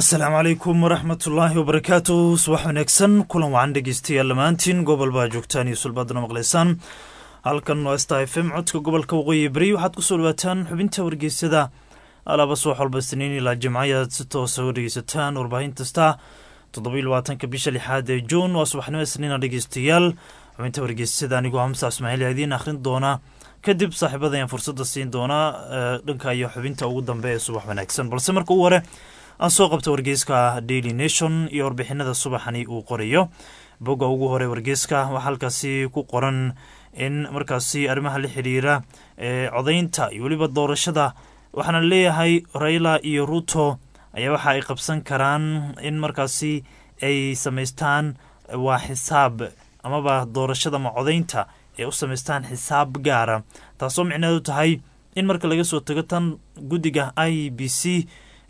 asalaamu calaykum waraxmatullaahi wabarakaatu subax wanaagsan kulan wacan dhegeystayaal dhammaantiin gobol baa joogtaan iyo sulbaadana maqlaysaan halkan waa sta f m codka gobolka waqooyi beri waxaad kusoo dhawaataan xubinta wargeysada alaaba subax walba isniin ilaa jimcayaad si toosa u dhegeysataan warbaahin kasta toddoba labaatanka bisha lixaad ee juun waa subaxnimo isniina dhegeystayaal xubinta wargeysada anigoo hamsa ismaaciil yaa idiin akhrin doona kadib saaxiibada ayaan fursada siin doonaa dhanka iyo xubinta ugu dambe ee subax wanaagsan balse marka u hore aan soo qabta wargeyska daily nation iyo warbixinada subaxani uu qorayo bogga ugu hore wargeyska waxaa halkaasi ku qoran in markaasi arrimaha la xiriira ee codaynta iyo weliba doorashada waxaana leeyahay raila iyo ruto ayaa waxa ay qabsan karaan in markaasi ay samaystaan waa xisaab amaba doorashada ama codaynta ay u samaystaan xisaab gaara taasoo micneedu tahay in marka laga soo tago tan guddiga i b c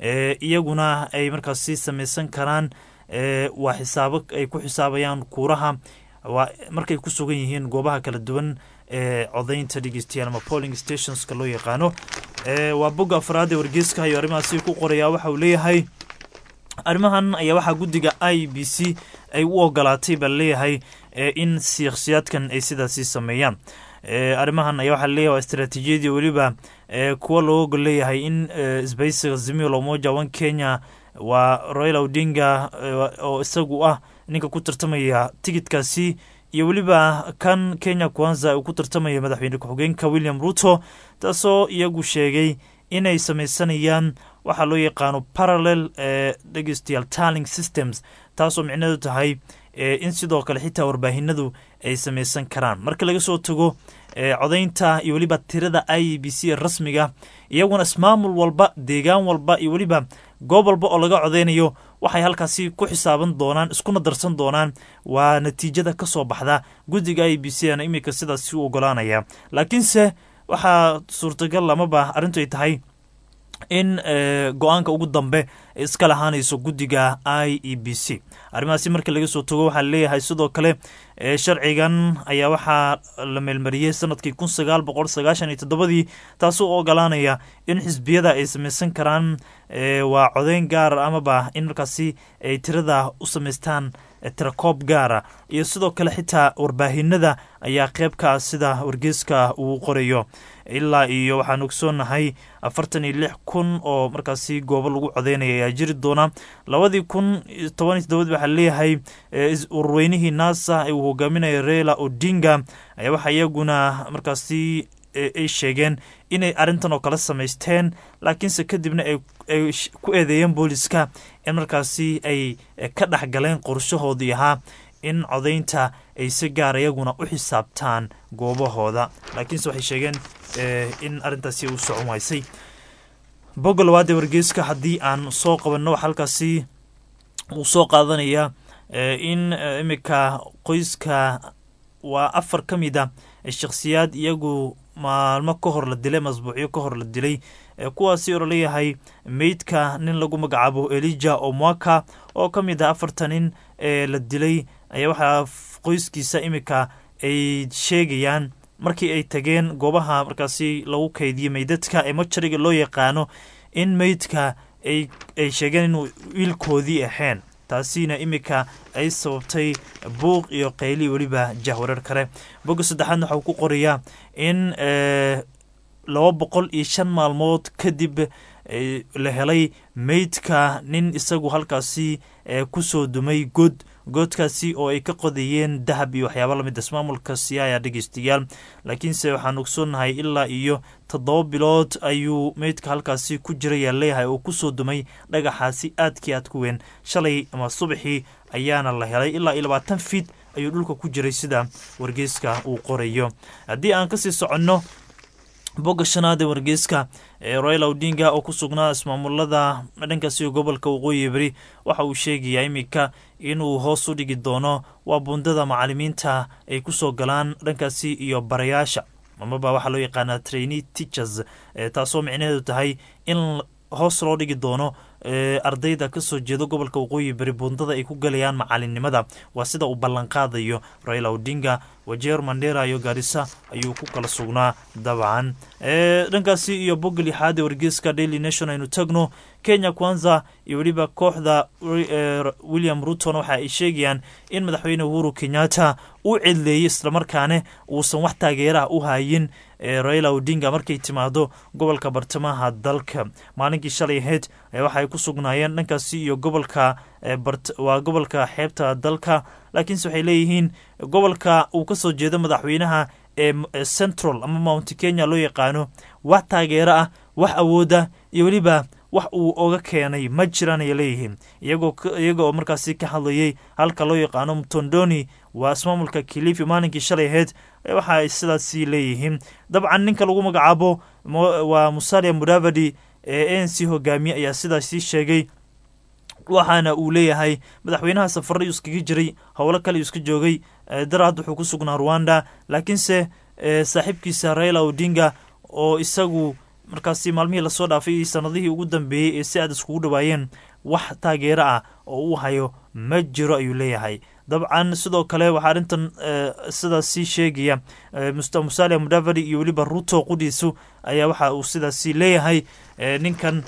iyaguna ay markaasi samaysan karaan waa xisaabo ay ku xisaabayaan kuuraha waa markay ku sugan yihiin goobaha kala duwan ee codaynta dhegeystayaal ama polling stationska loo yaqaano waa bogga afraad ee wargeyska iyo arrimahaasi ku qoraya waxa uu leeyahay arrimahan ayaa waxaa guddiga i b c ay u ogolaatay baa leeyahay in shakhsiyaadkan ay sidaasi sameeyaan arrimahan ayaa waxaa leeyahay waa istaraatiijiyadii weliba kuwa loo ogol leeyahay in isbaysiga zimio lomoja one kenya waa royal odinga oo isagu ah ninka ku tartamaya tigidkaasi iyo weliba kan kenya kwanza uu ku tartamaya madaxweyne ku-xigeenka william ruto taasoo iyagu sheegay inay samaysanayaan waxaa loo yaqaano parallel dhegeystayaal tarling systems taasoo micneedu tahay in sidoo kale xitaa warbaahinadu ay samaysan karaan marka laga soo tago codaynta iyo weliba tirada i b c rasmiga iyaguna ismaamul walba deegaan walba iyo weliba goob walba oo laga codeynayo waxay halkaasi ku xisaaban doonaan iskuna darsan doonaan waa natiijada ka soo baxda guddiga i b c ana iminka sidaasi u ogolaanaya laakiinse waxaa suurtagal amaba arrintu ay tahay in go-aanka ugu dambe iska lahaanayso guddiga i e b c arrimahaasi markii laga soo tago waxaa leeyahay sidoo kale sharcigan ayaa waxaa la meelmariyey sanadkii kun sagaal boqol sagaashan iyo toddobadii taasoo ogolaanaya in xisbiyada ay samaysan karaan waa codeyn gaar amaba in markaasi ay tirada u samaystaan tirakoob gaara iyo sidoo kale xitaa warbaahinada ayaa qeyb ka ah sida wargeeska uu qorayo ilaa iyo waxaan ogsoonahay afartan iyo lix kun oo markaasi goobo lagu codeynaya ayaa jiri doona labadii kun toban iyo todobad waxaa leeyahay ururweynihii naasa uu hogaaminaya reila odinga ayaa waxaa iyaguna markaasi ay sheegeen inay arrintan oo kale samaysteen laakiinse kadibna ay ku eedeeyeen booliska in markaasi ay ka dhex galeen qorshahoodii ahaa in codaynta ay si gaar iyaguna u xisaabtaan goobahooda laakiinse waxay sheegeen in arrintaasi u socon waysay bogga labaad ee wargeyska haddii aan soo qabanno waxa halkaasi uu soo qaadanaya in imika qoyska waa afar ka mid a shakhsiyaad iyagu maalmo ka hor la dilay masbuucyo ka hor la dilay kuwaasi oo laleeyahay meydka nin lagu magacaabo elija omwaka oo ka mid ah afarta nin ee la dilay ayaa waxaa qoyskiisa imika ay sheegayaan markii ay tageen goobaha markaasi lagu kaydiyo meydadka ee majariga loo yaqaano in meydka ay sheegeen inuu wiilkoodii ahayn taasina imika ay sababtay buuq iyo qayli weliba jahwareer kale bogga saddexaadna waxau ku qorayaa in laba boqol iyo shan maalmood kadib la helay meydka nin isagu halkaasi kusoo dumay god goodkaasi oo ay ka qodayeen dahab iyo waxyaaba lamid ismaamulka siyaaya dhegeystayaal laakiinse waxaan ogsoonahay ilaa iyo toddoba bilood ayuu meydka halkaasi ku jirayaa leeyahay oo kusoo dumay dhagaxaasi aadkii aad ku weyn shalay ama subaxii ayaana la helay ilaa iyo labaatan fiid ayuu dhulka ku jiray sida wargeyska uu qorayo haddii aan kasii soconno bogga shanaad ee wargeyska ee royal odinga oo ku sugnaa ismaamulada dhankaasi gobolka waqooyi beri waxa uu sheegayaa iminka inuu hoos u dhigi doono waa bundada macalimiinta ay kusoo galaan dhankaasi iyo barayaasha amaba waxaa loo yaqaanaa trainee teachers taasoo micnaheedu tahay in hoos loo dhigi doono ardayda kasoo jeeda gobolka waqooyi beri buundada ay ku galayaan macalinimada waa sida uu ballanqaadayo raila odinga wajeer mandera iyo gaarisa ayuu ku kala sugnaa dabcan dhankaasi iyo bogga lixaad ee wargeyska daily nation aynu tagno kenya kwanza iyo weliba kooxda william rutona waxa ay sheegayaan in madaxweyne uhuru kenyatta uu cidleeyey islamarkaane uusan wax taageeraha u hayin raila odinga markay timaado gobolka bartamaha dalka maalinkii shalay ahayd waxa ay ku sugnaayeen dhankaasi iyo gobolka waa gobolka xeebta dalka laakiinse waxay leeyihiin gobolka uu kasoo jeedo madaxweynaha ee central ama mount kenya loo yaqaano wax taageero ah wax awooda iyo weliba wax uu oga keenay ma jiraan ay leeyihiin iyaga oo markaasi ka hadlayay halka loo yaqaano mtondoni waa ismaamulka kilifi maalinkii shalay ahayd waxa ay sidaasi leeyihiin dabcan ninka lagu magacaabo waa musalia mudavadi ee a n c hogaamiye ayaa sidaasi sheegay waxaana uu leeyahay madaxweynaha safarra uu iskaga jiray howlo kale uu iska joogay daraad wuxuu ku sugnaa rwanda laakiinse saaxiibkiisa raila odinga oo isagu markaasi maalmihii lasoo dhaafay iyo sanadihii ugu dambeeyey ee si aad iskugu dhawaayeen wax taageero ah oo uu hayo ma jiro ayuu leeyahay dabcan sidoo kale waxaa arrintan sidaasi sheegaya musalia mudavadi iyo weliba ruto qudhiisu ayaa waxa uu sidaasi leeyahay ninkan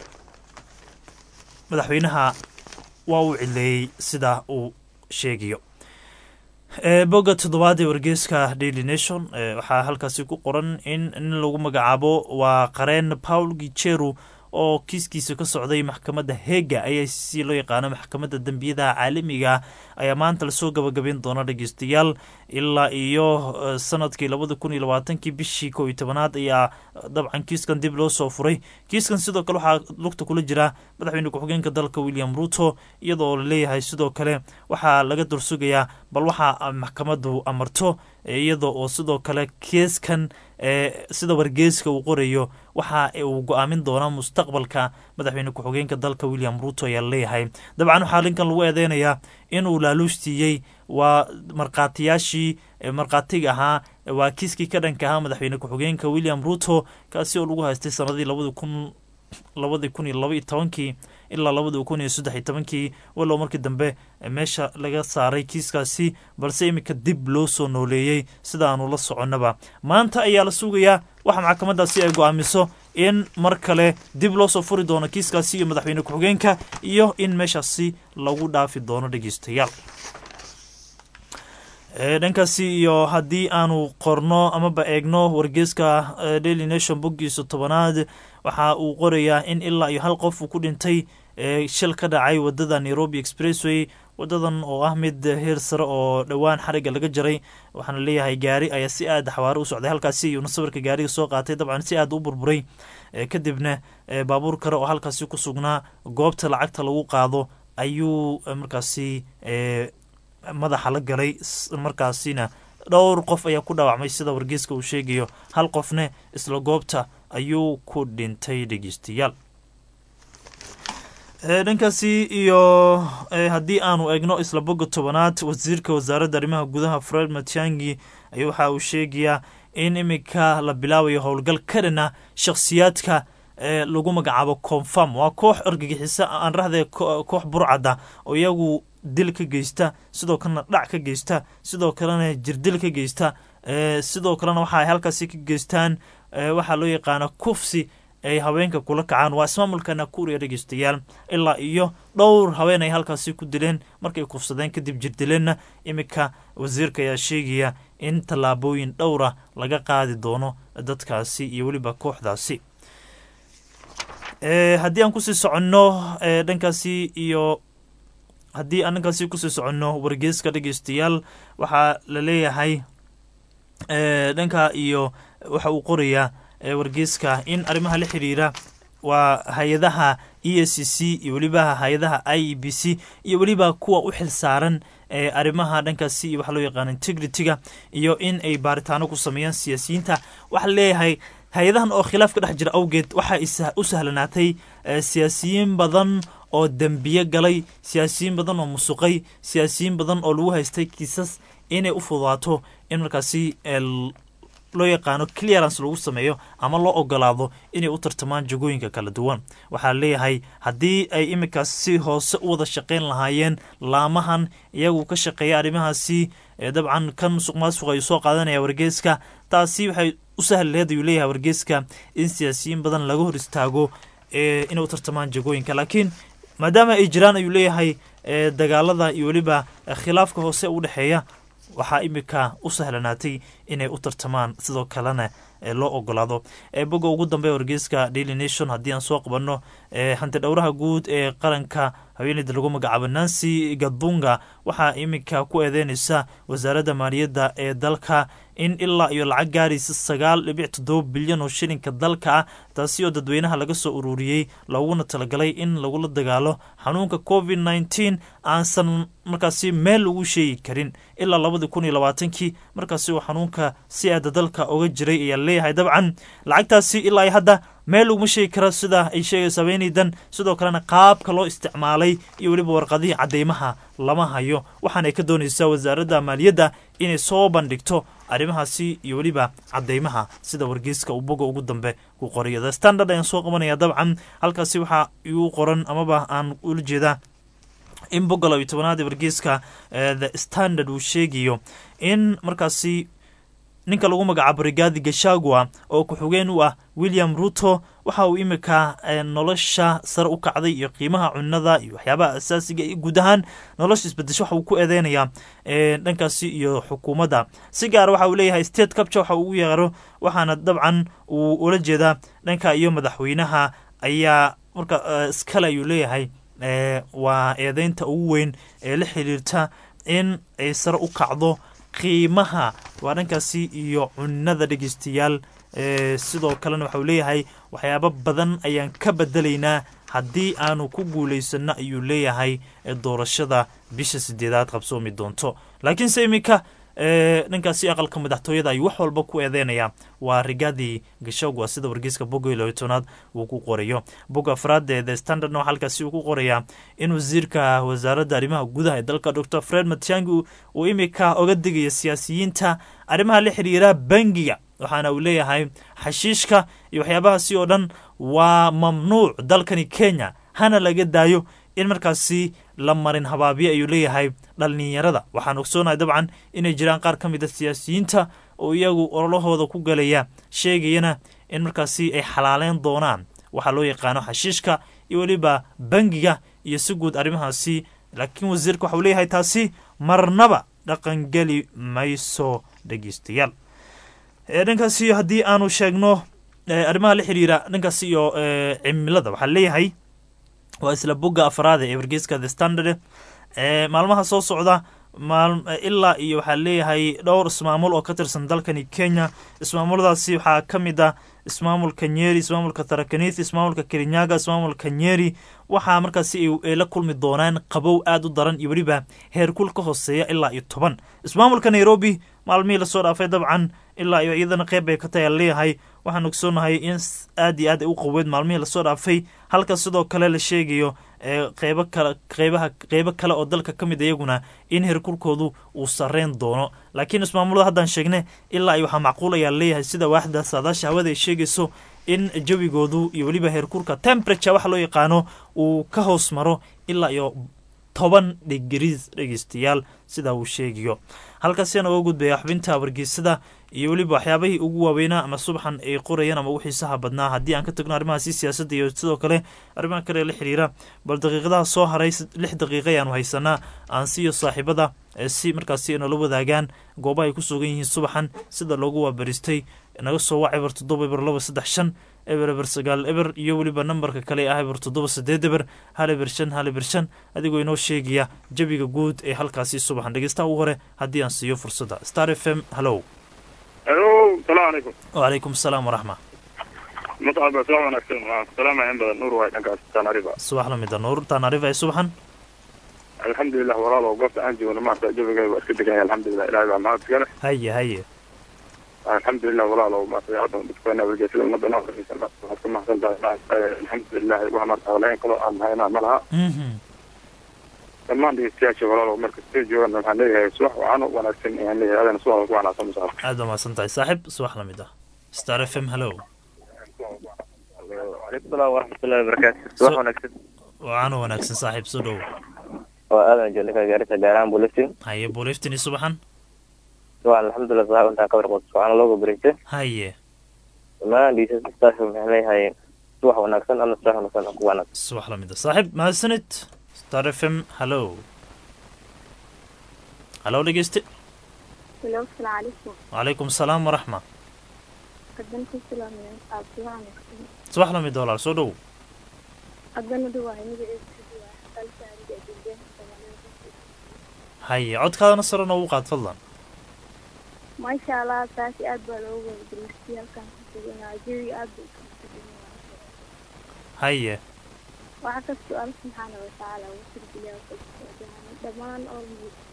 madaxweynaha waa uu cileeyey sida uu sheegayo bogga toddobaad ee wargeyska daily nation waxaa halkaasi ku qoran in nin lagu magacaabo waa qareen paul gijeru oo kiiskiisa ka socday maxkamadda hega ayaa si loo yaqaano maxkamadda dembiyadaha caalamiga ayaa maanta lasoo gabagabeyn doona dhegeystayaal ilaa iyo sanadkii labada kun iyo labaatankii bishii koo iyo tobanaad ayaa dabcan kiiskan dib loo soo furay kiiskan sidoo kale waxaa lugta kula jira madaxweyne ku-xigeenka dalka william ruto iyadoo laleeyahay sidoo kale waxaa laga dursugayaa bal waxa maxkamaddu amarto iyada oo sidoo kale kiiskan sida wargeyska uu qorayo waxa uu go-aamin doonaa mustaqbalka madaxweyne ku-xigeenka dalka william ruto ayaa laleeyahay dabcan waxaa linkan lagu eedeynayaa inuu laaluustiiyey waa markhaatiyaashii markhaatiga ahaa waa kiiskii ka dhanka ahaa madaxweyne ku-xigeenka william ruto kaasi oo lagu haystay sanadii labadi kun labadii kun iyo laba iyo tobankii ilaa labadii kun iyo saddex iyo tobankii walow markii dambe meesha laga saaray kiiskaasi balse iminka dib loo soo nooleeyey sida aanu la soconnaba maanta ayaa la sugayaa waxa maxkamadaasi ay go-aamiso in mar kale dib loo soo furi doono kiiskaasi iyo madaxweyne ku-xigeenka iyo in meeshaasi lagu dhaafi doono dhegeystayaal dhankaasi iyo haddii aanu qorno amaba eegno wargeyska daily nation boggiisa tobanaad waxa uu qorayaa in ilaa iyo hal qof uu ku dhintay shil ka dhacay wadada nairobi expressway wadadan oo ah mid heer sare oo dhowaan xariga laga jaray waxaana leeyahay gaari ayaa si aada xawaaro u socday halkaasi iyuuna sawirka gaariga soo qaatay dabcan si aada u burburay kadibna baabuur kale oo halkaasi ku sugnaa goobta lacagta lagu qaado ayuu markaasi madaxa la galay markaasina dhowr qof ayaa ku dhaawacmay sida wargeyska uu sheegayo hal qofne isla goobta ayuu ku dhintay dhegeystayaal dhankaasi iyo haddii aanu eegno isla bogga tobanaad wasiirka wasaaradda arrimaha gudaha fred matiangi ayaa waxa uu sheegayaa in iminka la bilaabayo howlgal ka dhana shakhsiyaadka lagu magacaabo confirm waa koox argagixiso aan rahde koox burcada oo iyagu dil ka geysta sidoo kalena dhac ka geysta sidoo kalena jirdil ka geysta sidoo kalena waxa ay halkaasi ka geystaan waxaa loo yaqaana kufsi ay haweenka kula kacaan waa ismaamulka nakuriya dhegeystayaal ilaa iyo dhowr haween ay halkaasi ku dileen markay kufsadeen kadib jirdileenna iminka wasiirka ayaa sheegaya in tallaabooyin dhowra laga qaadi doono dadkaasi iyo weliba kooxdaasi haddii aan kusii soconno dhankaasi iyo haddii aan dhankaasi kusii soconno wargeyska dhegeystayaal waxaa la leeyahay dhanka iyo waxa uu qorayaa wargeyska in arrimaha la xiriira waa hay-adaha e s c iyo weliba hay-adaha i e b c iyo weliba kuwa u xil saaran arrimaha dhankaasi iyo waxa loo yaqaano integrity-ga iyo in ay baaritaano ku sameeyaan siyaasiyiinta waxaa leeyahay hay-adahan oo khilaaf ka dhex jira awgeed waxaa u sahlanaatay siyaasiyiin badan oo dembiye galay siyaasiyiin badan oo musuqay siyaasiyiin badan oo lagu haystay kiisas inay u fududaato in markaasi loo yaqaano clearance lagu sameeyo ama loo ogolaado inay u tartamaan jagooyinka kala duwan waxaa leeyahay haddii ay iminkaas si hoose u wada shaqayn lahaayeen laamahan iyagu ka shaqeeya arrimahaasi dabcan kan musuq maasuq ayuu soo qaadanaya wargeeska taasi waxay u sahli laheed ayuu leeyahay wargeeska in siyaasiyiin badan laga hor istaago inay u tartamaan jagooyinka laakiin maadaama ay jiraan ayuu leeyahay dagaalada iyo weliba khilaafka hoose u dhexeeya waxaa imika u sahlanaatay inay u tartamaan sidoo kalena loo ogolaado boga ugu dambe wargeyska daily nation haddii aan soo qabanno hanti dhowraha guud ee qaranka haweeneyda lagu magacaabo nancy gadbunga waxaa iminka ku eedeynaysa wasaaradda maaliyadda ee dalka in ilaa iyo lacag gaaraysa sagaal dhibic toddoba bilyan oo shilinka dalka ah taasi oo dadweynaha laga soo ururiyey looguna talagalay in lagula dagaalo xanuunka covid nneteen aansan markaasi meel lagu sheegi karin ilaa labadii kun iyo labaatankii markaasi uu xanuunka si aada dalka oga jiray ayaa leeyahay dabcan lacagtaasi ilaa iyo hadda meel laguma sheegi kara sida ay sheegaysa haweeneydan sidoo kalena qaabka loo isticmaalay iyo weliba warqadihii cadeymaha lama hayo waxaanay ka doonaysaa wasaaradda maaliyadda inay soo bandhigto arrimahaasi iyo weliba cadeymaha sida wargeyska uu boga ugu dambe ku qorayo the standard ayaan soo qabanaya dabcan halkaasi waxaa igu qoran amaba aan ula jeedaa in boga labiyo tobanaad ee wargeyska the standard uu sheegayo in markaasi ninka lagu magacaabo rigaadi gashagua oo ku-xigeen u ah william ruto waxa uu imika nolosha sare u kacday iyo qiimaha cunada iyo waxyaabaha asaasiga iyo guud ahaan nolosha isbedesho waxa uu ku eedeynayaa dhankaasi iyo xukuumadda si gaara waxa uu leeyahay state capture waxa uu ugu yeero waxaana dabcan uu ula jeedaa dhanka iyo madaxweynaha ayaa marka iskale ayuu leeyahay waa eedeynta ugu weyn ee la xiriirta in ay sare u kacdo qiimaha waa dhankaasi iyo cunada dhegeystayaal sidoo kalena waxauu leeyahay waxyaabo badan ayaan ka bedelaynaa haddii aanu ku guulaysano ayuu leeyahay doorashada bisha sideedaad qabsoomi doonto laakiinse iminka dhankaasi aqalka madaxtooyada ayuu wax walba ku eedeynaya waa rigaadii gashagwa sida wargeyska boga iyo tobnaad uu ku qorayo boga afraad ee the standardna waxaa halkaasi uu ku qorayaa in wasiirka wasaaradda arrimaha gudaha ee dalka doctor fred matiangi uu imika oga digaya siyaasiyiinta arrimaha la xiriira bangiga waxaana uu leeyahay xashiishka iyo waxyaabahaasi oo dhan waa mamnuuc dalkani kenya hana laga daayo in markaasi la marin habaabiye ayuu leeyahay dhalinyarada waxaan ogsoonahay dabcan inay jiraan qaar ka mid a siyaasiyiinta oo iyagu ololahooda ku galaya sheegayana in markaasi ay xalaaleyn doonaan waxaa loo yaqaano xashiishka iyo weliba bangiga iyo si guud arrimahaasi laakiin wasiirka waxauu leeyahay taasi marnaba dhaqangeli mayso dhegeystayaal dhankaasi haddii aanu sheegno arrimaha la xiriira dhankaasi iyo cimilada waxaa leeyahay waa isla bogga afraad ee wargeyska the standard maalmaha soo socda ilaa iyo waxaa leeyahay dhowr ismaamul oo ka tirsan dalkani kenya ismaamuladaasi waxaa ka mid ah ismaamulka nyeri ismaamulka tarakanith ismaamulka kirinyaga ismaamulka nyeri waxaa markaasi ay la kulmi doonaan qabow aada u daran iyo weliba heerkul ka hooseeya ilaa iyo toban ismaamulka nairobi maalmihii lasoo dhaafay dabcan ilaa iyo iyadana qeyb bay ka tahay leeyahay waxaan ogsoonahay in aad iyo aad ay u qaweed maalmihii lasoo dhaafay halka sidoo kale la sheegayo qeybo kale qeybaha qeybo kale oo dalka ka mid iyaguna in heerkulkoodu uu sareyn doono laakiin ismaamulada haddaan sheegne ilaa iyo waxaa macquul ayaa leeyahay sida waaxda saadaasha hawada ay sheegayso in jawigoodu iyo weliba heerkulka temperature waxa loo yaqaano uu ka hoos maro ilaa iyo toban dhigris dhegeystayaal sidaa uu sheegayo halkaasiaan oga gudbaya xubinta wargeysada iyo weliba waxyaabahii ugu waaweynaa ama subaxan ay qorayaan ama ugu xiisaha badnaa haddii aan ka tagno arrimahaasi siyaasadda iyo sidoo kale arrimaha kale la xiriira bal daqiiqadaha soo haray lix daqiiqa ayaanu haysanaa aan siiyo saaxiibada si markaasi nala wadaagaan goobaha ay ku sugan yihiin subaxan sida loogu waabaristay naga soo wac eber toddoba eber laba saddex shan eber eber sagaal eber iyo weliba nambarka kale ah eber toddoba sideed eber hal eber shan hal eber shan adigoo inoo sheegaya jabiga guud ee halkaasi subaxan dhegeystaha ugu hore haddii aan siiyo fursadda star f m hallow alo salaamu calaykum wacalaykum asalaam waraxma mutcaba soo wanaagsan waan salaamaya in badan nuur waay dhankaas tanariba subax lamida nuur taanarifa ee subaxan alxamdulilah walaalow goobta aan joogno maarta jabiga waa iska degan yahay alxamdulilah ilahay baa mahad iskale haye haye alxamdulilah walaalow maarta hadda dadkana wargeysada ummadda noo xariisan waxaad ku mahadsan tahay alxamdulilah wax maarta hawlayn kaloo aan haynaa ma laha dhammaan dhegeystayaasha walaalo marka sida joogan waxaan leeyahay subax wacan u wanaagsan ayaan leeyahay adana subax ku wanaagsan musaab aad baa mahadsan tahay saaxib subax la mid ah star f m hallow calaykum salaam waraxmatullahi wabarakaatu subax wanaagsan wacan u wanaagsan saaxiib soo dhow waa aadan jolika gaarisa gaaraan buliftin haye buuliftin iyo subaxan subax alxamdulilah subax intaan ka warqabto subaxna looga bareysa haye dhammaan dhiisastaas maxay leeyahay subax wanaagsan alla subax wanaagsan oo ku wanaagsan subax la mid ah saaxiib mahadsanid star f m hallow hallow dhegeyste Hello, السلام عليكم wacalaykum asalaam waraxma قدمت السلام من أبطال subax la mid ah walaal soo dhow قدمنا دواء نبي قلت عندي جدا haye codkaadana sare noogu qaad fadlan ما شاء الله تاسي أدبا لو درستي كان كتبنا جيري أدبا haye وعكس السؤال سبحانه وتعالى وصل بلا دمان أول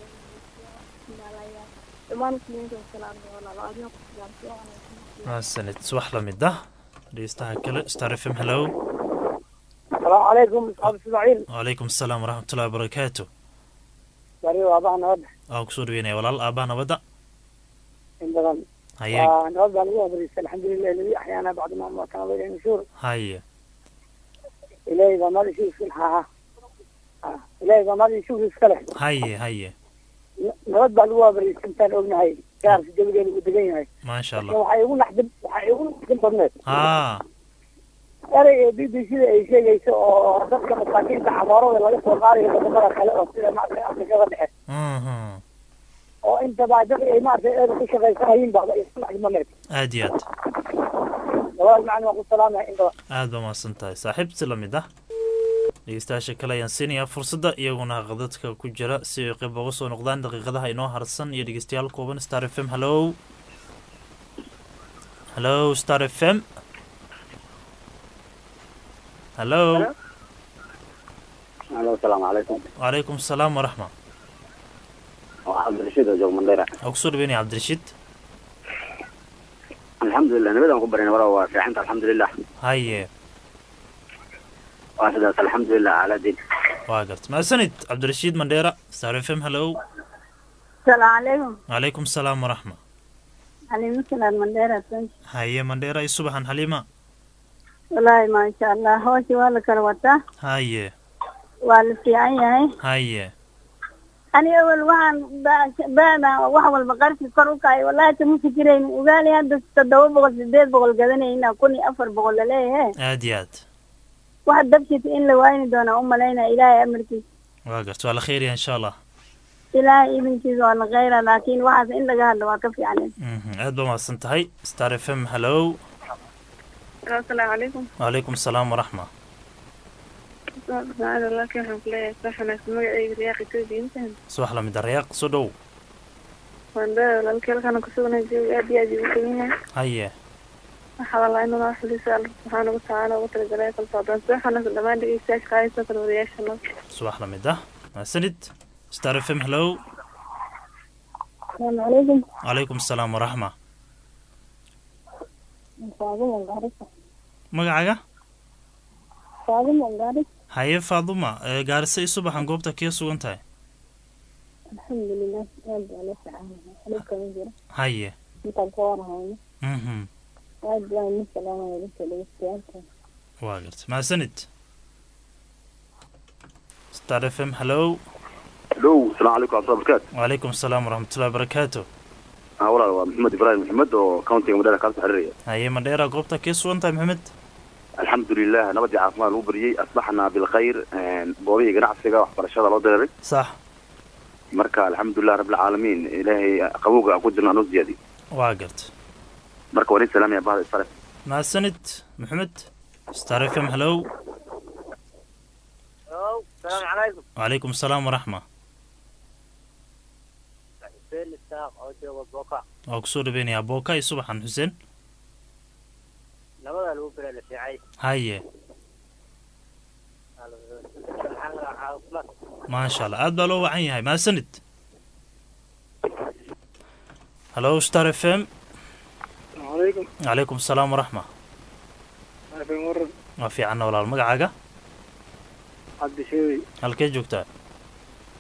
دمان مسلمين السلام والله العظيم السلام mahadsanid subax la mid ah dhegeystaha kale star f m hallow السلام عليكم اصحاب اسماعيل wacalaykum asalaam waraxmatullahi wabarakaatu bari waa baa nabad waan kusoo dhaweynaya walaal aabaha nabadda in badan haye waa nabad baa lagu abriistay alxamdulilah aladi axyaana bacda ma amatana wayla nushuur haye ilaahay baa mali shuu iska lahaa Ah, ilaahay baa mali shuu iska leh haye haye N- nabad baa lagu abriistay intaan ognahay gaarka jawigeeda uu degan yahay maasha laakiin allah waxay igu naxdin waxay igu naxdin badneed haa erey ee b b c da ay sheegayso oo dadka masaakiinta camoorada laga soo qaadayo wadamada kale oo sida maaragtay afrikada dhexe mhm oo intaba dad ay maaragtay eeda ku shaqaysanayiin baba isu naxdin badneed aad iyo aad labadaas macni waan ku salaamaya in badan aad baa mahadsan tahay saaxiib si la mid ah dhegeystayaasha kale ayaan siinayaa fursadda iyaguna qadadka ku jira si ay qayb uga soo noqdaan daqiiqadaha inoo harsan iyo dhegeystayaal kooban star f m hallow hallow star f m hallow alo asalaamu calaykum wacalaykum asalaam waraxma waa cabdirashiid oo joog mandheera waa kusoo dhaweynaya cabdirashiid alxamdulilah nabadaan ku barin wara waa fiicanta alxamdulilah haye waa sidaas alxamdulilah calaa diin waa garta mahadsanid cabdirashiid mandheera star f m hallow السلام عليكم wacalaykum asalaam waraxma عليكم السلام من ديرة haye mandheera iyo subaxan xaliima والله ما شاء الله هوشي ولا كروتا haye ولا في عيني haye أنا أول واحد بعد واحد والبقرة كروك أي والله تمو فكرين وقال يا هذا تدور بقول سديد بقول كذا هنا كوني أفر بقول ليه aad iyo aad واحد دبشت إن لوين دون أم لينا إلهي أمركي waa garta waa la kheyriya insha allah إلهي ابن كيز ولا غيره لكن واحد إن لقى هذا واقف يعني Mhm, aad baa mahadsan tahay star f m hallow السلام عليكم wacalaykum asalaam waraxma سبحان الله كيف حنقول صح أنا سمعي رياقي تودي أنت subax la mid ah rayaaq soo dhow wanda walaalkeel kana kusugana jooga aad iyo aad ugu tagan yahay haye waxaa walaa inuu noo xuliso alla subxaana watacaala ugu talagalay kala socdaan subaxana dhammaan dhegeystayaasha qaadaysa kala wadayaasha noo subax la mid ah mahadsanid star f m hallow asalaamu calaykum wacalaykum asalaam waraxma faaduma gaarisa magacaaga faaduma gaaris haye faaduma ee gaarisa iyo subaxan goobta kee sugan tahay alxamdulilah aad baa la ficaanaya xalibkama jiro haye intaan ka warhayno mhm aad baan u salaamaya dadka dhegeystayaasha waa garta mahadsanid star f m hallow dhow asalaamu calaykum cabdilla barakaatu wacalaykum asalaam waraxmatullahi wabarakaatu ah walaal waa maxamed ibraahim maxamed oo countiga mandheera kaasoo xiriiraya haye mandheera goobta kee sugan tahay maxamed alxamdulilah nabadii caafimaad lagu bariyey asbaxnaa bilkhayr goobihii ganacsiga waxbarashada loo direeray sax marka alxamdulilah rabbilcaalamiin ilaahay qabowga aan ku jirno anoo ziyaadiy waa garta marka waa nin salaamaya bahda isfare mahadsanid maxamed star f m hallow السلام عليكم wacalaykum asalaam waraxma حسين الساق oo jooga booka waa kusoo dhaweynayaa booka iyo subaxan xuseen labada lagu bira la fiicay haye maasha allah aad baa loo wacan yahay mahadsanid hallow star f m عليكم wacalaykum asalaam waraxma عارف مرة waa fiicanna walaal magacaaga عبد شوي halkee joogtaa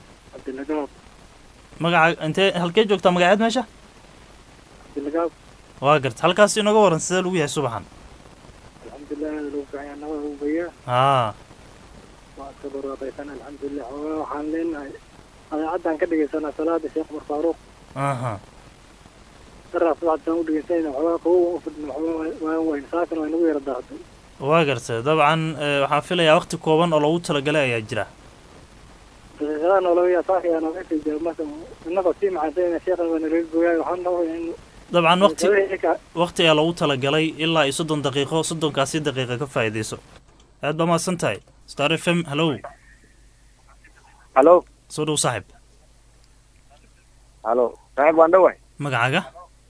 dilagaab magaca intee halkee joogtaa magaceed meesha dilagaab waa garta halkaas inooga waran sidee lagu yahay subaxan alxamdulilah aada lagu fiican yahay nabada ugu bayaa haa waa iska barwaaqaysan alxamdulilah xoogaa waxaan leenahay adeecadaan ka dhegeysanaa salaada sheekh umar faaruuq aha daraa subaxdaan u dhegeysanayna waxoogaa qabow u fidhna waxoogaa waan weyn saakana waa inagu yara daahday waa garta dabcan eh, waxaan filayaa waqti kooban oo loogu talagalay ayaa jira daqiiqadaha noolaya saaka yaa nooga sii jira marka innagoo sii macansayna sheekhan waa nalaga gooyaay waxaan rabaa in dabcan waqti daqiiqadaha waqti ayaa loogu talagalay ilaa iyo soddon daqiiqo soddonkaasi daqiiqa ka faa'iidayso aad baa mahadsan tahay star f m hallow halo soo dhow saaxib halo saaxiib waan dhawahay magacaaga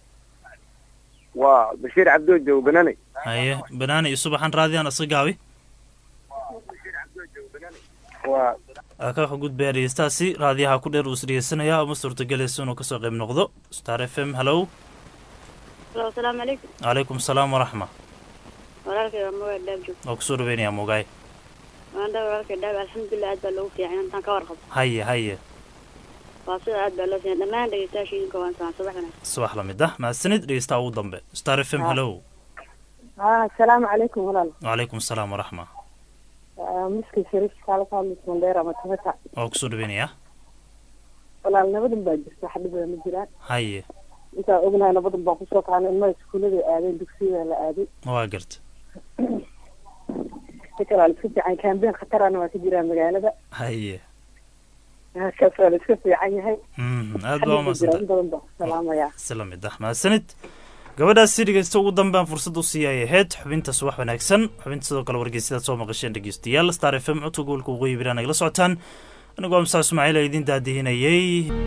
waa bashiir cabdoo joogo bananay haye banaani iyo subaxan raadiyan iska gaabi waa aa ka gudbaya dhegeystaasi raadiyaha ku dheer uu is dhegeysanayaa uma suurtagelayso inuu kasoo qayb noqdo star f m hallow asalaamu calaykum calaykum salaam waraxma walaalkay waa magaca dhaab joog waa kusoo dhaweynayaa mogaay maanta walaalkay dhaab alxamdulilah aad baa loogu fiican intaan ka warqabo haye haye waa sida aad baa loo fiican dhammaan dhegeystayaasha idinka waan salaan subax wanaagsan subax la mid ah mahadsanid dhegeystaha ugu dambe star f m hallow asalaamu calaykum walaal wacalaykum salaam waraxma miski shariif kaala ka hadlaysa mandheer ama tabata waa kusoo dhaweynayaa walaal nabadan baa jirta wax dhibada ma jiraan haye intaan ognahay nabadan baan kusoo kaanay ilmaha iskuullada aadeen dugsiyada la aaday waa garta si kale waa la iska fiican kaambeen khatarana waa ka jiraan magaalada haye halkaas waa la iska fiican yahay Mhm, aad baa xadhiba umadsanta jira in badan baan ku salaamayaa si la mid ah mahadsanid gabadhaasi dhegeysta ugu dambe aan fursad u siiyay ahayd xubinta subax wanaagsan xubinta sidoo kale wargeysyadaad soo maqasheen dhegeystayaal star f m codka gobolka waqooyi bari nagala socotaan anigoo amsaa ismaaciil a idiin daadihinayay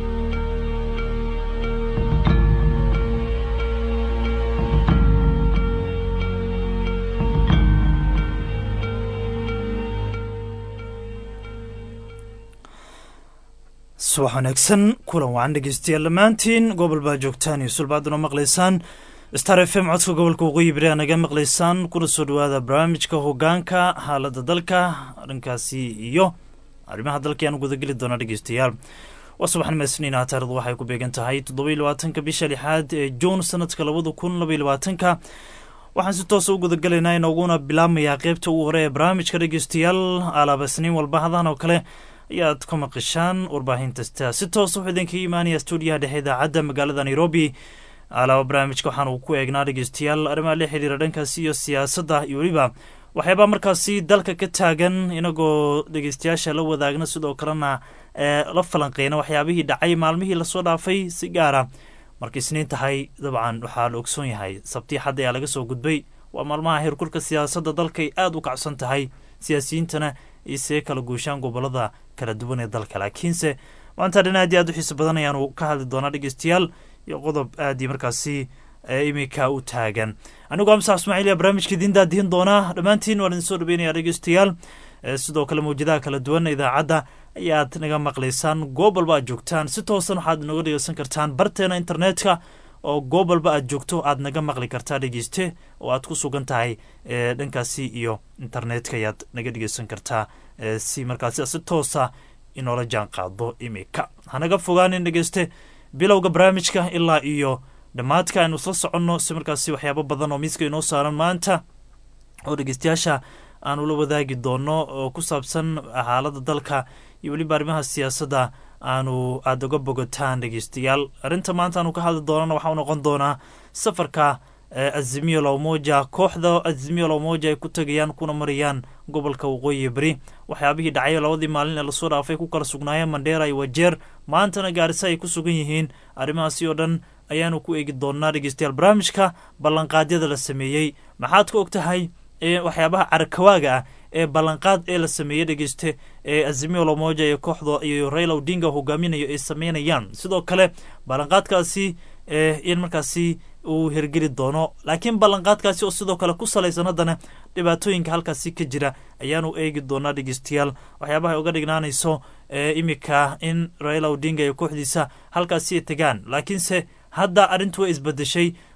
subax wanaagsan kulan wacan dhegeystayaal dhammaantiin gobol baa joogtaan iyo sulbaaduna maqlaysaan star f m codka gobolka waqooyi bari aa naga maqlaysaan kuna soo dhawaada barnaamijka hogaanka xaalada dalka arrinkaasi iyo arrimaha dalka ayaan gudageli doona dhegeystayaal waa subaxnimo isniina taarikhdu waxay ku beegan tahay toddoba iyo labaatanka bisha lixaad ee juun sanadka labada kun laba iyo labaatanka waxaan si toosa u gudagelaynaa inooguna bilaabmayaa qeybta ugu hore ee barnaamijka dhegeystayaal alaaba isniin walba hadan oo kale ayaad ka maqashaan warbaahinta si toos wuxuu idinkaga imaanaya stuudiyaha dhexe idaacadda magaalada nairobi alaaba barnaamijka waxaanu ku eegnaa dhegeystayaal arrimaha la xiriira dhankaasi iyo siyaasadda iyo weliba waxyaabaa markaasi dalka ka taagan inagoo dhegeystayaasha la wadaagna sidoo kalena ee la falanqeyna waxyaabihii dhacay maalmihii lasoo dhaafay si gaara marka isniin tahay dabcan waxaa la ogsoon yahay sabtii xadda ayaa laga soo gudbay waa maalmaha heerkulka siyaasadda dalkay aada u kacsan tahay siyaasiyiintana isee kala guushaan gobolada kala duwan ee dalka laakiinse maanta dhan aad iyo aad u xiiso badan ayaanu ka hadli doonaa dhegeystayaal iyo qodob aad iyo markaasi iminka u taagan anigoo amsa ismaaciil yaa barnaamijka idiin daadihin doonaa dhammaantiin waan idin soo dhaweynaya dhegeystayaal sidoo kale mawjadaha kala duwan idaacadda ayaad naga maqlaysaan goob walba aad joogtaan si toosan waxaad nooga dhegeysan kartaan barteena internetka oo goob walba aad joogto aad naga maqli kartaa dhegeyste oo aad ku sugan tahay dhankaasi iyo internetka ayaad naga dhegeysan kartaa si markaasi si toosa inoola jaan qaado imika hanaga fogaanin dhegeyste bilowga barnaamijka ilaa iyo dhammaadka aynu isla soconno si markaasi waxyaabo badan oo miiska inoo saaran maanta oo dhegeystayaasha aanu la wadaagi doono oo ku saabsan xaalada dalka iyo weliba arrimaha siyaasadda aanu aada uga bogotaan dhegeystayaal arrinta maanta aanu ka hadli doonana waxaa u noqon doonaa safarka azimio lowmoja kooxda azimio lowmoja ay ku tegayaan kuna marayaan gobolka waqooyi beri waxyaabihii dhacay labadii maalin ee lasoo dhaafay ku kala sugnaayeen mandheera iyo wajeer maantana gaarisa ay ku sugan yihiin arrimahaasi oo dhan ayaanu ku eegi doonaa dhegeystayaal barnaamijka ballanqaadyada la sameeyey maxaad ka og tahay waxyaabaha carakawaaga ah ee ballanqaad ee la sameeyey dhegeyste ee azimio lomoja iyo kooxda iyo raila odinga hogaaminayo ay sameynayaan sidoo kale ballanqaadkaasi in markaasi uu hergeli doono laakiin ballanqaadkaasi oo sidoo kale ku salaysan haddana dhibaatooyinka halkaasi ka jira ayaanu eegi doonaa dhegeystayaal waxyaabaha ay uga dhignaanayso imika in raila odinga iyo kooxdiisa halkaasi ay tegaan laakiinse hadda arrintu way isbedeshay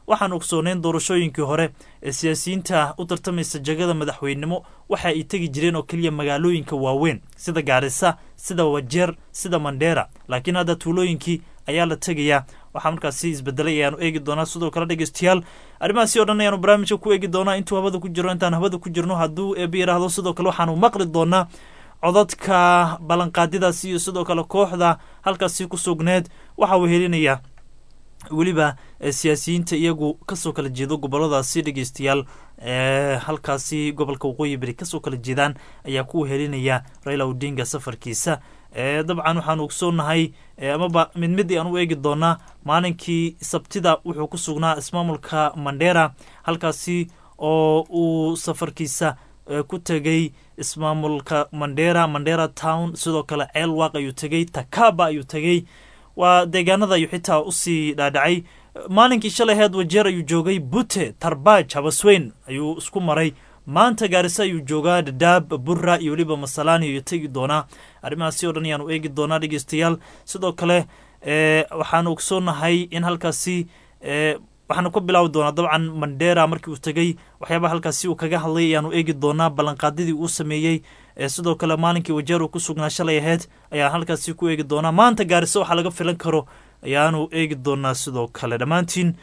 waxaan ogsooneyn doorashooyinkii hore ee siyaasiyiinta u tartamaysa jagada madaxweynenimo waxa ay tegi jireen oo keliya magaalooyinka waaweyn sida gaarisa sida wajeer sida mandheera laakiin hadda tuulooyinkii ayaa la tegayaa waxaa markaasi isbedelay ayaanu eegi doonaa sidoo kale dhegeystayaal arrimahaasi o dhan ayaanu barnaamijka ku eegi doonaa intuu habada ku jiro intaan habada ku jirno hadduu eeba yiraahdo sidoo kale waxaanu maqli doonaa codadka ballanqaadiyadaasi iyo sidoo kale kooxda halkaasi ku sugneed waxa uu helinayaa weliba siyaasiyiinta iyagu kasoo kala jeedo goboladaasi dhegeystayaal halkaasi gobolka waqooyi beri kasoo kala jeedaan ayaa ku helinaya raila odinga safarkiisa dabcan waxaanu ogsoonahay amaba mid mid aan u eegi doonaa maalinkii sabtida wuxuu ku sugnaa ismaamulka mandera halkaasi oo uu safarkiisa ku tegay ismaamulka mandera mandera town sidoo kale ceelwaaq ayuu tegey takaba ayuu tegey waa deegaanada ayuu xitaa usii dhaadhacay maalinkii shalay heed wajeer ayuu joogay bute tarbaaj habasweyn ayuu isku maray maanta gaarisa ayuu joogaa dadaab burra iyo weliba masalaani ayuu tegi doonaa arrimahaasi o dhan ayaanu eegi doonaa dhegeystayaal sidoo kale waxaanu ogsoonahay in halkaasi waxaanu ka bilaabi doonaa dabcan mandera markii uu tegey waxyaabaha halkaasi uu kaga hadlay ayaanu eegi doonaa ballanqaadidii uu sameeyey sidoo kale maalinkii wajeer uu ku sugnaa shalay aheyd ayaan halkaasi ku eegi doonaa maanta gaariso waxaa laga filan karo ayaanu eegi doonaa sidoo kale dhammaantiin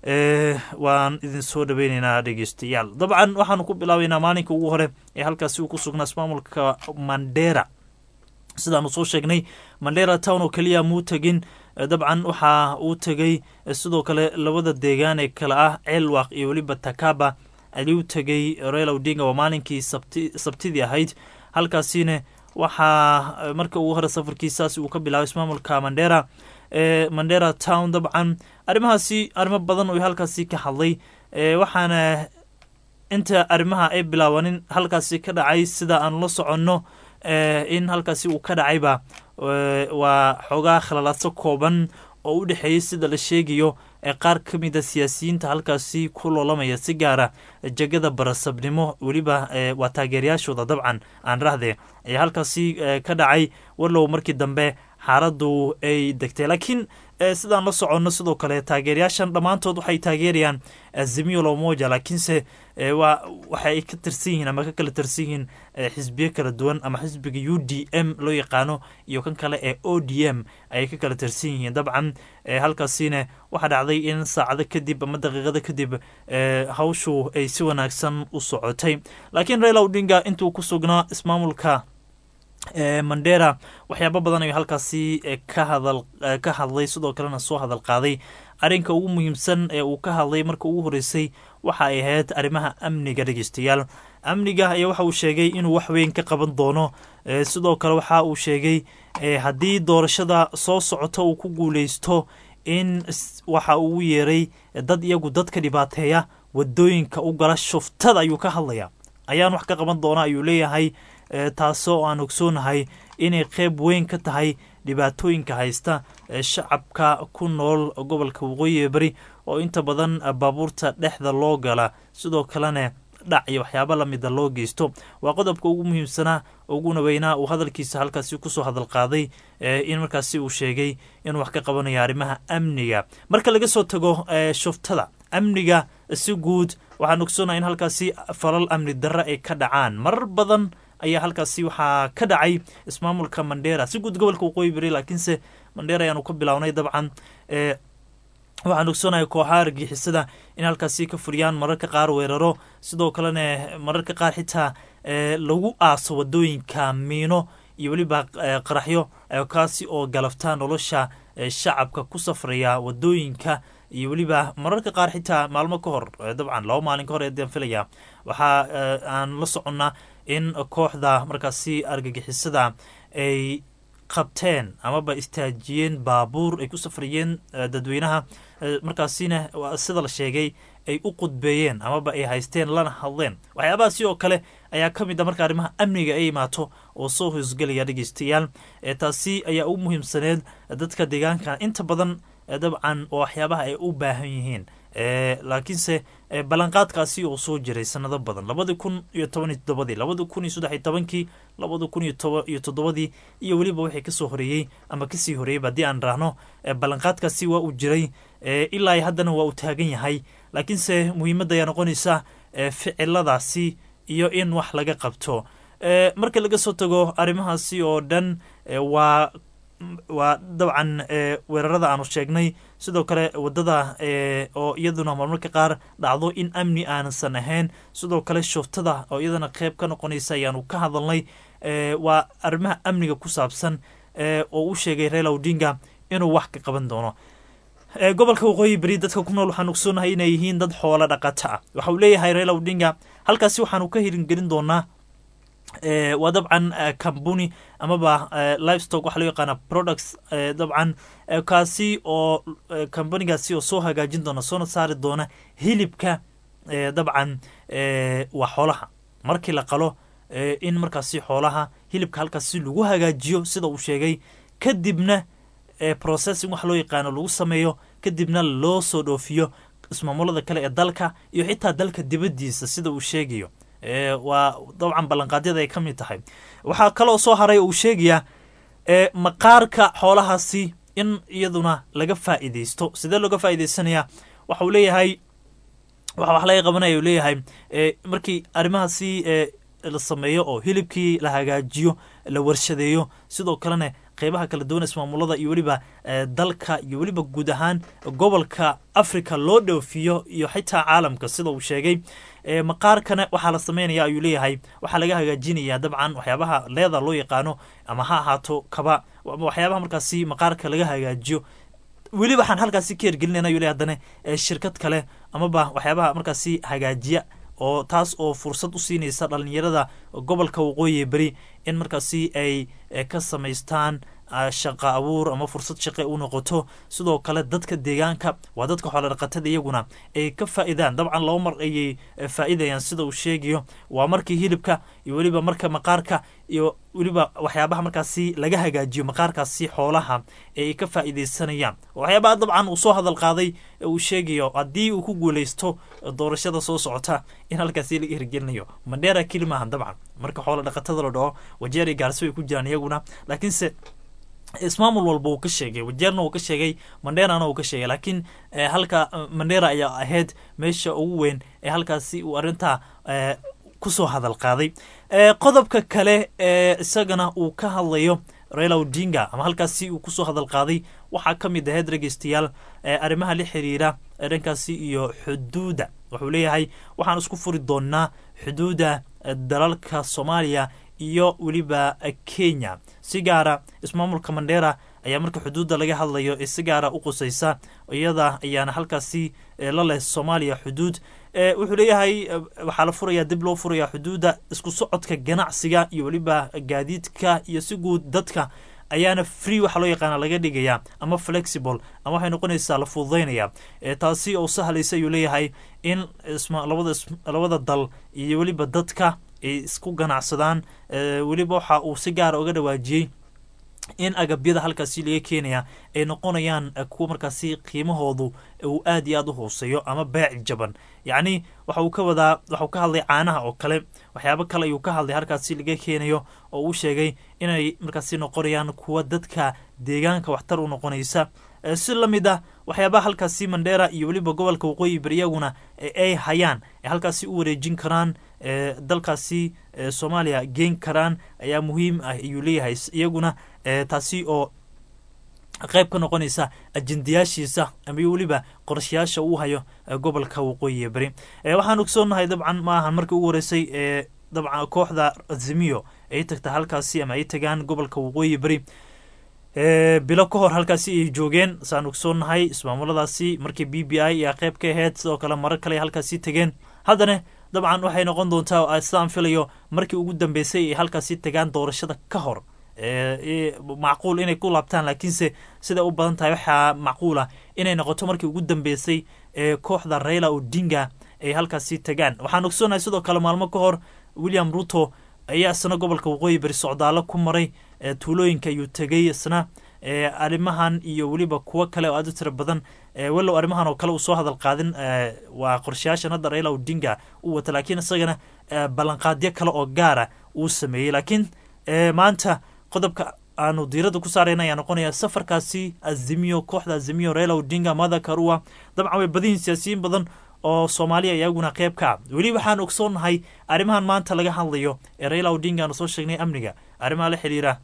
waan idin soo dhaweyneynaa dhegeystayaal dabcan waxaanu ku bilaabeynaa maalinka ugu hore ee halkaasi uu ku sugnaa ismaamulka mandera sidaanu soo sheegnay mandera town oo keliya muu tegin dabcan waxa uu tegey sidoo kale labada deegaan ee kale ah ceelwaaq iyo weliba takaba ayuu tegey raila odinga waa maalinkii sabtidii ahayd halkaasina waxaa marka ugu hore safarkiisaas uu ka bilaabay ismaamulka mandera mandera town dabcan arrimahaasi arrimo badan oo halkaasi ka hadlay waxaana inta arrimaha ay bilaabanin halkaasi ka dhacay sida aanu la soconno in halkaasi uu ka dhacayba waa xoogaa khalalaadso kooban oo u dhexeeyey sida la sheegayo ee qaar ka mida siyaasiyiinta halkaasi ku loolamaya si gaara jegada barasabnimo weliba waa taageerayaashooda dabcan aan rahde ayaa halkaasi ka dhacay walow markii dambe xaaladdu ay degtay laakiin sidaan la soconno sidoo kale taageerayaashan dhammaantood waxay taageerayaan azimio lomoja laakiinse waa waxa ay ka tirsan yihiin ama ka kala tirsan yihiin xisbiyo kala duwan ama xisbiga u d m loo yaqaano iyo kan kale ee o d m ayay ka kala tirsan yihiin dabcan halkaasina waxaa dhacday in saacado kadib ama daqiiqada kadib hawshu ay si wanaagsan u socotay laakiin raila odinga intuu ku sugnaa ismaamulka mandera waxyaaba badan ayuu halkaasi ka hadal ka hadlay sidoo kalena soo hadal qaaday arrinka ugu muhiimsan ee uu ka hadlay marka ugu horeysay waxa ay ahayd arrimaha amniga dhegeystayaal amniga ayaa waxa uu sheegay inuu wax weyn ka qaban doono sidoo kale waxa uu sheegay haddii doorashada soo socota uu ku guuleysto in waxa uu yeeray dad iyagu dadka dhibaateeya wadooyinka u gala shuftada ayuu ka hadlaya ayaan wax ka qaban doona ayuu leeyahay taasoo aan ogsoonahay inay qeyb weyn ka tahay dhibaatooyinka haysta shacabka ku nool gobolka waqooyi beri oo inta badan baabuurta dhexda loo gala sidoo kalena dhac iyo waxyaaba lamida loo geysto waa qodobka ugu muhiimsanaa uguna weynaa uu hadalkiisa halkaasi kusoo hadal qaaday in markaasi uu sheegay inuu wax ka qabanayo arrimaha amniga marka laga soo tago shuftada amniga si guud waxaan ogsoonaa in halkaasi falal amni darre ay ka dhacaan marar badan ayaa halkaasi waxaa ka dhacay ismaamulka mandera si guud gobolka waqooyi beri laakiinse mandera ayaanu ka bilownay dabcan waxaan ogsoonahay kooxaha argixisada in halkaasi ka furiyaan mararka qaar weeraro sidoo kalena mararka qaar xitaa lagu aaso wadooyinka miino iyo weliba qaraxyo kaasi oo galafta nolosha shacabka ku safraya wadooyinka iyo weliba mararka qaar xitaa maalmo ka hor dabcan laba maalin ka hor eedaan filaya waxaa aan la soconnaa in kooxda markaasi argagixisada ay qabteen amaba istaajiyeen baabuur ay ku safrayeen dadweynaha markaasina sida la sheegay ay u qudbeeyeen amaba ay haysteen lana hadleen waxyaabahaasi oo kale ayaa ka mid a marka arrimaha amniga ay imaato oo soo hoosgelaya dhegeystayaal taasi ayaa u muhiimsaneed dadka deegaanka inta badan dabcan oo waxyaabaha ay u baahan yihiin laakiinse ballanqaadkaasi oo soo jiray sanado badan labadi kun iyo toban iyo toddobadii labadi kun iyo saddex iyo tobankii labadi kun iyo toba iyo toddobadii iyo weliba wixii kasoo horeeyey ama kasii horeeyeyba haddii aan raahno ballanqaadkaasi waa uu jiray ilaa haddana waa uu taagan yahay laakiinse muhiimadda ayaa noqonaysa ficiladaasi iyo in wax laga qabto marka laga soo tago arrimahaasi oo dhan waa waa dabcan weerarada aanu sheegnay sidoo kale wadada oo iyaduna marmarka qaar dhacdo in amni aansan ahayn sidoo kale shuftada oo iyadana qeyb ka noqonaysa ayaanu ka hadalnay waa arrimaha amniga ku saabsan oo u sheegay reela odinga inuu wax ka qaban doono gobolka waqooyi beri dadka ku nool waxaan ogsoonahay inay yihiin dad xoolo dhaqato ah waxa uu leeyahay reela odinga halkaasi waxaanu ka hiringelin doonaa waa dabcan cambuni amaba livestock waxaa loo yaqaana products dabcan kaasi oo cambanigaasi oo soo hagaajin doona soona saari doona hilibka dabcan waa xoolaha markii la qalo in markaasi xoolaha hilibka halkaasi lagu hagaajiyo sida uu sheegay kadibna processing waxa loo yaqaano lagu sameeyo kadibna loo soo dhoofiyo ismaamulada kale ee dalka iyo xitaa dalka dibadiisa sida uu sheegayo waa dabcan ballanqaadyada ay ka mid tahay waxaa kaloo soo haray uu sheegayaa maqaarka xoolahaasi in iyaduna laga faa'iidaysto sidee looga faa'iidaysanayaa waxa uu leeyahay waxa wax laga qabanaya uu leeyahay markii arrimahaasi la sameeyo oo hilibkii la hagaajiyo la warshadeeyo sidoo kalena qeybaha kala duwan ismaamulada iyo weliba dalka iyo weliba guud ahaan gobolka africa loo dhoofiyo iyo xitaa caalamka sida uu sheegay maqaarkana waxaa la sameynaya ayuu leeyahay waxaa laga hagaajinaya dabcan waxyaabaha leeda loo yaqaano ama ha ahaato kaba waxyaabaha markaasi maqaarka laga hagaajiyo weli waxaan halkaasi ka hergelinayna ayuu leeyahay haddana shirkad kale amaba waxyaabaha markaasi hagaajiya oo taas oo fursad u siinaysa dhalinyarada gobolka waqooyi beri in markaasi ay ka samaystaan shaqa abuur ama fursad shaqe u noqoto sidoo kale dadka deegaanka waa dadka xoolodhaqatada iyaguna ay ka faa'iidaan dabcan laba mar ayay faa'iidayaan sida uu sheegayo waa markii hilibka iyo weliba marka maqaarka iyo weliba waxyaabaha markaasi laga hagaajiyo maqaarkaasi xoolaha ee ay ka faa'iidaysanayaan waxyaabaha dabcan uu soo hadal qaaday uu sheegayo haddii uu ku guulaysto doorashada soo socota in halkaasi laga hirgelinayo mandheera keli maahan dabcan marka xoola dhaqatada la dhaho wajeeri gaarsi way ku jiraan iyaguna laakiinse ismaamul walba uu ka sheegay wajeerna uu ka sheegay mandheerana uu ka sheegay laakiin halka mandheera ayaa ahayd meesha ugu weyn ee halkaasi uu arrintaa kusoo hadal qaaday qodobka kale ee isagana uu ka hadlayo raila odinga ama halkaasi uu kusoo hadal qaaday waxaa ka mid ahayd dhegeystayaal arrimaha la xiriira dhankaasi iyo xuduudda wuxuu leeyahay waxaan isku furi doonaa xuduudda dalalka soomaaliya iyo weliba kenya si gaara ismaamulka mandheera ayaa marka xuduudda laga hadlayo ee si gaara u qusaysa iyada ayaana halkaasi la leh soomaaliya xuduud wuxuu leeyahay waxaa la furaya dib loo furaya xuduudda isku socodka ganacsiga iyo weliba gaadiidka iyo si guud dadka ayaana free waxaa loo yaqaana laga dhigaya ama flexible ama waxay noqonaysaa la fududaynaya taasi oo sahlaysa ayuu leeyahay in labada dal iyo weliba dadka ay isku ganacsadaan weliba waxa uu si gaara uga dhawaajiyey in agabyada halkaasi laga keenaya ay noqonayaan kuwa markaasi qiimahoodu uu aad iyo aad u hooseeyo ama beec jaban yacni waxa uu ka wadaa waxauu ka hadlay caanaha oo kale waxyaabo kale ayuu ka hadlay halkaasi laga keenayo oo uu sheegay inay markaasi noqonayaan kuwa dadka deegaanka waxtar u noqonaysa si la mid ah waxyaabaha halkaasi mandheera iyo weliba gobolka waqooyi bari iyaguna ay hayaan ay halkaasi u wareejin karaan dalkaasi soomaaliya geen karaan ayaa muhiim ah ayuu leeyahay iyaguna taasi oo qayb ka noqonaysa ajendayaashiisa ama weliba qorshayaasha uu hayo gobolka waqooyi bari waxaan ogsoonahay dabcan ma ahan markii ugu horeysay dabcan kooxda azimiyo ay tagta halkaasi ama ay tagaan gobolka waqooyi bari bilo ka hor halkaasi ay joogeen saan ogsoonahay ismaamuladaasi markii b b i ayaa qayb ka aheyd sidoo kale marar kale ay halkaasi tegeen haddana dabcan waxay noqon doontaa sidaan filayo markii ugu dambeysay ay halkaasi tagaan doorashada ka hor macquul inay ku laabtaan laakiinse siday u badan tahay waxaa macquula inay noqoto markii ugu dambeysay ee kooxda raila odinga ay halkaasi tagaan waxaan ogsoonahay sidoo kale maalmo ka hor william ruto ayaa isna gobolka waqooyi bari socdaalo ku maray tuulooyinka ayuu tegay isna arrimahan iyo weliba kuwo kale oo aad u tira badan walow arrimahan oo kale uu soo hadal qaadin waa qorshayaashan hadda raila odinga uu wata laakiin isagana ballanqaadyo kale oo gaara uu sameeyey laakiin maanta qodobka aanu diiradda ku saarayna ayaa noqonaya safarkaasi azimiyo kooxda azimiyo raila odinga mada karua dabcan way badayihin siyaasiyiin badan oo soomaaliya iyaguna qeyb ka ah weli waxaan ogsoonnahay arrimahan maanta laga hadlayo ee raila odinga aanu soo sheegnay amniga arrimaha la xiriira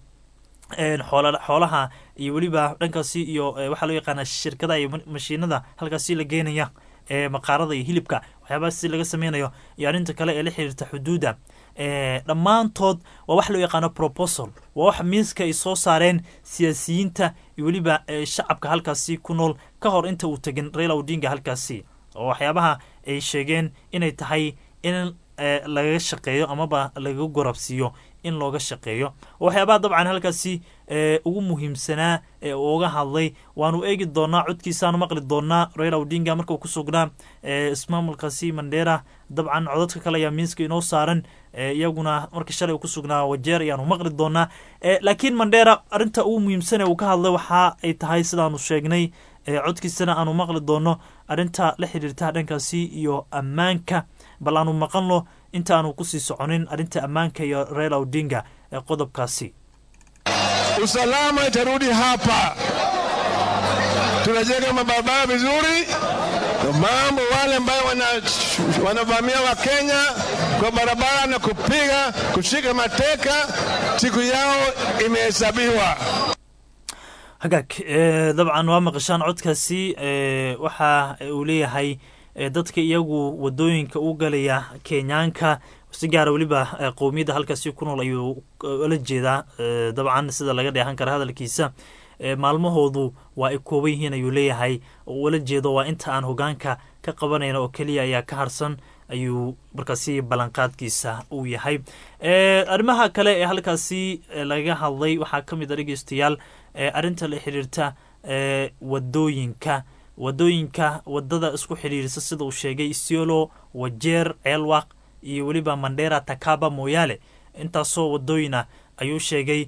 xoolaha iyo weliba dhankaasi iyo waxaa loo yaqaana shirkadaha iyo mashiinada halkaasi la geenaya ee maqaarada iyo hilibka waxyaabahaasi laga sameynayo iyo arrinta kale ee la xiriirta xuduudda dhammaantood waa wax loo yaqaano proposal waa wax miiska ay soo saareen siyaasiyiinta iyo weliba shacabka halkaasi ku nool ka hor inta uu tegin raila odinga halkaasi oo waxyaabaha ay sheegeen inay tahay in lagaga shaqeeyo amaba lagaga gorabsiiyo in looga shaqeeyo waxyaabaha dabcan halkaasi ugu muhiimsanaa ee uga hadlay waanu eegi doonaa codkiisaanu maqli doonaa raila odinga markuu ku sugnaa ismaamulkaasi mandera dabcan codadka kale ayaa miiska inoo saaran iyaguna markii shalay uu ku sugnaa wajeer ayaanu maqli doonaa laakiin mandera arrinta ugu muhiimsan ee uu ka hadlay waxa ay tahay sidaanu sheegnay codkiisana aanu maqli doono arrinta la xiriirta dhankaasi iyo ammaanka bal aanu maqanno inta aanu kusii soconin arrinta ammaanka iyo raila odinga ee qodobkaasi usalama itarudi hapa, tunajenga mabarabara vizuri, mambo wale ambayo wanavamia wa Kenya kwa barabara na kupiga kushika mateka, siku yao imehesabiwa. hagaag dabcan waa maqashaan codkaasi waxa uu leeyahay dadka iyagu wadooyinka u galaya kenyaanka si gaara weliba qowmiyadda halkaasi ku nool ayuu la jeedaa dabcan sida laga dheehan kara hadalkiisa maalmahoodu waa ay kooban yihiin ayuu leeyahay ula jeedo waa inta aan hogaanka ka qabanayna oo keliya ayaa ka harsan ayuu markaasi ballanqaadkiisa uu yahay arrimaha kale ee halkaasi laga hadlay waxaa ka mid a dhegeystayaal arrinta la xiriirta wadooyinka wadooyinka wadada isku xidhiirisa sida uu sheegay isiolo wajeer ceelwaq iyo weliba mandera takaba mooyaale intaasoo wadooyina ayuu sheegay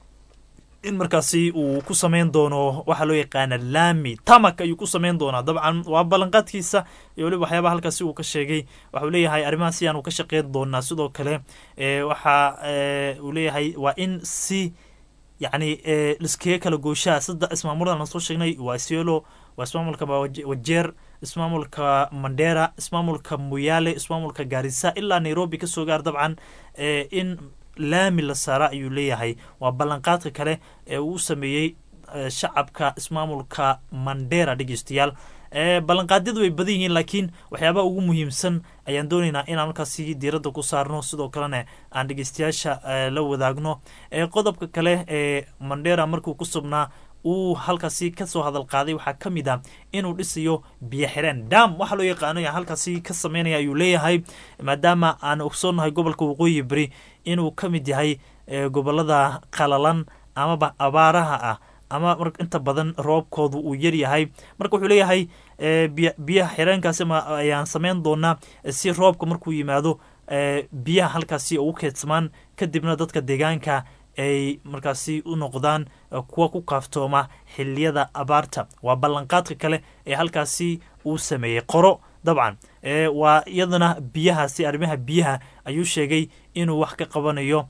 in markaasi uu ku sameyn doono waxaa loo yaqaana laami tamak ayuu ku sameyn doonaa dabcan waa ballanqaadkiisa iyo weliba waxyaabaha halkaasi uu ka sheegay waxauu leeyahay arrimaha si aanu ka shaqeyn doonaa sidoo kale waxa uu leeyahay waa in si yacni liskaga kala gooshaa sida ismaamuladan aan soo sheegnay waa isiolo waa ismaamulka wajeer ismaamulka mandera ismaamulka muyaale ismaamulka gaarisa ilaa nairobi kasoo gaar dabcan in laami la saara ayuu leeyahay waa ballanqaadka kale ee uu sameeyey shacabka ismaamulka mandera dhegeystayaal ballanqaadyadu way badan yihiin laakiin waxyaabaha ugu muhiimsan ayaan doonaynaa inaan markaasi diiradda ku saarno sidoo kalena aan dhegeystayaasha la wadaagno qodobka kale ee mandera markuu ku subnaa uu halkaasi kasoo hadal qaaday waxaa ka mid ah inuu dhisayo biyo xireen dam waxaa loo yaqaano halkaasi ka sameynaya ayuu leeyahay maadaama aan ogsoonnahay gobolka waqooyi beri inuu ka mid yahay gobolada qalalan amaba abaaraha ah ama inta badan roobkoodu uu yaryahay marka wuxuu leeyahay biyaha xireenkaasi ayaan sameyn doonaa si roobka markuu yimaado biyaha halkaasi ugu keedsamaan kadibna dadka deegaanka ay markaasi u noqdaan kuwa ku kaaftooma xiliyada abaarta waa ballanqaadka kale ee halkaasi uu sameeyey qoro dabcan waa iyadana biyahaasi arrimaha biyaha ayuu sheegay inuu wax ka qabanayo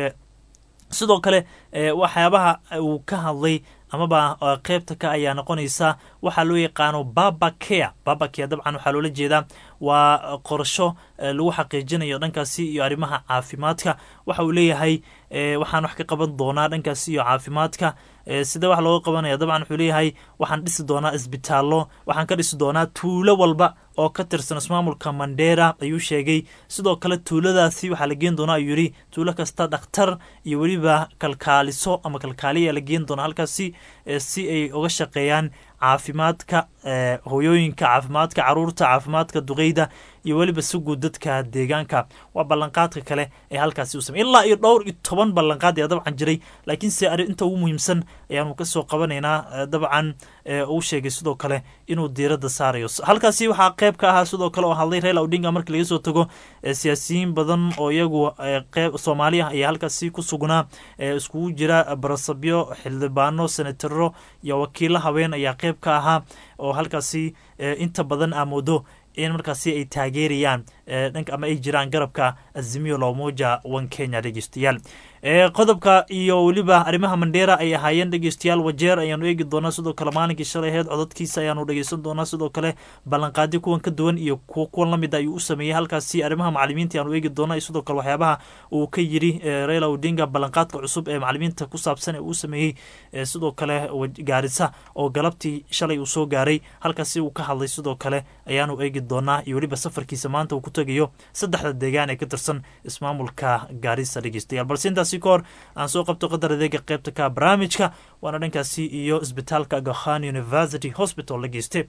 sidoo kale waxyaabaha uu ka hadlay amaba qeybta ka ayaa noqonaysa waxaa loo yaqaano babakea babakea dabcan waxaa loola jeedaa waa qorasho lagu xaqiijinayo dhankaasi iyo arrimaha caafimaadka waxa uu leeyahay waxaan wax ka qaban doonaa dhankaasi iyo caafimaadka sida wax looga qabanaya dabcan wuxuu leeyahay waxaan dhisi doonaa isbitaallo waxaan ka dhisi doonaa tuulo walba oo ka tirsan ismaamulka mandera ayuu sheegay sidoo kale tuuladaasi waxaa la geen doonaa ayuu yidhi tuulo kasta dhakhtar iyo weliba kalkaaliso ama kalkaaliya la geen doonaa halkaasi si ay uga shaqeeyaan caafimaadka hoyooyinka caafimaadka caruurta caafimaadka duqeyda iyo weliba si guud dadka deegaanka waa ballanqaadka kale ee halkaasi u samey ilaa iyo dhowr iyo toban ballanqaad ayaa dabcan jiray laakiin se inta ugu muhiimsan ayaanu kasoo qabanaynaa dabcan uu sheegay sidoo kale inuu diiradda saarayo halkaasi waxaa qeyb ka ahaa sidoo kale oo hadlay raila odinga markii laga soo tago siyaasiyiin badan oo iyagu qeyb soomaali ah ayaa halkaasi ku sugnaa iskugu jira barasabyo xildhibaano senataro iyo wakiilo haween ayaa qeyb ka ahaa oo halkaasi inta badan aa moodo in markaasi ay taageerayaan dhanka ama ay jiraan garabka azimio lomoja one kenya dhegeystayaal qodobka iyo weliba arrimaha mandheera ay ahaayeen dhegeystayaal wajeer ayaanu eegi doonaa sidoo kale maalinkii shalay aheyd codadkiisa ayaanu dhegeysan doonaa sidoo kale ballanqaadyo kuwan ka duwan iyo kuwan lamid ayuu u sameeyey halkaasi arrimaha macalimiinta ayaanu eegi doonaa iyo sidoo kale waxyaabaha uu ka yiri raila odinga ballanqaadka cusub ee macalimiinta ku saabsan ee uu sameeyey sidoo kale gaarisa oo galabtii shalay uu soo gaaray halkaasi uu ka hadlay sidoo kale ayaanu eegi doonaa iyo weliba safarkiisa maanta uu ku tegayo saddexda deegaan ee ka tirsan ismaamulka gaarisa dhegeystayaal balse intaasi ka hor aan soo qabto qadar adeega qaybta ka barnaamijka waana dhankaasi iyo isbitaalka agakhan university hospital la geyste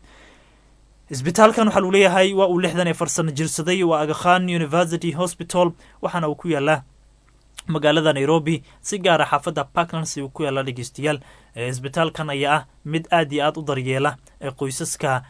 isbitaalkan waxaa lagu leeyahay waa uu lixdan ee farsano jirsaday waa agakhan university hospital waxaana uu ku yaalaa magaalada nairobi si gaara xaafadda parklands uu ku yaala dhegeystayaal isbitaalkan ayaa ah mid aad iyo aad u daryeela qoysaska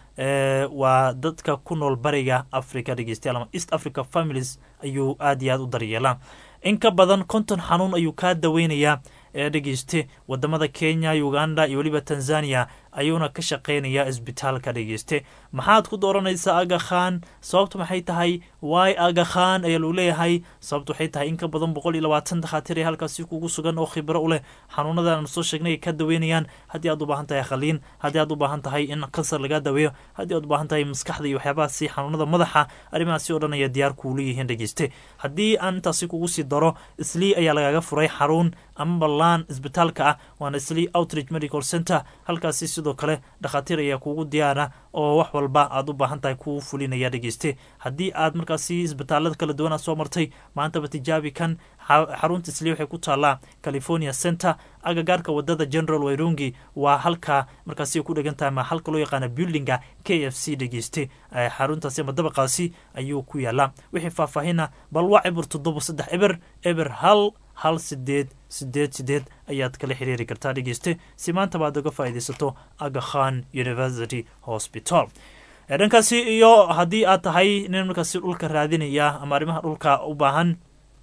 waa dadka ku nool bariga africa dhegeystayaal ama east africa families ayuu aad iyo aad u daryeelaa in ka badan konton xanuun ayuu kaa daweynayaa ee dhegeyste wadamada kenya uganda iyo weliba tanzania ayuuna ka shaqeynayaa isbitaalka dhegeyste maxaad ku dooranaysaa agakhan sababtu maxay tahay wy agakhan ayaa lagu leeyahay sababtu waxay tahay in ka badan boqol iyo labaatan dakhaatiir ee halkaasi kugu sugan oo khibro u leh xanuunadan soo sheegnay ay ka daweynayaan haddii aad u baahan tahay khaliin haddii aad u baahan tahay in kansar lagaa daweeyo haddii aad u baahan tahay maskaxda iyo waxyaabahaasi xanuunada madaxa arrimahaasi oo dhan ayaa diyaar kuu leeyihiin dhegeyste haddii aan intaasi kugu sii daro islii ayaa lagaga furay xarun ama ballaan isbitaalka ah waana islii outreach medical center halkaasi sidoo kale dhakhaatiir ayaa kuugu diyaara oo wax walba aad u baahan tahay kuu fulinaya dhegeyste haddii aad markaasi isbitaalada kala duwan aad soo martay maantaba tijaabi kan xarunta isli waxay ku taallaa california center agagaarka wadada general wayrungi waa halka markaasi ku dhegan tahay ma halka loo yaqaana buildinga k f c dhegeyste xaruntaasi ama dabaqaasi ayuu ku yaalaa wixii faahfaahina bal waa cibir toddoba saddex eber eber hal hal sideed sideed sideed ayaad kala xiriiri kartaa dhegeyste si maantaba aad uga faa'iidaysato agakhan university hospital dhankaasi iyo haddii aad tahay nin markaasi dhulka raadinaya ama arrimaha dhulka u baahan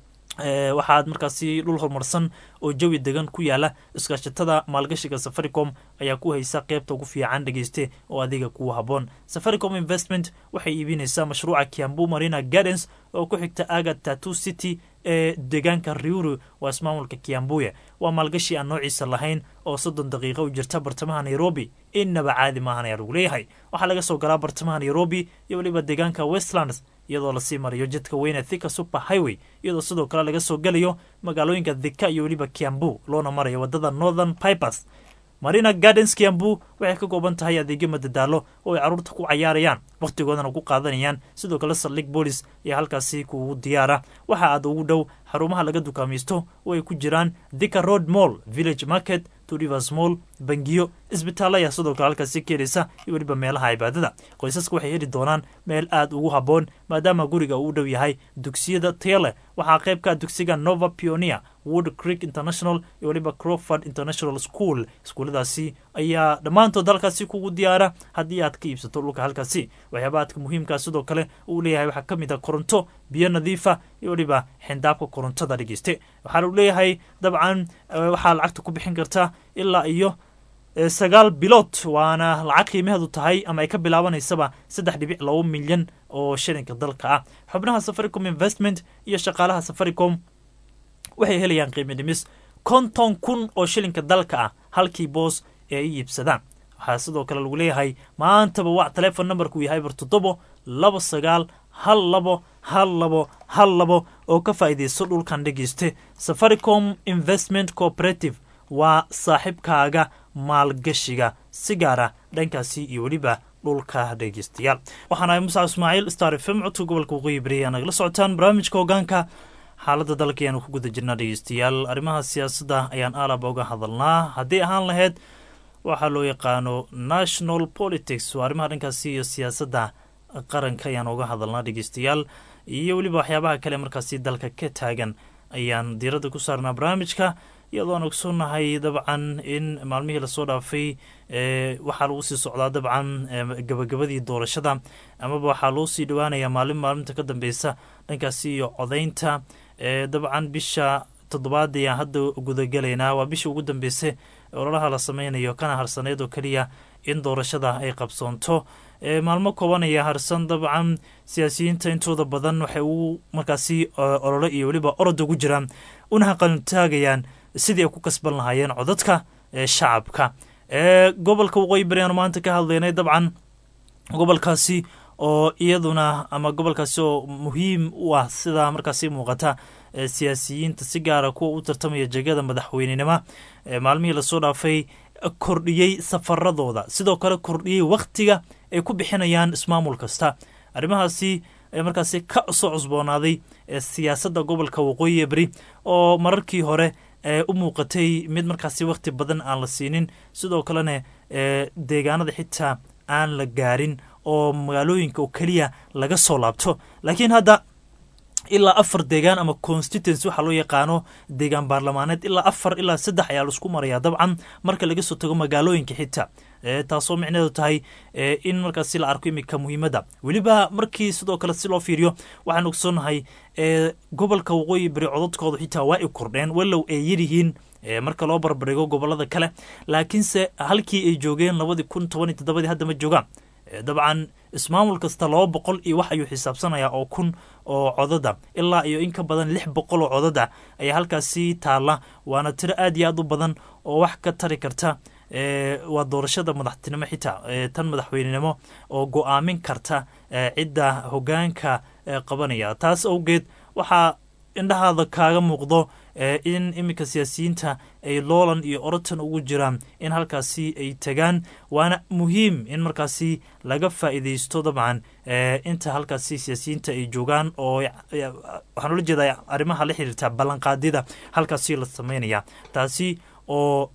waxaad markaasi dhul horumarsan oo jawi degan ku yaala iskaashatada maalgashiga safaricom ayaa ku haysa qeybta ugu fiican dhegeyste oo adiga kuu haboon safaricom investment waxay iibinaysaa mashruuca kiambu marina gardens oo ku xigta aga tattoo city ee deegaanka riuru waa ismaamulka kiambuya waa maalgashi aan noociisa lahayn oo soddon daqiiqo u jirta bartamaha nairobi innaba caadi maahan ayaa lagu leeyahay waxaa laga soo galaa bartamaha nairobi iyo weliba deegaanka westlands iyadoo lasii marayo jidka weyne thika super highway iyadoo sidoo kale laga soo gelayo magaalooyinka thika iyo weliba kiambu loona marayo wadada northern pipers marina gardens kiambu waxay ka kooban tahay adeegyo madadaalo oo ay carruurta ku cayaarayaan wakhtigoodana ku qaadanayaan sidoo kale saldhig boolis ayaa halkaasi kuugu diyaara waxa aad ugu dhow xarumaha laga dukaamaysto oo ay ku jiraan thika road mall village market rivers mall bangiyo isbitaal ayaa sidoo kale halkaasi ka heleysa iyo weliba meelaha cibaadada qoysaska waxay heli doonaan meel aad ugu habboon maadaama guriga uu u dhow yahay dugsiyada tayale waxaa qayb ka dugsiga nova pioneer wood creek international iyo weliba croford international school iskuuladaasi ayaa dhammaantood halkaasi kugu diyaara haddii aad ka iibsato dhulka halkaasi waxyaaba aadka muhiimkaa sidoo kale uu leeyahay waxaa ka mid a koronto biyo nadiifa iyo weliba xindaabka korontada dhegeyste waxaa lagu leeyahay dabcan waxaa lacagta ku bixin karta ilaa iyo sagaal bilood waana lacag qiimaheedu tahay ama ay ka bilaabanaysaba saddex dhibic laba milyan oo shilinka dalka ah xubnaha safaricom investment iyo shaqaalaha safaricom waxay helayaan qiimo dhimis konton kun oo shilinka dalka ah halkii boos ee ay iibsadaan waxaa sidoo kale lagu leeyahay maantaba waa telefon numberku yahay bar toddobo labo sagaal hal labo hal labo hal labo oo ka faa'iidaysto dhulkan dhegeyste safaricom investment cooperative waa saaxiibkaaga maalgashiga si gaara dhankaasi iyo weliba dhulka dhegeystayaal waxaan ahay musac ismaaciil star f m codka gobolka waqooyi bari aa nagala socotaan barnaamijka hogaanka xaaladda dalka ayaanu ku guda jirnaa dhegeystayaal arrimaha siyaasadda ayaan aalaba uga hadalnaa haddii ahaan lahayd waxaa loo yaqaano national politics waa arrimaha dhankaasi iyo siyaasadda qaranka ayaan uga hadalnaa dhegeystayaal iyo weliba waxyaabaha kale markaasi dalka ka taagan ayaan diiradda ku saarnaa barnaamijka iyadoon ogsoonnahay dabcan in maalmihii lasoo dhaafay waxaa lagu sii socdaa dabcan gabagabadii doorashada amaba waxaa loo sii dhawaanayaa maalin maalinta ka dambeysa dhankaasi iyo codaynta dabcan bisha toddobaad ayaan hadda gudagelaynaa waa bishii ugu dambeysay ololaha la sameynayo kana harsaneyd oo keliya in doorashada ay qabsoonto maalmo kooban ayaa harsan dabcan siyaasiyiinta intooda badan waxay ugu markaasi olole iyo weliba orod ugu jiraan una haqantaagayaan sidii ay ku kasban lahaayeen codadka shacabka gobolka waqooyi bari aanu maanta ka hadlaynay dabcan gobolkaasi oo iyaduna ama gobolkaasi oo muhiim u ah sidaa markaasi muuqata siyaasiyiinta si gaara kuwa u tartamaya jegada madaxweynenimo maalmihii lasoo dhaafay kordhiyey safaradooda sidoo kale kordhiyey wakhtiga ay ku bixinayaan ismaamul kasta arrimahaasi markaasi ka soo cusboonaaday siyaasadda gobolka waqooyi beri oo mararkii hore u muuqatay mid markaasi wakhti badan aan la siinin sidoo kalena deegaanada xitaa aan la gaarin oo magaalooyinka oo keliya laga soo laabto laakiin hadda ilaa afar deegaan ama constituency waxaa loo yaqaano deegaan baarlamaaneed ilaa afar ilaa saddex ayaa laisku maraya dabcan marka laga soo tago magaalooyinka xitaa taasoo micneedu tahay in markaasi la arko iminka muhiimadda weliba markii sidoo kale si loo fiiriyo waxaan ogsoonnahay gobolka waqooyi bari codadkooda xitaa waa ay kordheen walow ay yaryihiin marka loo barbardhigo gobolada kale laakiinse halkii ay joogeen labadii kun toban iyo toddobadii hadda ma joogaan dabcan ismaamul kasta laba boqol iyo wax ayuu xisaabsanayaa oo kun oo codada ilaa iyo in ka badan lix boqol oo codada ayaa halkaasi taalla waana tiro aad iyo aad u badan oo wax ka tari karta waa doorashada madaxtinimo xitaa tan madaxweynenimo oo go-aamin karta cidda hogaanka qabanaya taas awgeed waxaa indhahaada kaaga muuqdo in iminka siyaasiyiinta ay loolan iyo orotan ugu jiraan in halkaasi ay tagaan waana muhiim in markaasi laga faa'iidaysto dabcan inta halkaasi siyaasiyiinta ay joogaan oo waxaan ula jeedaa arrimaha la xiriirta ballanqaadyada halkaasi la sameynaya taasi oo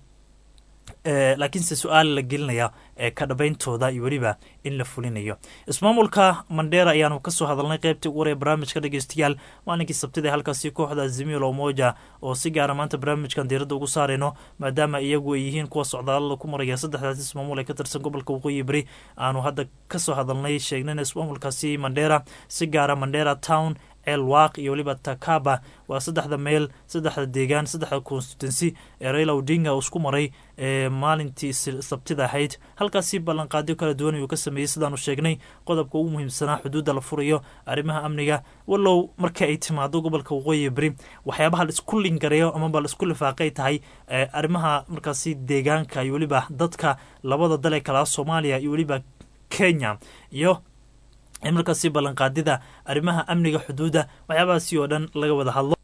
laakiinse su-aal la gelinaya ka dhabayntooda iyo weliba in la fulinayo ismaamulka mandheera ayaanu kasoo hadalnay qaybtii ugu horee barnaamijka dhegeystayaal maalinkii sabtida halkaasi kooxda zimilo moja oo si gaara maanta barnaamijkan diiradda ugu saarayno maadaama iyagu ay yihiin kuwa socdaalada ku maraya saddexdaas ismaamul ee ka tirsan gobolka waqooyi beri aanu hadda kasoo hadalnay sheegnayna ismaamulkaasi mandheera si gaara mandheera town elwaq iyo weliba takaba waa saddexda meel saddexda deegaan saddexda constituency ee raila odinga uu isku maray maalintii sabtida ahayd halkaasi ballanqaadyo kala duwan ayuu ka sameeyey sidaanu sheegnay qodobka ugu muhiimsanaa xuduudda la furayo arrimaha amniga walow marka ay timaado gobolka waqooyi beri waxyaabaha laisku lingareeyo amaba laisku lifaaqay tahay arrimaha markaasi deegaanka iyo weliba dadka labada dal ee kalaa soomaaliya iyo weliba kenya iyo in markaasi ballanqaadida arrimaha amniga xuduudda waxyaabahaasi oo dhan laga wada hadlo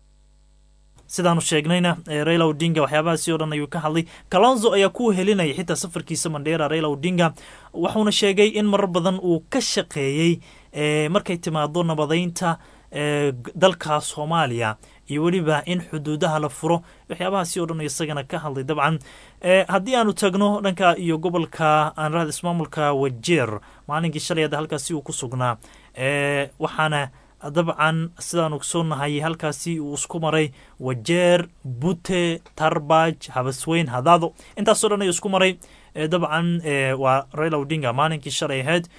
sidaanu sheegnayna raila odinga waxyaabahaasi oo dhan ayuu ka hadlay kalonzo ayaa ku helinaya xitaa safarkiisa mandheera raila odinga wuxuuna sheegay in marar badan uu ka shaqeeyey markay timaado nabadeynta dalka soomaaliya iyo weliba in xuduudaha la furo waxyaabahaasi oo dhan isagana ka hadlay dabcan haddii aanu tagno dhanka iyo gobolka aan rahda ismaamulka wajeer maalinkii shalay hadda halkaasi uu ku sugnaa waxaana dabcan sidaan ogsoonahay halkaasi uu isku maray wajeer bute tarbaj habasweyn hadaado intaasoo dhan ayuu isku maray dabcan waa raila odinga maalinkii shalay ahayd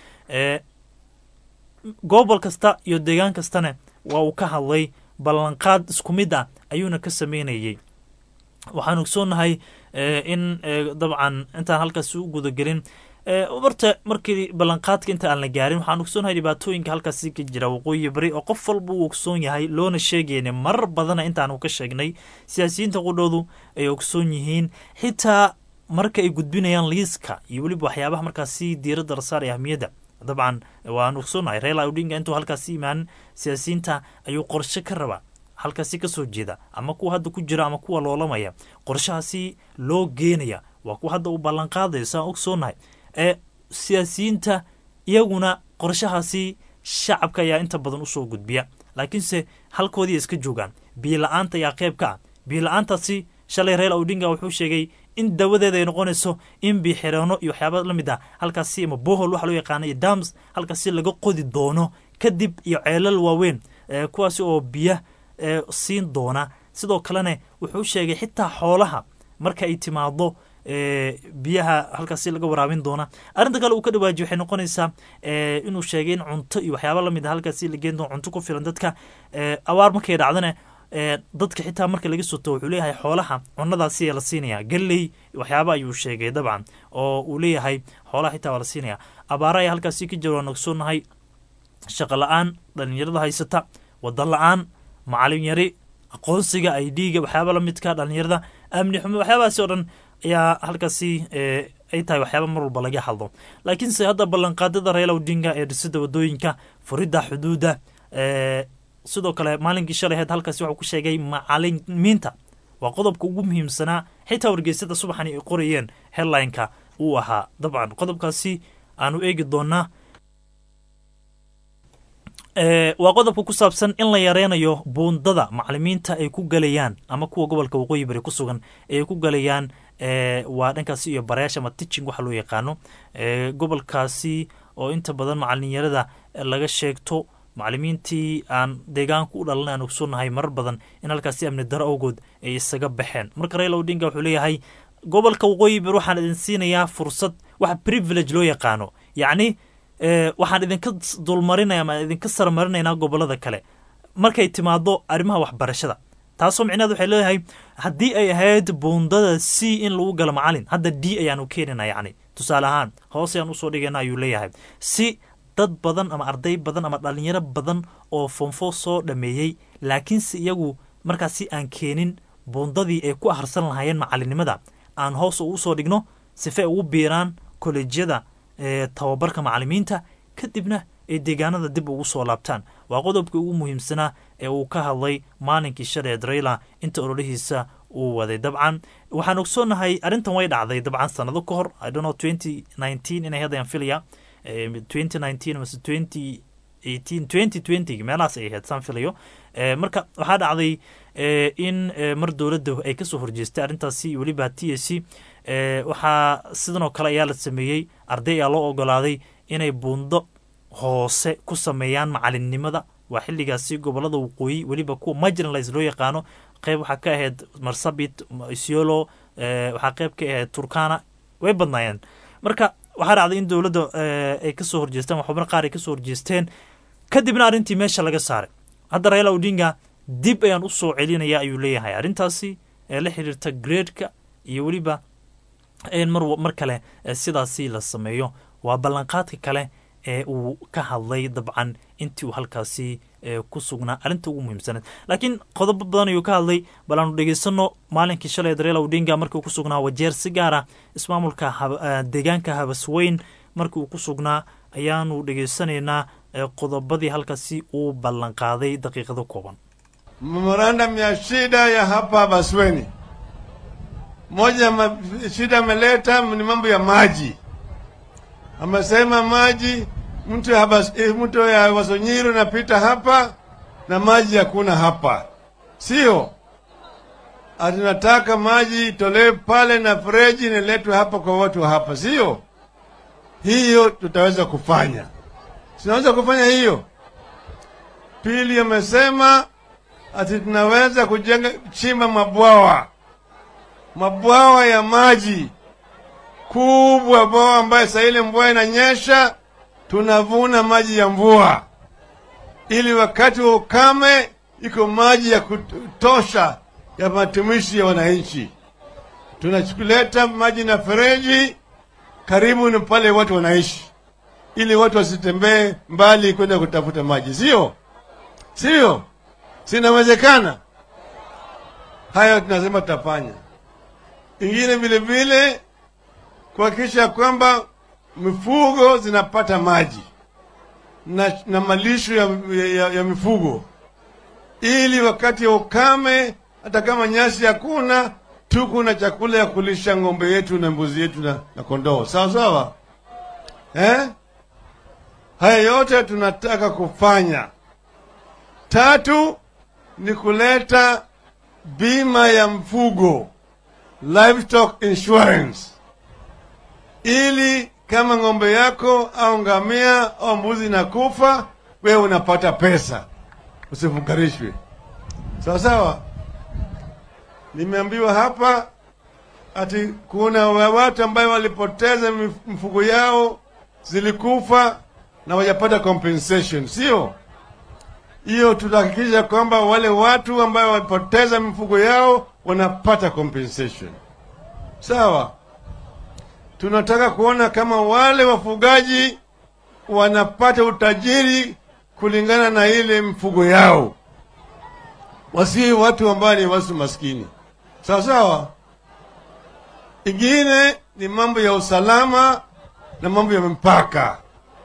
gobol kasta iyo deegaan kastana waa uu ka hadlay ballanqaad isku mid ah ayuuna ka sameynayey waxaan ogsoonahay in dabcan intaan halkaasi u gudagelin marta markii ballanqaadka inta aan la gaarin waxaan ogsoonahay dhibaatooyinka halkaasi ka jira waqooyi bari oo qof walba uu ogsoon yahay loona sheegayna marar badana intaanu ka sheegnay siyaasiyiinta qudhoodu ay ogsoon yihiin xitaa marka ay gudbinayaan liiska iyo weliba waxyaabaha markaasi diiradda la saaraya ahmiyadda dabcan waan ogsoonahay reila odinga intuu halkaasi imaan siyaasiyiinta ayuu qorshe ka rabaa halkaasi kasoo jeeda ama kuwa hadda ku jira ama kuwa loolamaya qorshahaasi loo geenaya waa kuwa hadda uu ballanqaadayo saan ogsoonahay ee siyaasiyiinta iyaguna qorshahaasi shacabka ayaa inta badan usoo gudbiya laakiinse halkoodii iska joogaan biila-aanta ayaa qeyb ka ah biila-aantaasi shalay reila odinga wuxuu sheegay in dawadeeda ay noqonayso in biixireenno iyo waxyaaba la mid ah halkaasi ama bohol waxa loo yaqaana iyo dams halkaasi laga qodi doono kadib iyo ceelal waaweyn kuwaasi oo biya siin doona sidoo kalena wuxuu sheegay xitaa xoolaha marka ay timaado biyaha halkaasi laga waraabin doona arrinta kale uu ka dhawaajiy waxay noqonaysaa inuu sheegay in cunto iyo waxyaaba lamid a halkaasi la geen doono cunto ku filan dadka abaar markay dhacdana dadka xitaa marka laga soto wuxuu leeyahay xoolaha cunadaasiyaa la siinaya galley waxyaaba ayuu sheegay dabcan oo uu leeyahay xoolaha xitaa waa la siinaya abaara ayaa halkaasi ka jira waan ogsoonahay shaqo la-aan dhalinyarada haysata wadan la-aan macalin yari aqoonsiga i d-ga waxyaaba lamidka dhalinyarada amni xumo waxyaabahaasi oo dhan ayaa halkaasi ay tahay waxyaaba mar walba laga hadlo laakiinse hadda ballanqaadada reela odinga ee dhisida wadooyinka furidda xuduudda sidoo kale maalinkii shalay heed halkaasi waxuu ku sheegay macalimiinta waa qodobka ugu muhiimsanaa xitaa wargeysada subaxan ay qorayeen headlineka uu ahaa dabcan qodobkaasi aanu eegi doonaa waa qodobka ku saabsan in la yareynayo buundada macalimiinta ay ku galayaan ama kuwa gobolka waqooyi bari ku sugan ay ku galayaan waa dhankaasi iyo barayaasha ama ticing waxa loo yaqaano gobolkaasi oo inta badan macalinyarada laga sheegto macalimiintii aan deegaanku u dhalan aan ogsoonahay marar badan in halkaasi amni daro awgood ay isaga baxeen marka raila odinga wuxuu leeyahay gobolka waqooyi bari waxaan idin siinayaa fursad waxa privilege loo yaqaano yacni waxaan idinka dulmarinaya ama idinka sarmarinaynaa gobolada kale markay timaado arrimaha waxbarashada taasoo micnaheed waxay leedahay haddii ay ahayd buundada c in lagu galo macalin hadda d ayaanu keenina yacni tusaale ahaan hoos ayaan usoo dhigayna ayuu leeyahay si dad badan ama arday badan ama dhalinyaro badan oo fonfo soo dhameeyey laakiinse iyagu markaasi aan keenin buundadii ay ku aharsan lahaayeen macalinimada aan hoos ugu soo dhigno sife ay ugu biiraan kolejyada tababarka macalimiinta kadibna ay deegaanada dib ugu soo laabtaan waa qodobkii ugu muhiimsanaa ee uu ka hadlay maalinkii shaleed rayla inta ololihiisa uu waday dabcan waxaan ogsoonahay arrintan way dhacday dabcan sanado ka hor idono twenty nineteen inay haddayaan filaya twenty nineteen mase twenty eighteen twenty twenty meelahaas ay ahayd saan filayo marka waxaa dhacday in mar dowladda ay kasoo horjeestay arrintaasi weliba t s c waxaa sidan oo kale ayaa la sameeyey arday ayaa loo ogolaaday inay buundo hoose ku sameeyaan macalinnimada waa xilligaasi gobolada waqooyi weliba kuwa marginalize loo yaqaano qeyb waxaa ka ahayd marsabit isiolo waxaa qeyb ka ahayd turkana way badnaayeen marka waxaa dhacday in dowladda ay kasoo horjeesteen waxubna qaar ay kasoo horjeesteen kadibna arrintii meesha laga saaray hadda raila odinga dib ayaan u soo celinaya ayuu leeyahay arrintaasi ee la xiriirta gradeka iyo weliba in mar mar kale sidaasi la sameeyo waa ballanqaadka kale ee uu ka hadlay dabcan intii uu halkaasi ku sugnaa arrinta ugu muhiimsaneed laakiin qodobo badan ayuu ka hadlay bal aanu dhegeysano maalinkii shalay reela odinga markii uu ku sugnaa wajeer si gaara ismaamulka deegaanka habasweyn markii uu ku sugnaa ayaanu dhegeysanaynaa qodobadii halkaasi uu ballanqaaday daqiiqado kooban memorandum ya shida ya hapa Habasweni, moja ma, shida ameleta ni mambo ya maji. Amesema maji mto ya Habas, eh, mto ya Wasonyiro napita hapa na maji hakuna hapa, sio atunataka maji itolewe pale na freji niletwe hapa kwa watu wa hapa, sio hiyo tutaweza kufanya, tunaweza kufanya hiyo. Pili, amesema ati tunaweza kujenga chimba mabwawa mabwawa ya maji kubwa, bwawa ambayo saa ile mvua inanyesha tunavuna maji ya mvua, ili wakati wa ukame iko maji ya kutosha ya matumishi ya wananchi. Tunakuleta maji na fereji karibu ni pale watu wanaishi, ili watu wasitembee mbali kwenda kutafuta maji, sio sio? Sinawezekana hayo, tunasema tutafanya. Ingine vile vile kuhakikisha kwamba mifugo zinapata maji na, na malisho ya, ya, ya mifugo, ili wakati wa ukame, hata kama nyasi hakuna, tuko na chakula ya kulisha ng'ombe yetu na mbuzi yetu na, na kondoo. Sawa sawa, eh? Haya yote tunataka kufanya. Tatu ni kuleta bima ya mfugo livestock insurance, ili kama ng'ombe yako au ngamia au mbuzi nakufa, wewe unapata pesa, usifukarishwe. Sawa sawa. Nimeambiwa hapa ati kuna watu ambayo walipoteza mifugo yao zilikufa na wajapata compensation, sio? hiyo tutahakikisha kwamba wale watu ambao wamepoteza mifugo yao wanapata compensation. Sawa, tunataka kuona kama wale wafugaji wanapata utajiri kulingana na ile mifugo yao, wasi watu ambao ni watu maskini. Sawa sawa. Ingine ni mambo ya usalama na mambo ya mpaka.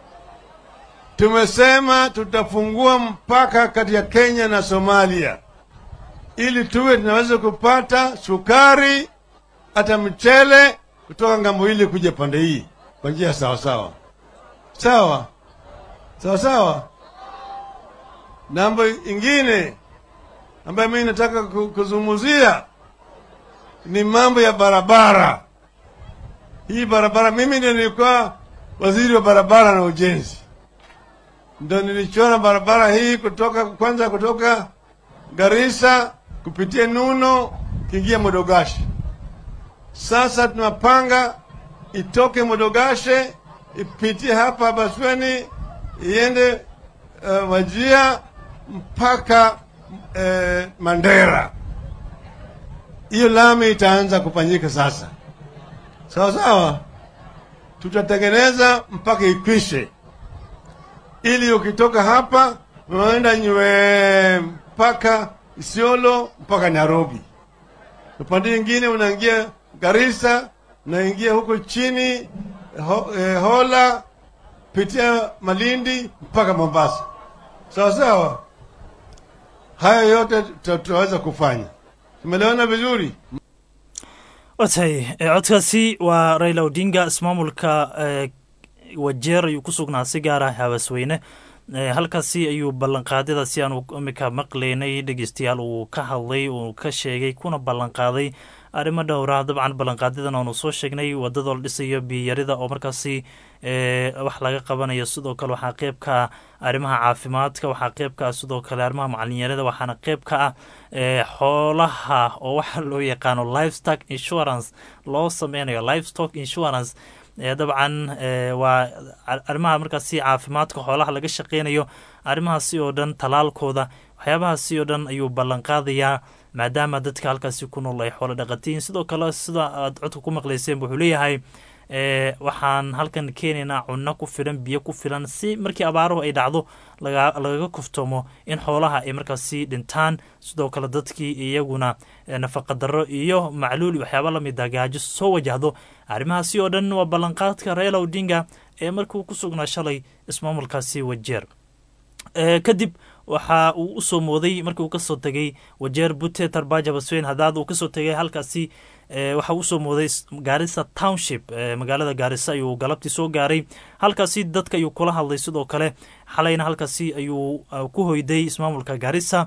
Tumesema tutafungua mpaka kati ya Kenya na Somalia ili tuwe tunaweza kupata sukari hata mchele kutoka ngambo ile kuja pande hii kwa njia sawa sawa sawa sawa sawa. Nambo ingine ambayo mimi nataka ku- kuzungumzia ni mambo ya barabara. Hii barabara, mimi ndio nilikuwa waziri wa barabara na ujenzi, ndo nilichora barabara hii kutoka kwanza kutoka Garissa kupitia Nuno kiingia Modogashi. Sasa tunapanga itoke Modogashe ipitie hapa Basweni iende uh, Wajia mpaka uh, Mandera. Hiyo lami itaanza kufanyika sasa, sawa sawa. Tutatengeneza mpaka ikwishe, ili ukitoka hapa unaenda nywe mpaka Isiolo mpaka Nairobi. Upande mwingine unaingia Garissa, unaingia huko chini ho, eh, Hola, pitia Malindi mpaka Mombasa. Sawa sawa, haya yote tuta- tutaweza kufanya. Tumelewana vizuri? watay codkaasi waa raila odinga ismaamulka eh, wajeer ayuu ku sugnaa si gaara habaasweyne Eh, halkaasi ayuu ballanqaadyadaasi aanu imika maqlaynay dhegeystayaal uu ka hadlay uu ka sheegay kuna ballanqaaday arrimo dhowra dabcan ballanqaadyadan aanu soo sheegnay wadada la dhisayo biyarida oo markaasi eh, wax laga qabanayo sidoo kale waxaa qeyb ka ah arrimaha caafimaadka waxaa qeyb ka ah sidoo kale arrimaha macalinyarada waxaana qeyb ka ah eh, xoolaha oo waxa loo yaqaano livestock insurance loo sameynayo livestock insurance ee dabcan ee, waa ar- arrimaha markaasi caafimaadka xoolaha laga shaqeynayo arrimahaasi oo dhan talaalkooda waxyaabahaasi oo dhan ayuu ballanqaadayaa maadaama dadka halkaasi ku nool ay xoolo dhaqatiin sidoo kale sida aad codka ku maqleyseen wuxuu leeyahay ee, waxaan halkan keenaynaa cunno ku filan biyo ku filan si markii abaaruhu ay dhacdo laga- lagaga kuftamo in xoolaha ay markaasi dhintaan sidoo kale dadkii iyaguna ee, nafaqa darro iyo macluul iyo waxyaaba lamid ah gaajo soo wajahdo arrimahaasi oo dhan waa ballanqaadka raila odinga ee markuu ku sugnaa shalay ismaamulkaasi wajeer Ee, kadib waxa uu usoo mooday markii uu kasoo tegay wajeer bute tarbaja basweyn hadaad uu kasoo tegay halkaasi ee, waxa uu usoo mooday s- gaarisa township ee, magaalada gaarisa ayuu galabtii soo gaaray halkaasi dadka ayuu kula hadlay sidoo kale xalayna halkaasi ayuu uh, ku hoyday ismaamulka gaarisa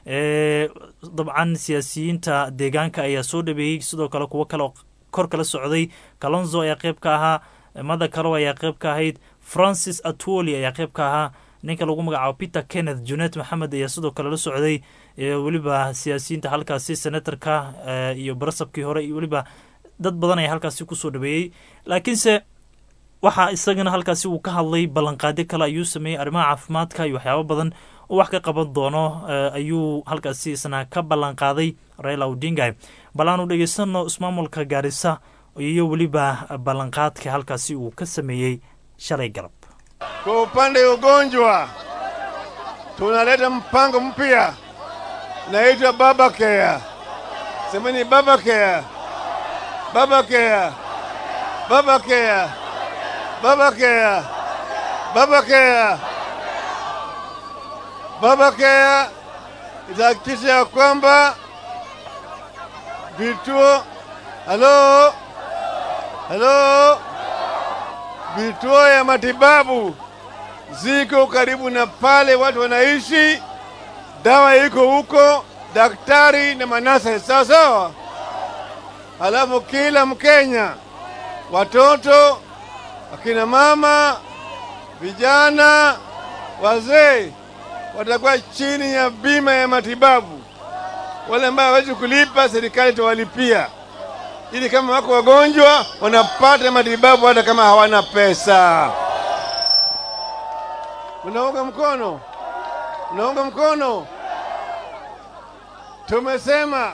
ee, dabcan siyaasiyiinta deegaanka ayaa soo dhabeeyey sidoo kale kuwo kale oo kor kala socday kalonzo ayaa qeyb ka ahaa mada kalo ayaa qeyb ka ahayd francis atwoli ayaa qeyb ka ahaa ninka lagu magacaabo peter kenneth junet maxamed ayaa sidoo kale la socday ee weliba siyaasiyiinta halkaasi senatorka eh, iyo barasabkii hore iyo weliba dad badan ayaa halkaasi kusoo dhaweeyey laakiinse waxaa isagana halkaasi uu ka hadlay ballanqaadyo kale ayuu sameeyey arrimaha caafimaadka iyo waxyaabo badan oo wax ka qaban doono eh, ayuu halkaasi isna ka ballanqaaday raila odinga bal aanu dhegeysano ismaamulka gaarisa iyo weliba ballanqaadka halkaasi uu ka sameeyey shalay galab Kwa upande wa ugonjwa tunaleta mpango mpya naitwa Baba Care. Semeni Baba Care, Baba Care, Baba Care, Baba Care, Baba Care. Baba Care itahakikisha ya kwamba vituo halo halo vituo ya matibabu ziko karibu na pale watu wanaishi, dawa iko huko, daktari na manasa sawa sawa. Halafu kila Mkenya, watoto, akina mama, vijana, wazee watakuwa chini ya bima ya matibabu. Wale ambao hawezi kulipa, serikali itawalipia ili kama wako wagonjwa wanapata matibabu hata kama hawana pesa. Unaunga mkono? Naunga mkono. Tumesema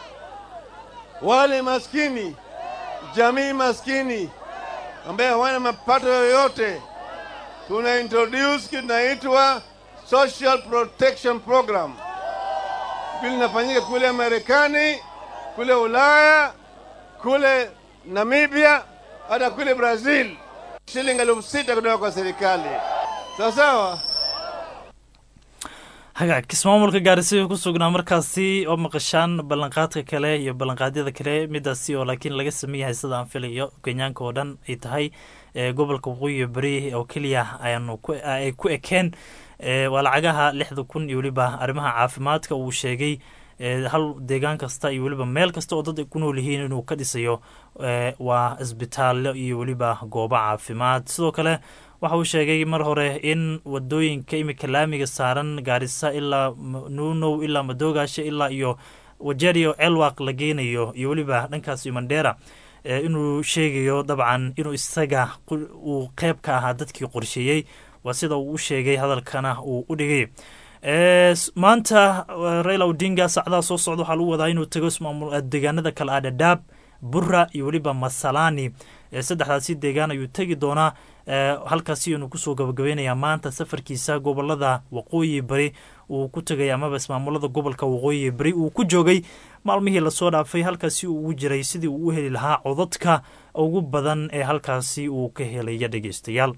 wale maskini, jamii maskini ambaye hawana mapato yoyote, tuna introduce kitu inaitwa Social Protection Program. Vile inafanyika kule Marekani, kule Ulaya, kule Namibia, hata kule Brazil, shilingi elfu sita kutoka kwa serikali. Sawa sawa. hagaag ismaamulka gaarisa ku sugnaa markaasi oo maqashaan ballanqaadka kale iyo ballanqaadyada kale midaasi oo laakiin laga sameeyahay sida aan filayo kenyaanka oo dhan ay tahay ee gobolka waqooyi beri oo keliya ayaanu ku ay ku ekeen ee waa lacagaha lixda kun iyo weliba arrimaha caafimaadka uu sheegay ee hal deegaan kasta iyo weliba meel kasta oo dad ay ku nool yihiin inuu ka dhisayo ee waa isbitaallo iyo weliba goobo caafimaad sidoo kale waxa uu sheegay mar hore in wadooyinka imika laamiga saaran gaarisa ilaa nuunow ilaa madoogaasha ilaa iyo wajerio celwaq la geynayo iyo weliba dhankaas iyo mandheera ee inuu sheegayo dabcan inuu isaga qu- uu qeyb ka ahaa dadkii qorsheeyey waa sida uu u sheegay hadalkana uu u dhigay Ee, s- maanta eh, raila odinga saacadaha soo socda waxaa lagu wadaa inuu tago ismaamul eh, deegaanada kale ah dhadhaab bura iyo weliba masalani ee saddexdaasi deegaan ayuu tegi doonaa ee, halkaasi inuu kusoo gabagabeynayaa maanta safarkiisa gobolada waqooyi bari uu ku tegay amaba ismaamulada gobolka waqooyi bari uu ku joogay maalmihii lasoo dhaafay halkaasi uu ugu jiray sidii uu u heli lahaa codadka ugu badan ee halkaasi uu ka helaya dhegeystayaal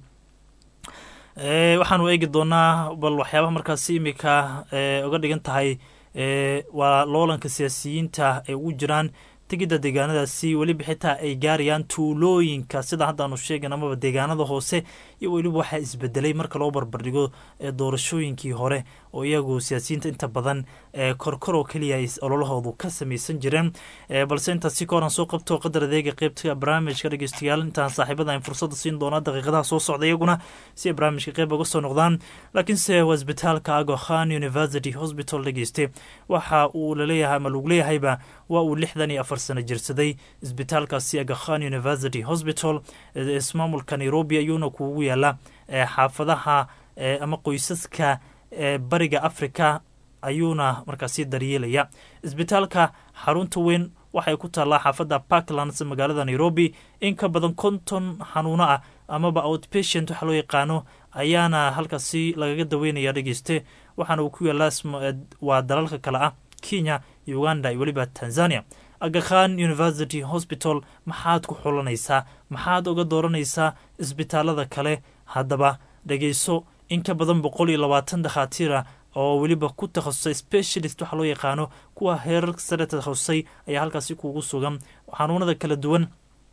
Ee, waxaanu eegi doonaa bal waxyaabaha markaasi imika ee, uga dhigan tahay ee, waa loolanka siyaasiyiinta ay ugu jiraan tegidda deegaanadaasi weliba xitaa ay gaarayaan tuulooyinka sida haddaanu sheegan amaba deegaanada hoose iyo weliba waxaa isbedelay marka loo barbardhigo ee doorashooyinkii hore oo iyagu siyaasiyiinta inta badan ee korkor oo keliya ay ololahoodu ka samaysan jireen ee balse intaasi ka horan soo qabto qadar adeega qeybta barnaamijka dhegeystayaal intaan saaxiibada aan fursada siin doona daqiiqadaha soo socda iyaguna si ay barnaamijka qeyb uga soo noqdaan laakiinse waa isbitaalka ago khan university hospital dhegeyste waxa uu laleeyahay ama lagu leeyahayba waa uu lixdan iyo afar sano jirsaday isbitaalkaasi aga khan university hospital ee ismaamulka nairobi ayuuna kuugu yaala ee xaafadaha ee ama qoysaska ee bariga africa ayuuna markaasi daryeelaya isbitaalka xarunta weyn waxay ku taallaa xaafadda parklands magaalada nairobi in ka badan konton xanuuno ah amaba outpatient waxa loo yaqaano ayaana halkaasi lagaga daweynaya dhegeyste waxaana uu ku yaalaa isma- eh, waa dalalka kale ah kenya uganda iyo weliba tanzania agakhan university hospital maxaad ku xulanaysaa maxaad uga dooranaysaa isbitaalada kale haddaba dhegeyso in ka badan boqol iyo labaatan dakhaatiira oo weliba ku takhasusay specialist waxaa loo yaqaano kuwa heerar sare takhasusay ayaa halkaasi kuugu sugan xanuunada kala duwan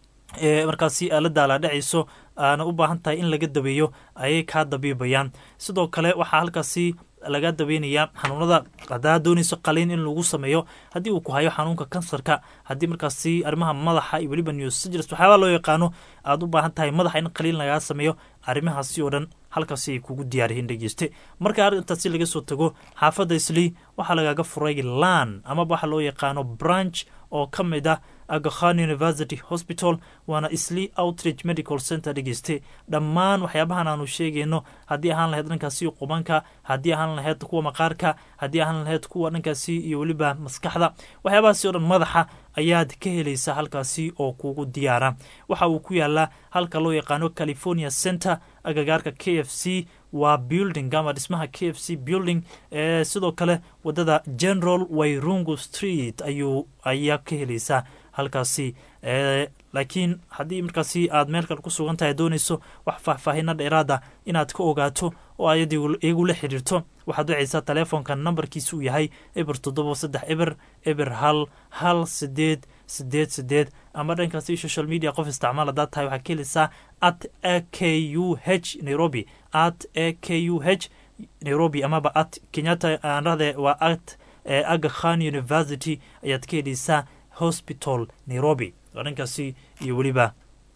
ee markaasi aalada alaadhacayso aana u baahan tahay in laga dabeeyo ayay kaa dabiibayaan sidoo kale waxaa halkaasi laga dabeynayaa xanuunada haddaa doonayso qaliin in lagu sameeyo haddii uu ku hayo xanuunka kansarka haddii markaasi arrimaha madaxa iyo weliba newsagers waxyaabaa loo yaqaano aad u baahan tahay madaxa in qaliin lagaa sameeyo arrimahaasi oo dhan halkaasi ay kugu diyaarihiin dhegeyste marka arrintaasi laga soo tago xaafadda islii waxaa lagaga furay lan amaba waxa loo yaqaano branch oo ka mid ah agakhan university hospital waana islii outreach medical center dhegeyste dhammaan waxyaabahan aanu sheegayno haddii ahaan lahayd dhankaasi qubanka haddii ahaan lahayd kuwa maqaarka haddii ahaan lahayd kuwa dhankaasi iyo weliba maskaxda waxyaabahaasi oo dhan madaxa ayaad ka helaysaa halkaasi oo kugu diyaara waxa uu ku yaalaa halka loo yaqaano california center agagaarka k f c waa building ama dhismaha k f c building ee sidoo kale wadada general wayrungu street ayuu ayaa ka helaysaa halkaasi ee laakiin haddii markaasi aad meel kale ku sugan tahay doonayso wax faahfaahina dheeraada inaad ka ogaato oo ayad iyagu la xiriirto waxaad wacaysaa taleefonka nambarkiisa uu yahay eber toddoba saddex eber eber hal hal sideed sideed sideed ama dhankaasi social media qof isticmaal haddaad tahay waxaad ka helaysaa at a k u h nairobi at a k u h nairobi amaba at kenyatta aan rahde waa at aga khan university ayaad ka helaysaa hospital nairobi waa dhankaasi iyo weliba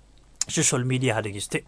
social mediaha dhegeyste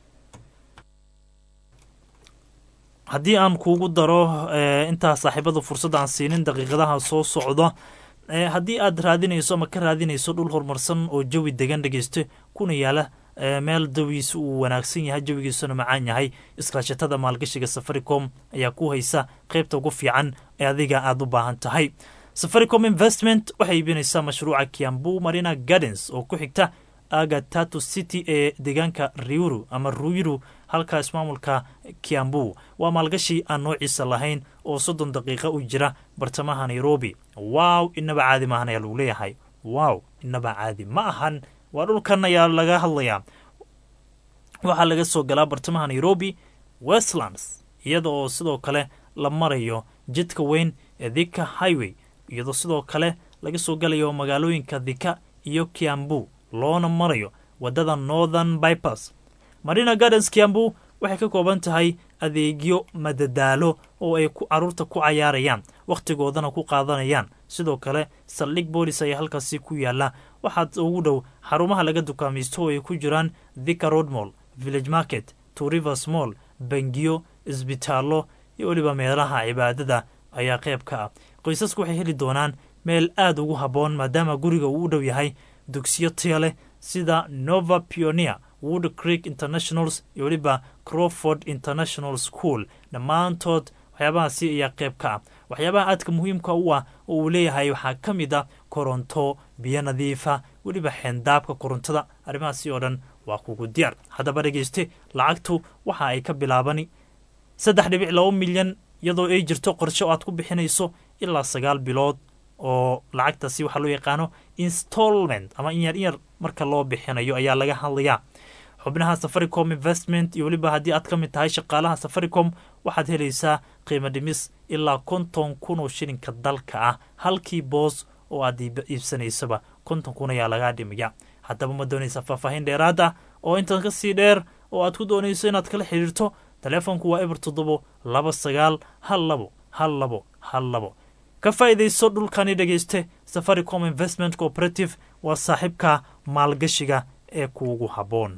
haddii aan kuugu daro intaa saaxiibada fursadda aan siinin daqiiqadaha soo socda haddii aad raadinayso ama ka raadinayso dhul horumarsan oo jawi degan dhegeyste kuna yaala meel dawiisa uu wanaagsan yahay jawigiisuna macaan yahay iskaashatada maalgashiga safaricom ayaa ku haysa qaybta ugu fiican ee adiga aada u baahan tahay safaricom investment waxay iibinaysaa mashruuca kiambu marina gardens oo ku xigta aga tatu city ee deegaanka riuru ama ruiru halka ismaamulka kiambu waa maalgashi aan noociisa lahayn oo soddon daqiiqa u jira bartamaha nairobi wow inaba caadi maahan ayaa lagu leeyahay wow inaba caadi ma ahan waa dhulkan ayaa laga hadlayaa waxaa laga soo galaa bartamaha nairobi westlands iyada oo sidoo kale la marayo jidka weyn ee thika highway iyadoo sidoo kale laga soo galayo magaalooyinka thika iyo kiambu loona marayo wadada northern bypass marina gardens kiambu waxay ka kooban tahay adeegyo madadaalo oo ay caruurta ku cayaarayaan wakhtigoodana ku qaadanayaan sidoo kale saldhig boolis ayaa halkaasi ku yaala waxaad ugu dhow xarumaha laga dukaamaysto oo ay ku jiraan thika road mall village market two rivers mall bangiyo isbitaallo iyo weliba meelaha cibaadada ayaa qayb ka ah qoysasku waxay heli doonaan meel aada ugu habboon maadaama guriga uu u dhow yahay dugsiyo taya leh sida nova pioneer wood creek internationals iyo weliba croford international school dhammaantood waxyaabahaasi ayaa qayb ka ah waxyaabaha aadka muhiimka u ah oo uu leeyahay waxaa ka mid a koronto biyo nadiifa weliba xeendaabka korontada arrimahaasi oo dhan waa kugu diyaar haddaba dhegeyste lacagtu waxa ay ka bilaabani saddex dhibic laba milyan iyadoo ay jirto qorshe oo aad ku bixinayso ilaa sagaal bilood oo lacagtaasi waxaa loo yaqaano installment ama inyar inyar marka loo bixinayo ayaa laga hadlayaa xubnaha safaricom investment iyo weliba haddii aad ka mid tahay shaqaalaha safaricom waxaad helaysaa qiimo dhimis ilaa konton kun oo shilinka dalka ah halkii boos oo aad iibsanaysaba konton kun ayaa lagaa dhimaya haddaba ma doonaysa faahfaahin dheeraad ah oo intan ka sii dheer oo aad ku doonayso inaad kala xidhiirto telefoonku waa eber toddobo laba sagaal hal labo hal labo hal labo ka faa'iidayso dhulkani dhegayste safaricom investment cooperative waa saaxiibka maalgashiga ee kuugu habboon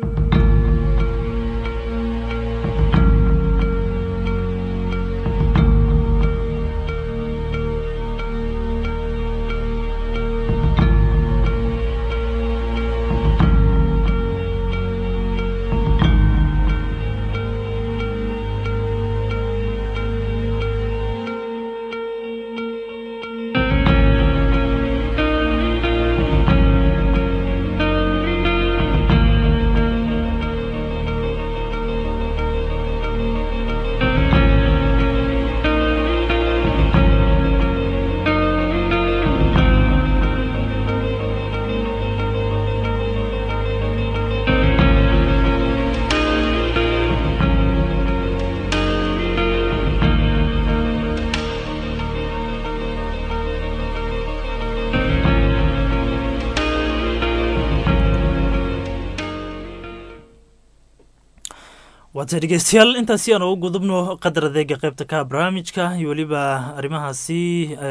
waata dhegeystayaal intaasi aan ugu gudubno qadar adeega qeybta ka barnaamijka iyo weliba arrimahaasi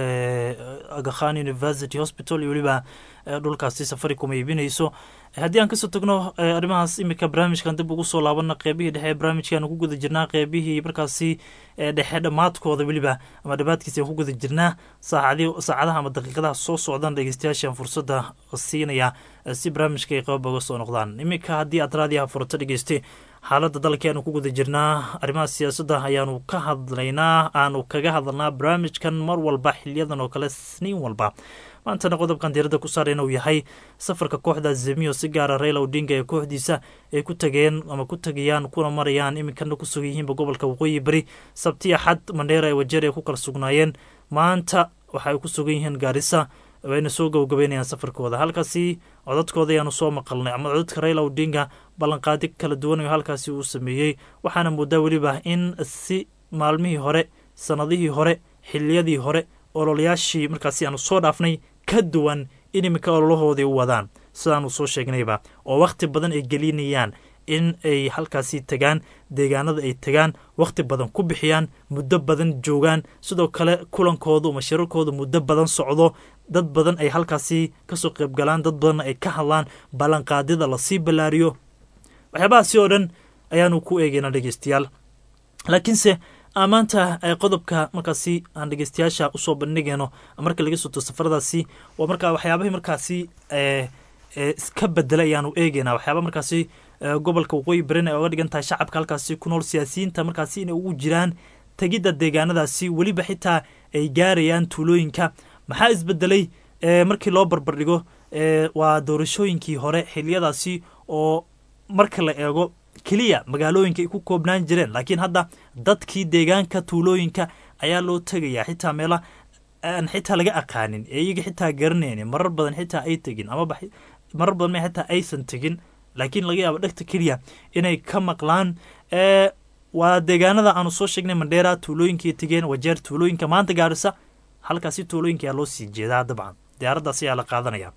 agakhan university hospital iyo weliba dhulkaasi safaricom ay iibinayso haddii aan kasoo tagno arrimahaas imika barnaamijkan dib ugu soo laabana qeybihii dhexe ee barnaamijkaan ku guda jirnaa qeybihii markaasi dhexe dhammaadkooda weliba ama dhammaadkiisa aan ku guda jirnaa saacadi saacadaha ama daqiiqadaha soo socdaan dhegeystayaashaan fursadda siinaya si barnaamijka ay qeyb uga soo noqdaan iminka haddii aad raadiyaha furato dhegeyste xaaladda dalka aanu ku guda jirnaa arrimaha siyaasadda ayaanu ka hadlaynaa aanu kaga hadalnaa barnaamijkan mar walba xiliyadan oo kale sniin walba maantana qodobkan diiradda ku saareen uu yahay safarka kooxda zemiyo si gaara rayla odinga ee kooxdiisa ay ku tageen ama ku tagayaan kuna marayaan iminkana ku sugan yihiinba gobolka waqooyi beri sabti axad mandheera ee wajeer ay ku kala sugnaayeen maanta waxa ay ku sugan yihiin gaarisa wayna soo gabagabeynayaan safarkooda halkaasi codadkooda ayaanu soo maqalnay ama codadka rayla odinga ballanqaadi kala duwan oo halkaasi uu sameeyey waxaana moodaa weliba in si maalmihii hore sanadihii hore xiliyadii hore ololayaashii markaasi aanu soo dhaafnay ka duwan in iminka ololahoodii u wadaan sidaanu soo sheegnayba oo wakhti badan ay gelinayaan in ay halkaasi tagaan deegaanada ay tagaan wakhti badan ku bixiyaan muddo badan joogaan sidoo kale kulankoodu ama shirarkooda muddo badan socdo dad badan ay halkaasi kasoo qaybgalaan dad badanna ay ka hadlaan ballanqaadyada lasii ballaariyo waxyaabahaasi oo dhan ayaanu ku eegeynaa dhegeystayaal laakiinse maanta qodobka markaasi aan dhegeystayaasha usoo bandhigayno marka laga soto safaradaasi waa markaa waxyaabahii markaasi iska bedela ayaanu eegeynaa waxyaaba markaasi gobolka waqooyi berina ay oga dhigan tahay shacabka halkaasi ku nool siyaasiyiinta markaasi inay ugu jiraan tegidda deegaanadaasi weliba xitaa ay gaarayaan tuulooyinka maxaa isbedelay markii loo barbardhigo waa doorashooyinkii hore xiliyadaasi oo marka la eego keliya magaalooyinka ay ku koobnaan jireen laakiin hadda dadkii deegaanka tuulooyinka ayaa loo tegayaa xitaa meela aan xitaa laga aqaanin ee iyaga xitaa garanaynin marar badan xitaa ay tegin amaba marar badan ma xitaa aysan tegin laakiin laga yaabo dhegta keliya inay ka maqlaan waa deegaanada aanu soo sheegnay mandheera tuulooyinkii tegeen wajeer tuulooyinka maanta gaarisa halkaasi tuulooyinka ayaa loo sii jeedaa dabcan diyaaraddaas ayaa la qaadanaya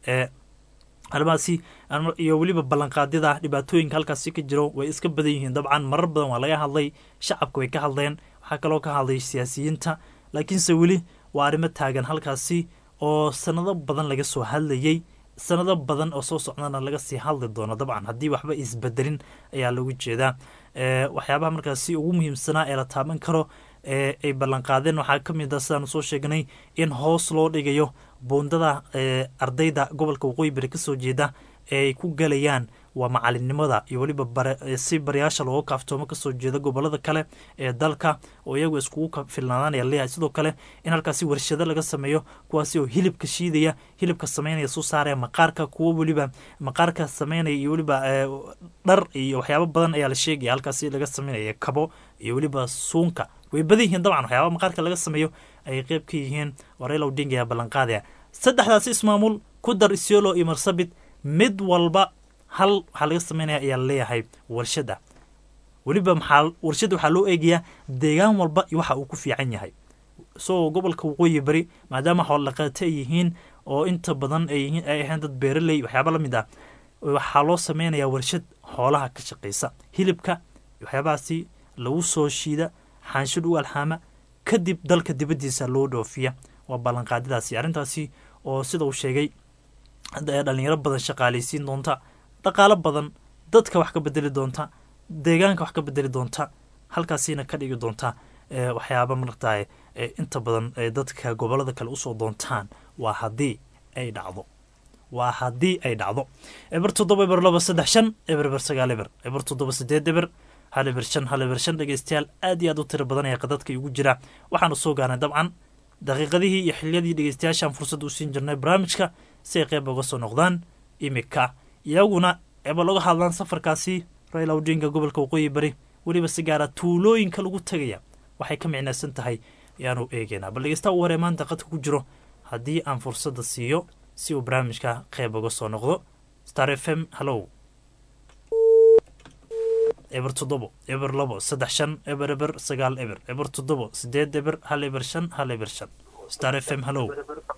arrimahaasi iyo weliba ballanqaadyada dhibaatooyinka halkaasi ka jiro way iska badan yihiin dabcan marar badan waa laga hadlay shacabka way ka hadleen waxaa kaloo ka hadlay siyaasiyiinta laakiinse weli waa arrimo taagan halkaasi oo sanado badan laga soo hadlayey sanado badan oo soo socdana laga sii hadli doono dabcan haddii waxba isbedelin ayaa lagu jeedaa waxyaabaha markaasi ugu muhiimsanaa ee la taaban karo ee ay ballanqaadeen waxaa ka mid a sidaanu soo sheegnay in hoos loo dhigayo buundada ardayda gobolka waqooyi bari kasoo jeeda ee ay ku galayaan waa macalinimada iyo weliba si barayaasha looga kaaftoomo kasoo jeeda gobolada kale ee dalka oo iyagu iskugu filnaadaanaya leeyahay sidoo kale in halkaasi warshado laga sameeyo kuwaasi oo hilibka shiidaya hilibka sameynaya soo saaraya maqaarka kuwo weliba maqaarka sameynaya iyo weliba dhar iyo waxyaabo badan ayaa la sheegaya halkaasi laga sameynaya kabo iyo weliba suunka way badan yihiin dabcan waxyaaba maqaarka laga sameeyo ay qeyb ka yihiin wareyla odinga ayaa ballanqaadaya saddexdaasi ismaamul ku dar isiolo iyo marsabit mid walba hal waxaa laga sameynaya ayaa laleeyahay warshada weliba maxaa warshada waxaa loo eegayaa deegaan walba iyo waxa uu ku fiican yahay isagoo gobolka waqooyi bari maadaama xoolaqaate ay yihiin oo inta badan ay ahayn dad beeraley waxyaaba la mid ah waxaa loo sameynayaa warshad xoolaha ka shaqaysa hilibka waxyaabahaasi lagu soo shiida xaanshid u alxaama kadib dalka dibaddiisa loo dhoofiya waa ballanqaadadaasi arrintaasi oo sida uu sheegay dhalinyaro badan shaqaalaysiin doonta dhaqaalo badan dadka wax ka bedeli doonta deegaanka wax ka bedeli doonta halkaasina ka dhigi doonta waxyaaba maragtaay inta badan dadka gobolada kale usoo doontaan waa haddii ay dhacdo waa haddii ay dhacdo eber toddoba eber laba saddex shan eber eber sagaal eber eber toddoba sideed eber hal eber shan hal eber shan dhegeystayaal aad iyo aad u tiro badan ee qadadka igu jira waxaanu soo gaarnay dabcan daqiiqadihii iyo xiliyadii dhegeystayaashaan fursad u siin jirnay barnaamijka si ay qeyb uga soo noqdaan imika iyaguna eba laga hadlaan safarkaasi raila odinga gobolka waqooyi bari weliba si gaara tuulooyinka lagu tegaya waxay ka micnaysan tahay ayaanu eegeynaa bal dhegeysta u hore maanta qadka ku jiro haddii aan fursadda siiyo si uu barnaamijka qeyb uga soo noqdo star f m hallow eber toddobo eber labo saddex shan eber eber sagaal eber eber toddobo sideed eber hal eber shan hal eber shan star f m hallow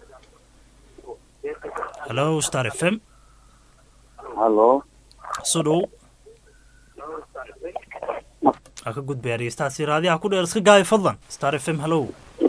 hallow star f m hallo soo dhow waa ka gudbaya dhegeystahaasi raadiyaha ku dheer iska gaabi fadlan star f m hallow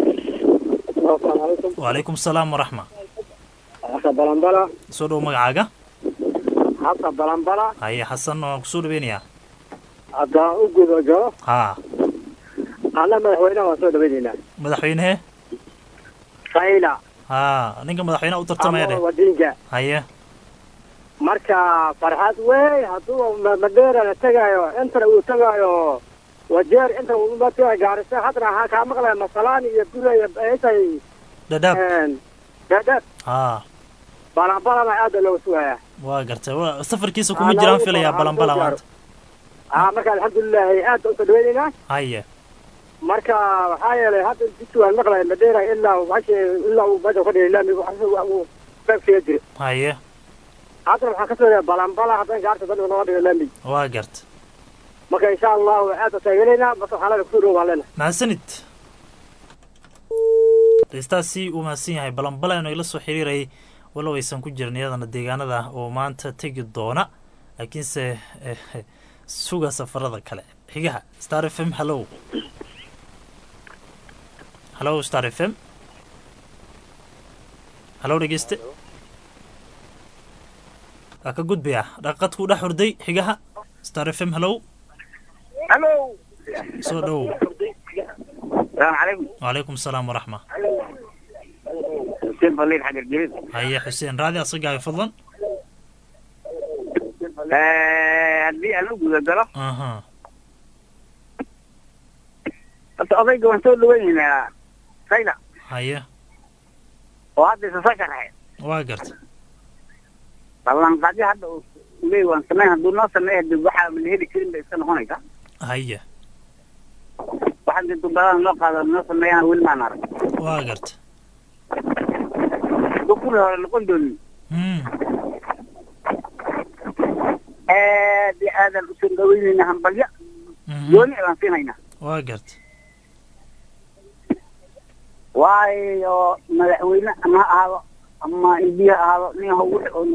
wacalaykum asalaam waraxma xasa balanbala soo dhow magacaaga xasa balanbala haye xasan waan kusoo dhaweynayaa haddaan u guda galo haa anna madaxweynaha waan soo dhaweynaynaa madaxweynehe raila haa ninka madaxweyneha u tartamaya ama dheh wadinka haye marka farxad wey hadduu ma- madeera la tegaayo intana uu tegaayo wajeer inta uu ma tegaayo gaarisa haddana waxaa kaa maqlaya masalaan iyo gura iyo intay dhadhaab dhaadhaab haa balanbalana aada looga sugayaa waa gartay wa safarkiisa kuma jiraan filayaa balanbala maanta aa marka alxamdulilahi aad baan usoo dhaweynaynaa haye marka waxaa yeelay hadda jidku waan maqlaya madeera ilaa bashi ilaa uu meesha ka dhigay laamiga uu beegsiga jira haye haddana waxaan ka soo leeyahay balanbala haddana gaarta dadka nooga dhiga laamiga waa garta marka insha allahu aad baan taageeraynaa marka waxaan leena kusoo dhow baan leena mahadsanid dhegeystaasi uu mahadsan yahay balanbala inuu ila soo xiriirayay walow aysan ku jirin iyadana deegaanada oo maanta tegi doona laakiinse eh, suga safarada kale xigaha star f m hallow hallow star f m hallow dhegeyste waa ka gudbayaa dhaqadku dhex hurday xigaha star f m hallow hallo soo dhow السلام عليكم wacalaykum asalaam waraxma حسين فليل حق الجريد haye xuseen raadi asagaayo fadlan haddii aan u guda galo aha horta odayga waan soo dhaweynaynaa sayda haye oo hadda isa soo sharaxay waa garta ballanqaadyo hadda uu leey waan sameyn hadduu noo sameeya dib waxaa la heli karin bay iska noqonaysaa haye waxaan dib dubadan loo qaado noo sameeyana weli maan arag waa garta hadduu kuli hore noqon doonin mm aad iyo aadaan usoo dhaweynayna hambalyo mhm. gooni baan siinaynaa waa garta waayo madaxweyne ama ha ahaado ama indiya ha ahaado nin ha wixi oon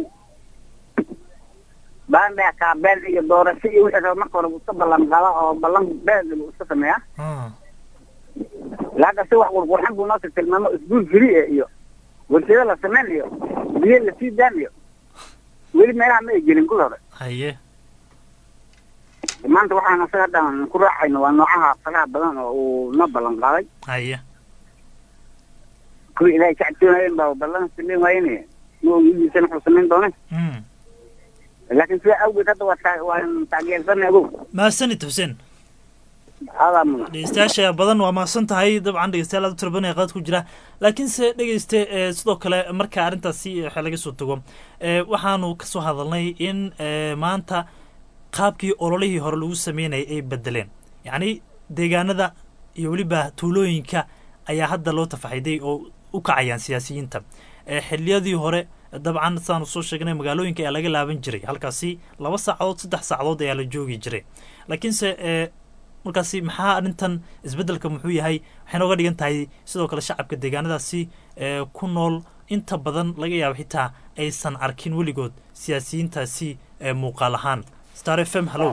baandhaya kaabeen iyo doorasho iyo wixii raba marka hore buu iska ballan qaada oo ballan been buu iska sameeyaa Ah, laakiin si wax qurqurxan buu noo tilmaamo isguul firi iyo warshado la sameyn iyo biyo la sii daan iyo weli meelaha ma ay gelin kul hore haye maanta waxaan asaga dhan ku raacayno waa noocaha faraha badan oo uu noo ballan qaaday haye kuwii ilaahay kacabtoonayen baa ballan sameyn waayene ma ogidiisana wuxuu samayn doone mm laakiin sidaa awgeed hadda waa taa- waan taageersanay agow mahadsanid xuseen aadaa mudan dhegeystayaasha badan waa mahadsan tahay dabcan dhegeystayaal aad u tira badan ee qaad ku jira laakiinse dhegeyste ee, sidoo kale marka arrintaasi waxa laga soo tago ee, waxaanu ka soo hadalnay in ee, maanta qaabkii ololihii hore lagu sameynayay ay bedeleen yacni deegaanada iyo weliba tuulooyinka ayaa hadda loo tafaxiday oo u kacayaan siyaasiyiinta ee, xilliyadii hore dabcan saanu soo sheegnay magaalooyinka ayaa laga laaban jiray halkaasi laba saacadood saddex saacadood ayaa la joogi jiray laakiinse ee, markaasi maxaa arrintan isbeddelka muxuu yahay waxay nooga dhigan tahay sidoo kale shacabka deegaanadaasi ee ku nool inta badan laga yaabo xitaa aysan arkin weligood siyaasiyiintaasi ee muuqaal ahaan star f m hallow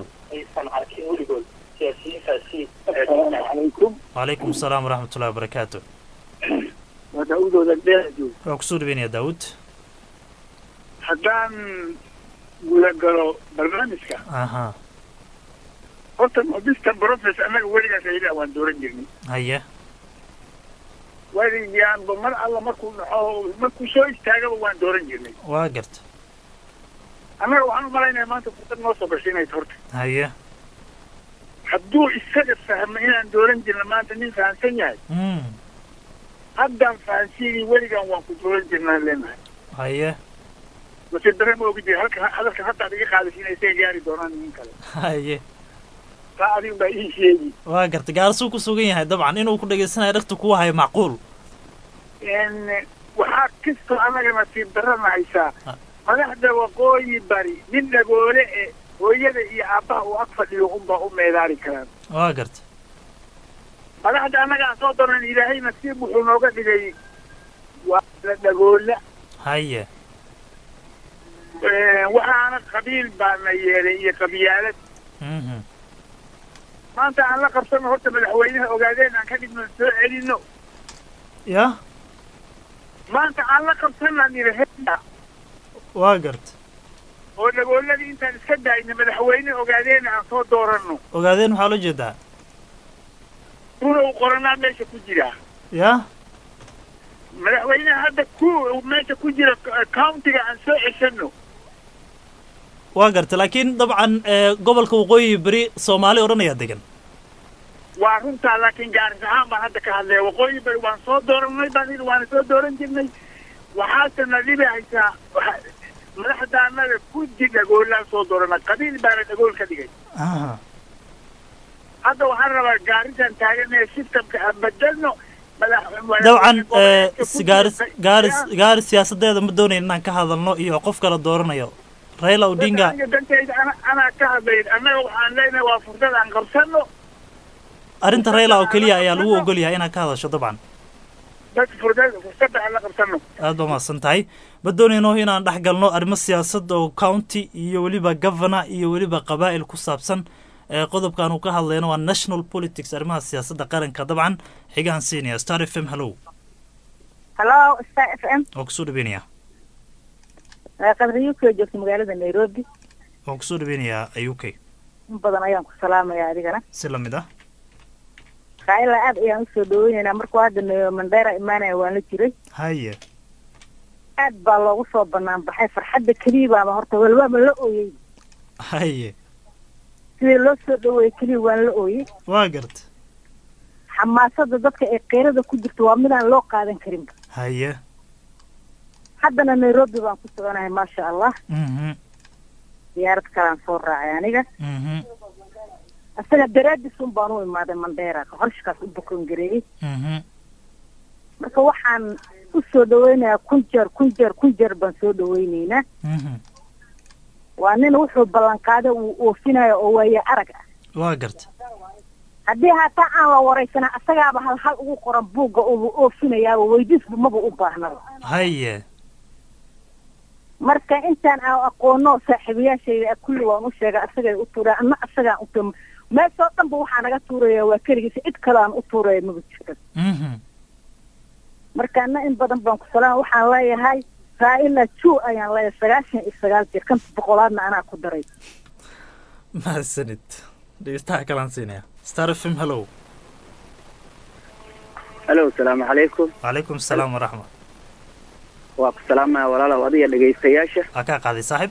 calaykum wacalaykum asalaam waraxmatullahi wabarakaatu waa daawudooda dheera joog waa kusoo dhaweynaya daawud haddaan guda galo barnaamijka aha horta mr profes annaga weligaas ayda waan dooran jirnay haye weligaanba mar alla markuu dhaco markuu soo istaagaba waan dooran jirnay waa garta annaga waxaan u malaynaya maanta fursad noo soo gashay inay horta haye hadduu isaga fahmo inaan dooran jirna maanta nin fahamsan yahay mm haddaan fahansiinay weligaan waan ku dooran jirnaan leenahay haye mase dare ma ogi jira halka hadalka hadda ad iga qaadaysa inay isaga gaari doonaan nin kale haye taa adigu baa ii sheegi waa garta gaarsuu ku sugan yahay dabcan inuu ku dhageysanayo dhagta kugu hayo macquul n waxaa kastoo annaga nasiib darana haysaa Ah. madaxda waqooyi bari nin dhagoole e hooyada iyo aabbaha uu ag fadhiyo unbaa u meedaari karaan waa garta madaxda annaga aan soo daran ilaahay nasiib wuxuu nooga dhigay waa la dhagoola haye waxaana qabiil baana yeelay iyo qabyaalad mhm maanta aan la qabsano horta madaxweynaha ogaadeen aan ka dhigno soo celino ya maanta aan la qabsanaan irahea waa garta oo dhagooladii intaan iska daayna madaxweyne ogaadeen aan soo dooranno ogaadeen waxaa loo jeedaa runa uu qoranaa meesha ku jira ya madaxweynaha hadda ku meesha ku jira countiga aan soo ceshano waa garta laakiin dabcan ee, gobolka waqooyi beri soomaali odhanayaa degan waa runtaa laakiin gaaris ahaan baan hadda ka hadlaya waqooyi bari waan soo dooranay baan yidhi waana soo dooran jirnay waxaase na dhibi haysaa waxa- madaxda annaga guddi dhagoolaan soo doorana qabiil baana dhagool ka dhigay aha hadda waxaan rabaa gaarisan taagan ee systemka aan bedelno madax- dabcan ee, goboleedka si ku gaaris jirta- gaaris gaaris siyaasadeeda ma doonayn inaan ka hadalno iyo qof kala dooranayo raila odinga Aniga dantayda ana- anaa ka hadlayn annaga waxaan leenahay waa fursad aan qabsano arrinta raila oo keliya ayaa lagu ogol yahay inaad ka hadasho dabcan dad fursad fursadda aan la qabsano aad baa mahadsan tahay ma doonayno inaan dhex galno arrimo siyaasad oo county iyo weliba governor iyo weliba qabaa'il ku saabsan ee qodobkan uu ka hadlayno waa national politics arrimaha siyaasadda qaranka dabcan xigaan siinaya star f m hallow hallo star f m waan kusoo dhaweynaya qadriyo koo joogta magaalada nairobi waan kusoo dhaweynayaa u k in badan ayaan ku salaamaya adigana si lamid ah raila aad ayaan usoo dhaweyneynaa markuu hadda n- mandheera imaanaya waan la jiray haye aad baa loogu soo banaan baxay farxadda keliya baaba horta walbaaba la ooyey haye sidii loo soo dhaweeyey keliya waan la ooyey waa garta xamaasada dadka ee keyrada ku jirto waa midaan loo qaadan karinba haye haddana nairobi baan ku soconahay maasha allah mhm diyaarad kalaan soo raacay aniga mhm isaga daraadis un baan u imaaday mandheera horshkaas u bukan gareeyey mhm marka waxaan u soo dhaweynayaa kun jeer kun jeer kun jeer baan soo dhaweyneynaa mhm waa nin wuxuu ballanqaaday uu oofinayo oo waaye arag ah waa garta haddii hataa aan la waraysana asagaaba hal hal ugu qoran buugga uu oofinayaaba weydiisba maba u baahnaba haye marka intaan aan aqoono saaxiibayaashayda ah kulli waan u sheegay asagay u tuuraya ama asagaan u tuur meeshoo dhanba waxaa naga tuuraya waa keligiisa cid kale aan u tuuraya maba jirto mhm marka ana in badan baan ku salaam waxaan leeyahay raa'ila ju ayaan leeyahay sagaashan iyo sagaal jeer kan boqolaadna anaa ku daray mahadsanid dhegeystaha kalaan siinaya star f m hello halo asalaamu calaykum calaykum asalaam waraxma waa ku salaamaya walaalow adiga dhegaystayaasha waa kaa qaaday saaxib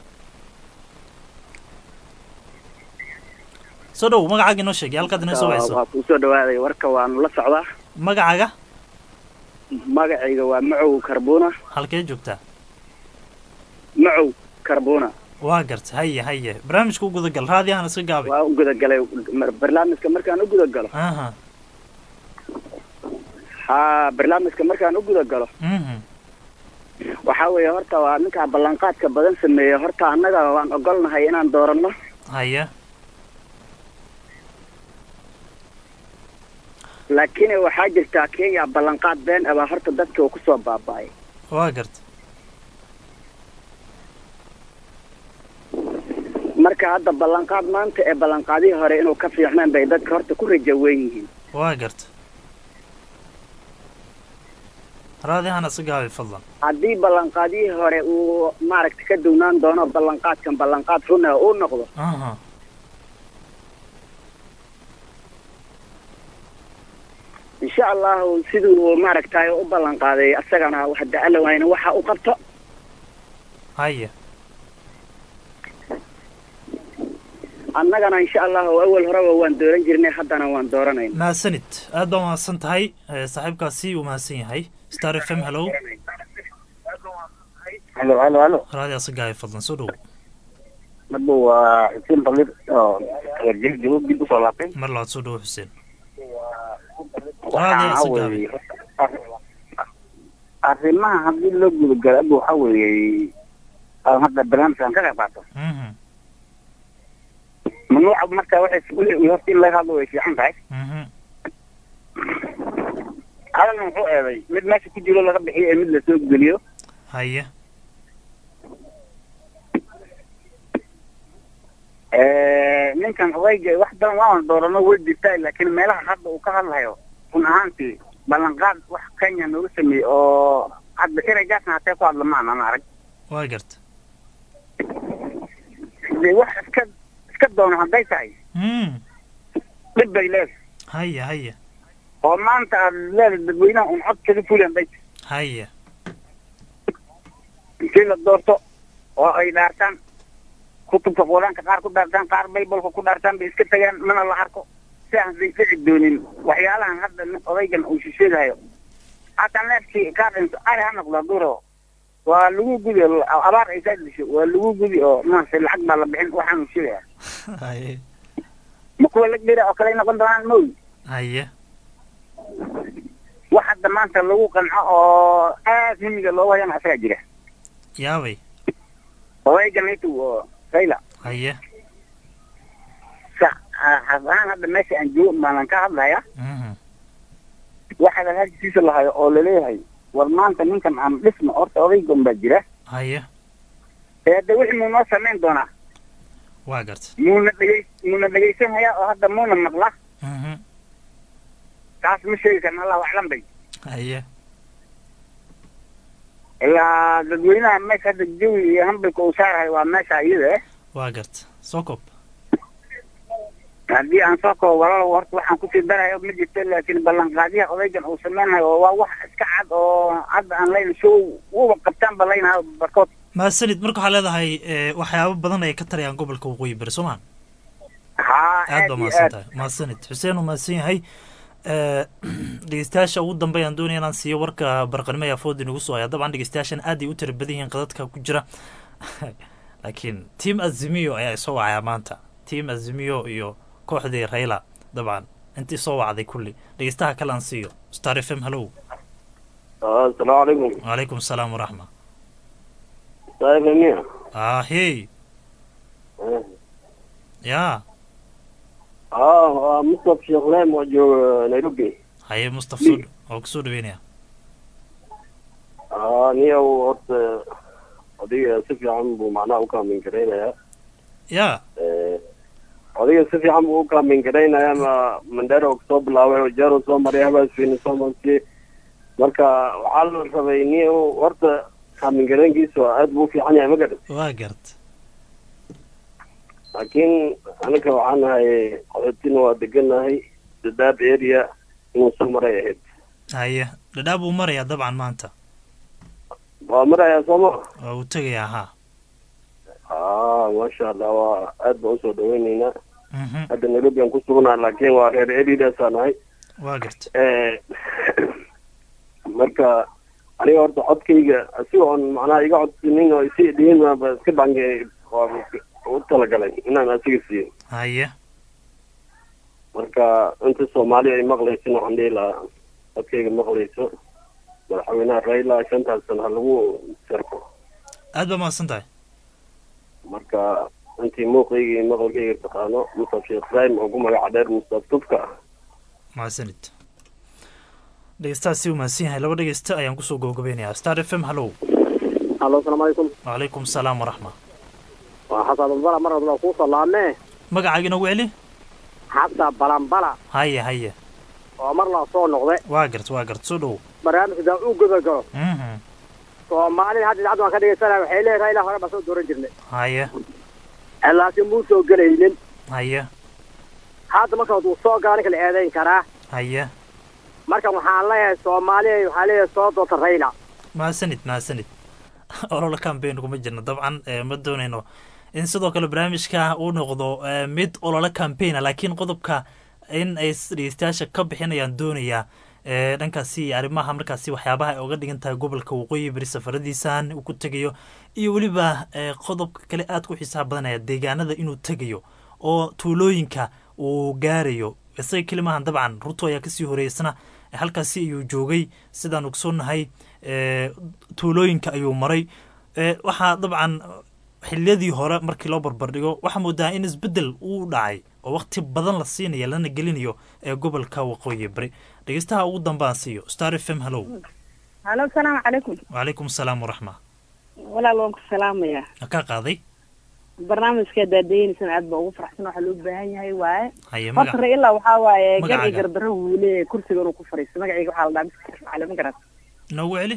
soo dhow magacaaga inoo sheegay halkaad inoo soo wacayso waa kuu soo dhawaaday warka waanu la socdaa magacaaga magacayga waa macow karbuna halkee joogtaa macow karbuna waa garta haye haye barnaamijka u gudagal raadiyahan iska gaabay waa u gudagalay mar- barnaamijka markaan u gudagalo aha haa barnaamijka markaan u gudagalo mhm waxaa weeye horta waa ninkaa ballanqaadka badan sameeyey horta annaga waan ogolnahay inaan dooranno haye laakiin waxaa jirtaa kenya ballanqaad been abaa horta dadka uu kusoo baaba'ay waa garta marka hadda ballanqaad maanta ee ballanqaadihii hore inuu ka fiicnaan bay dadka horta ku rajo weyn yihiin waa garta raadiyahan iska gaabay fadlan haddii ballanqaadihii hore uu maaragta ka duwnaan doono ballanqaadkan ballanqaad runa uu noqdo aha insha allahu siduu maaragtay u ballanqaaday asagana hadda alla wayna waxa u qabto haye annagana insha allahu awal horeba waan dooran jirnay haddana waan dooranayna mahadsanid aad baa mahadsan tahay Eh, saaxiibkaasi uu mahadsan yahay star f m hello halo halo halo raadiyaa iska gaabay fadlan soo dhow marba waa xuseen balir oo reer jabuub dib usoo laabtay mar labaad soo dhow xuseen waxaa raadiyaa iska gaabay weeye arrimaha haddii loo gudagalo aba waxaa weeye aan hadda barnaamijkan ka qayb qaato mhm mamnuuca marka waxay wixii horta in laga hadlo way fiican tahay mhm hadalna muxuu eeday mid meesha ku jiro laga bixiyo ee mid lasoo geliyo haye ninkan odayga wax badan waan doorano way jirtaa laakiin meelaha hadda uu ka hadlayo run ahaantii ballanqaad wax kenya nooga sameeyey oo hadda ereygaasna hatee ku hadla maan aan arag waa garta de wax iska iska doono hadday tahay mm dhib bay leedahay haye haye oo maanta aad leedahay dadweynaha un cod kaga fuli hadday tahay haye intii la doorto oo ay dhaartaan kutubka quraanka qaar ku dhaartaan qaar baybalka ku dhaartaan bay iska tagaan mana la arko si aan day dhici doonin waxyaalahan hadda nin odaygan uu shisheedahayo hataa neefkii kaa dhinto ari ha noqdo duro waa lagu gudi abaar ay saa disho waa lagu gudi oo maaragtay lacag baa la bixin waxaanu sheegaya haye ma kuwa lag dhira oo kale ay noqon doonaan mooy haye wax hadda maanta lagu qanco oo aad himiga loogu hayana asagaa jira yaabay odaygan intu oo rayla haye sa xas ahaan hadda meesha aan joogo maalan ka hadlaya mhm waxaa lalaajisiisa lahayo oo laleeyahay war maanta ninkan aan dhisno horta odaygan baa jira haye ee de wixii muu noo samayn doonaa waa garta muuna dhegey muuna dhegaysanhayaa oo hadda muuna maqla mhm taas ma sheegi karna allahu aclam bay haye ilaa dadweynaha meesha hadda jawi iyo hambalka uu saarahay waa meesha iyada eh waa garta soo koob haddii aan soo koobo walaalow horta waxaan kusii darayo ma jirto laakiin ballanqaadyaha odaygan uu samaynayo oo waa wax iska cad oo hadda aan layn show uba qabtaan ba laynaha barkood mahadsanid marka waxaa leedahay eh, waxyaabo badan ay ka tarayaan gobolka waqooyi bari soo maa haa aad baa iyo mahadsan aad tahay mahadsanid xuseen uu mahadsan yahay Eh, dhegeystayaasha ugu dambeeyaan doonaya inaan siiyo warka barqanimo ee afood inagu soo haya dabcan dhegeystayaashan aad ay u tira badan yihiin qadadka ku jira laakiin team azimio ayaa isoo wacaya maanta team azimio iyo kooxdii rayla dabcan intii soo wacday kulli dhegeystaha kale aan siiyo star f m hallow asalaamu calaykum wacalaykum asalaam waraxma saifemiya ah hey ya aa waa mustaf sheekh leem oo jooga nairobi haye mustaf soo oo kusoo dhaweynaya aa niyow horta adiga si fiican buu macnaha u kaamin garaynayaa ya adiga si fiican buu u kaamin garaynayaa ma mandera oo kasoo bilaabay oo jaro soo maray habaasfiina soo martay marka waxaa la rabay niyow horta kaamin garaynkiisa aad buu u fiican yahay ma garan waa gart laakiin anaga waxaan nahay qaxootina waa deganahay dadaab area inuu soo maray ahayd haye dhadhaab uu marayaa dabcan maanta waa marayaa sooma waa uu tegayaa ha aa maasha allah waa aad baan usoo dhaweyneynaa Mhm. hadda nairobi aan ku sugnaa laakiin waa reer eridaasa nahay waa garta marka aniga horta codkayga asiga oon macnaha iga codsinin oo isi dhihin ba iska bange waa u talagalay inaan asiga siiyo haye marka inta soomaali ay maqlaysin waxaan dhihi lahaa codkayga maqlayso madaxweynaha raila shantaas sana ha lagu sharko aad baa mahadsan tahay marka intii muuqayga iyo maqalkayga taqaano mustaf sheekh ibraahim oo ku magaca dheer mustaf tufka mahadsanid dhegeystaha si uu mahadsan yahay laba dhegeysta ayaan kusoo gabagabeynayaa star f m hallow hallo asalaamu calaykum wacalaykum asalaam waraxma waa xasan balbala mar hadla kuu salaamee magacaaga inoogu celi xabta balanbala haye haye oo mar la soo noqde waa gart waa gart soo dhow barnaamijka daa u gabagalo Mhm. soomaalida hadda idaacadda waan ka dhegeysanaya waxay leedahay ilaa hore baan soo dooran jirnay haye laakiin muu soo gelaynin haye hadda marka wuu soo gala ninka la eedayn karaa haye marka waxaan leeyahay soomaaliya waxaa leeyahay soo doorta rayla mahadsanid mahadsanid ololo campaign kuma jirno dabcan eh, ma doonayno in sidoo kale barnaamijka uu noqdo eh, mid ololo campaigna laakiin qodobka in ay s- dhegeystayaasha ka bixinayaan doonayaa eh, dhankaasi iyo arrimaha markaasi waxyaabaha ay uga dhigan tahay gobolka waqooyi beri safaradiisan uu ku tegayo iyo weliba eh, qodobka kale aad ku xiisaha badanaya deegaanada inuu tegayo oo tuulooyinka uu gaarayo isaga kelimahan dabcan ruto ayaa kasii horeysana eh, halkaasi ayuu joogay sidaan ogsoonahay eh, tuulooyinka ayuu maray eh, waxaa dabcan xiliyadii hore markii loo barbardhigo waxaa moodaa in isbedel uu dhacay oo waqti badan la siinaya lana gelinayo ee gobolka waqooyi bari dhegeystaha ugu dambaan siiyo star f m hallow halo asalaamu calaykum wacalaykum asalaam waraxma walaal waan ku salaamayaa kaa qaaday barnaamijka daadaynaysan aad baa ugu faraxsan waxaa loo baahan yahay waaye haye horta magac raila waxaa waaye magacaaga. garci gardaro wuu leeyahay kursiga inuu ku fadhiisto magacayga waxaa la dhahaa miska sharif cali ma garat noogu celi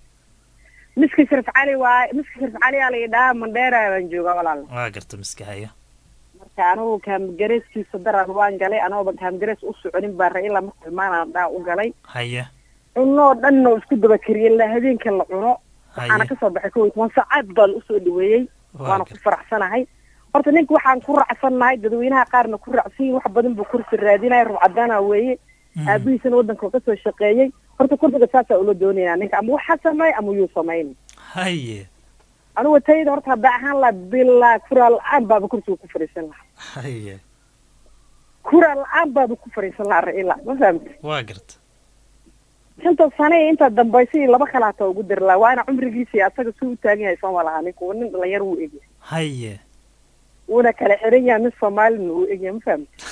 miska sharif cali waaye miska sharif cali aa la idhahaa mandheera baan joogaa walaal waa garta miska haya marka anigu kaamgareeskiisa daran waan galay anooba kaamgarees u soconin baa raila marka imaanaan dhaa u galay haye cunoo dhan oo isku daba kariyay ilaa habeenka la cuno waxaana haye kasoo baxay kow iyo toban saacaad baan usoo dhaweeyey waa waana ku garta faraxsanahay horta ninka waxaan ku raacsannahay dadweynaha qaarna ku raacsan yihin wax badan buu kursi raadinaya rubcadaana weeye Mhm. aabihiisana waddanka ka soo shaqeeyey horta kursiga saasaa ula doonayaa ninka ama waxa sameey ama yuu samayn haye anigu tayda horta haddaa ahaan laha bilaa kuraa la-aan baaba kursiga ku fadhiisan lahaa haye kuraa la-aan baaba ku fadhiisan lahaa raila ma fahamta waa garta shanta sane iyo intaa dambaysa iyo laba kale hataa ugu dari lahaa waana cumrigiisa iyo asaga suu u taagan yahay sooma lahaa ninku nin dhalinyar wuu egyahay haye wuuna kala xiran yahay mid soomaalina uu egyahay ma fahamta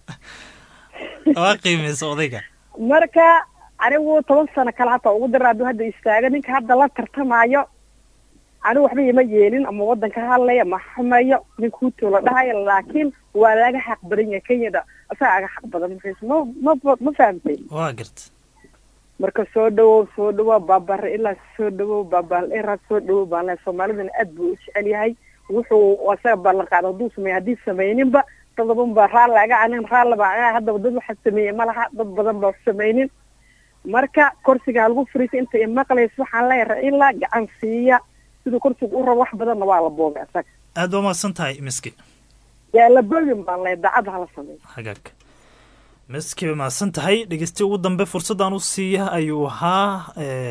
waa qiimeysa odayga marka anigu toban sano kale hataa ugu dara hadduu hadda istaago ninka hadda la tartamaayo anigu waxba ima yeelin ama waddanka hadlaya ma xumayo ninka hutu la dhahayo laakiin waa laga xaq badan yahay kenyada asaga aga xaq badan markaas ma ma ma fahamtay waa garta marka soo dhawow soo dhawow baabare ilaa soo dhawow baabal era soo dhawow baan lehay soomaalidana aad buu u jecel yahay wuxuu asaga ballan qaada hadduu sameeyo haddii samayninba dadaban baa raalli aga anin raalli baa aga haddaba dad waxa sameeyey ma laha dad badan baa samaynin marka kursiga ha lagu fariisa inta imaqlaysa waxaan leeyahay raila gacan siiya siduu kursiga u rabo wax badanna waa la boogay asaga aad baa mahadsan tahay miski yaa la boogin baan leeyahay daacadda hala sameeyo hagaag miskiiba mahadsan tahay dhegeysti ugu dambe fursaddan u siiya ayuu ahaa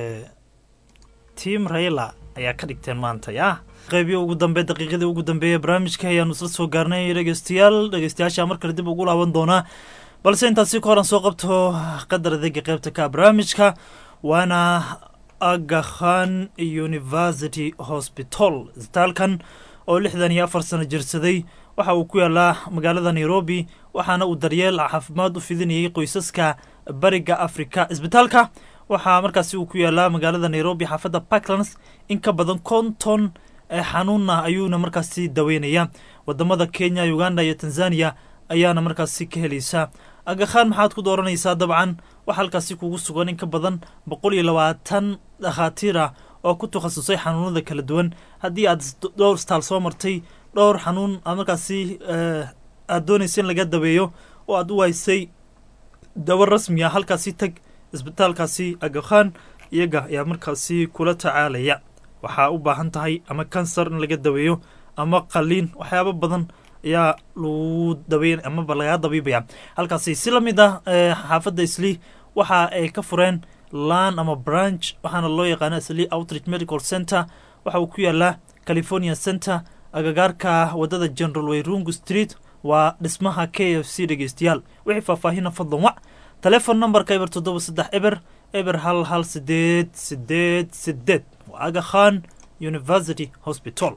tiam rayla ayaa ka dhigteen maanta ya qeybiyo ugu dambe daqiiqadii ugu dambeeya barnaamijka ayaanu isla soo gaarnay dhegeystayaal dhegeystayaasha mar kale dib ugu laaban doonaa balse intaasi ka horan soo qabto qadar adeega qeybta ka barnaamijka waana agakhan university hospital isbitaalkan oo lixdan iyo afar sano jirsaday waxa uu ku yaalaa magaalada nairobi waxaana uu daryeel caafimaad u fidinayay qoysaska bariga africa isbitaalka waxaa markaasi uu ku yaalaa magaalada nairobi xaafadda parklands in ka badan konton xanuuna ayuuna markaasi daweynaya wadamada kenya uganda iyo tanzania ayaana markaasi ka helaysa agakhaan maxaad ku dooranaysaa dabcan waxaa halkaasi kugu sugan in ka badan boqol iyo labaatan dhakhaatiir ah oo ku takhasusay xanuunada kala duwan haddii aad dhowr staal soo martay dhowr xanuun aad markaasi aada doonaysa in laga daweeyo oo aad u waysay dawo rasmi ah halkaasi tag isbitaalkaasi agakhaan iyaga ayaa markaasi kula tacaalaya waxaa u baahan tahay ama kansar in laga daweeyo ama qaliin waxyaabo badan ayaa lagu daweyn amaba lagaa dabiibaya halkaasi si la mid ah xaafadda isli waxa ay ka fureen lan ama branch waxaana loo yaqaana isli outreach medical center waxa uu ku yaalaa california center agagaarka wadada general wayrungu street waa dhismaha k f c dhegeystayaal wixii faahfaahina fadlan wac telefon numberka eber toddoba saddex eber eber hal hal sideed sideed sideed waa agakhan university hospital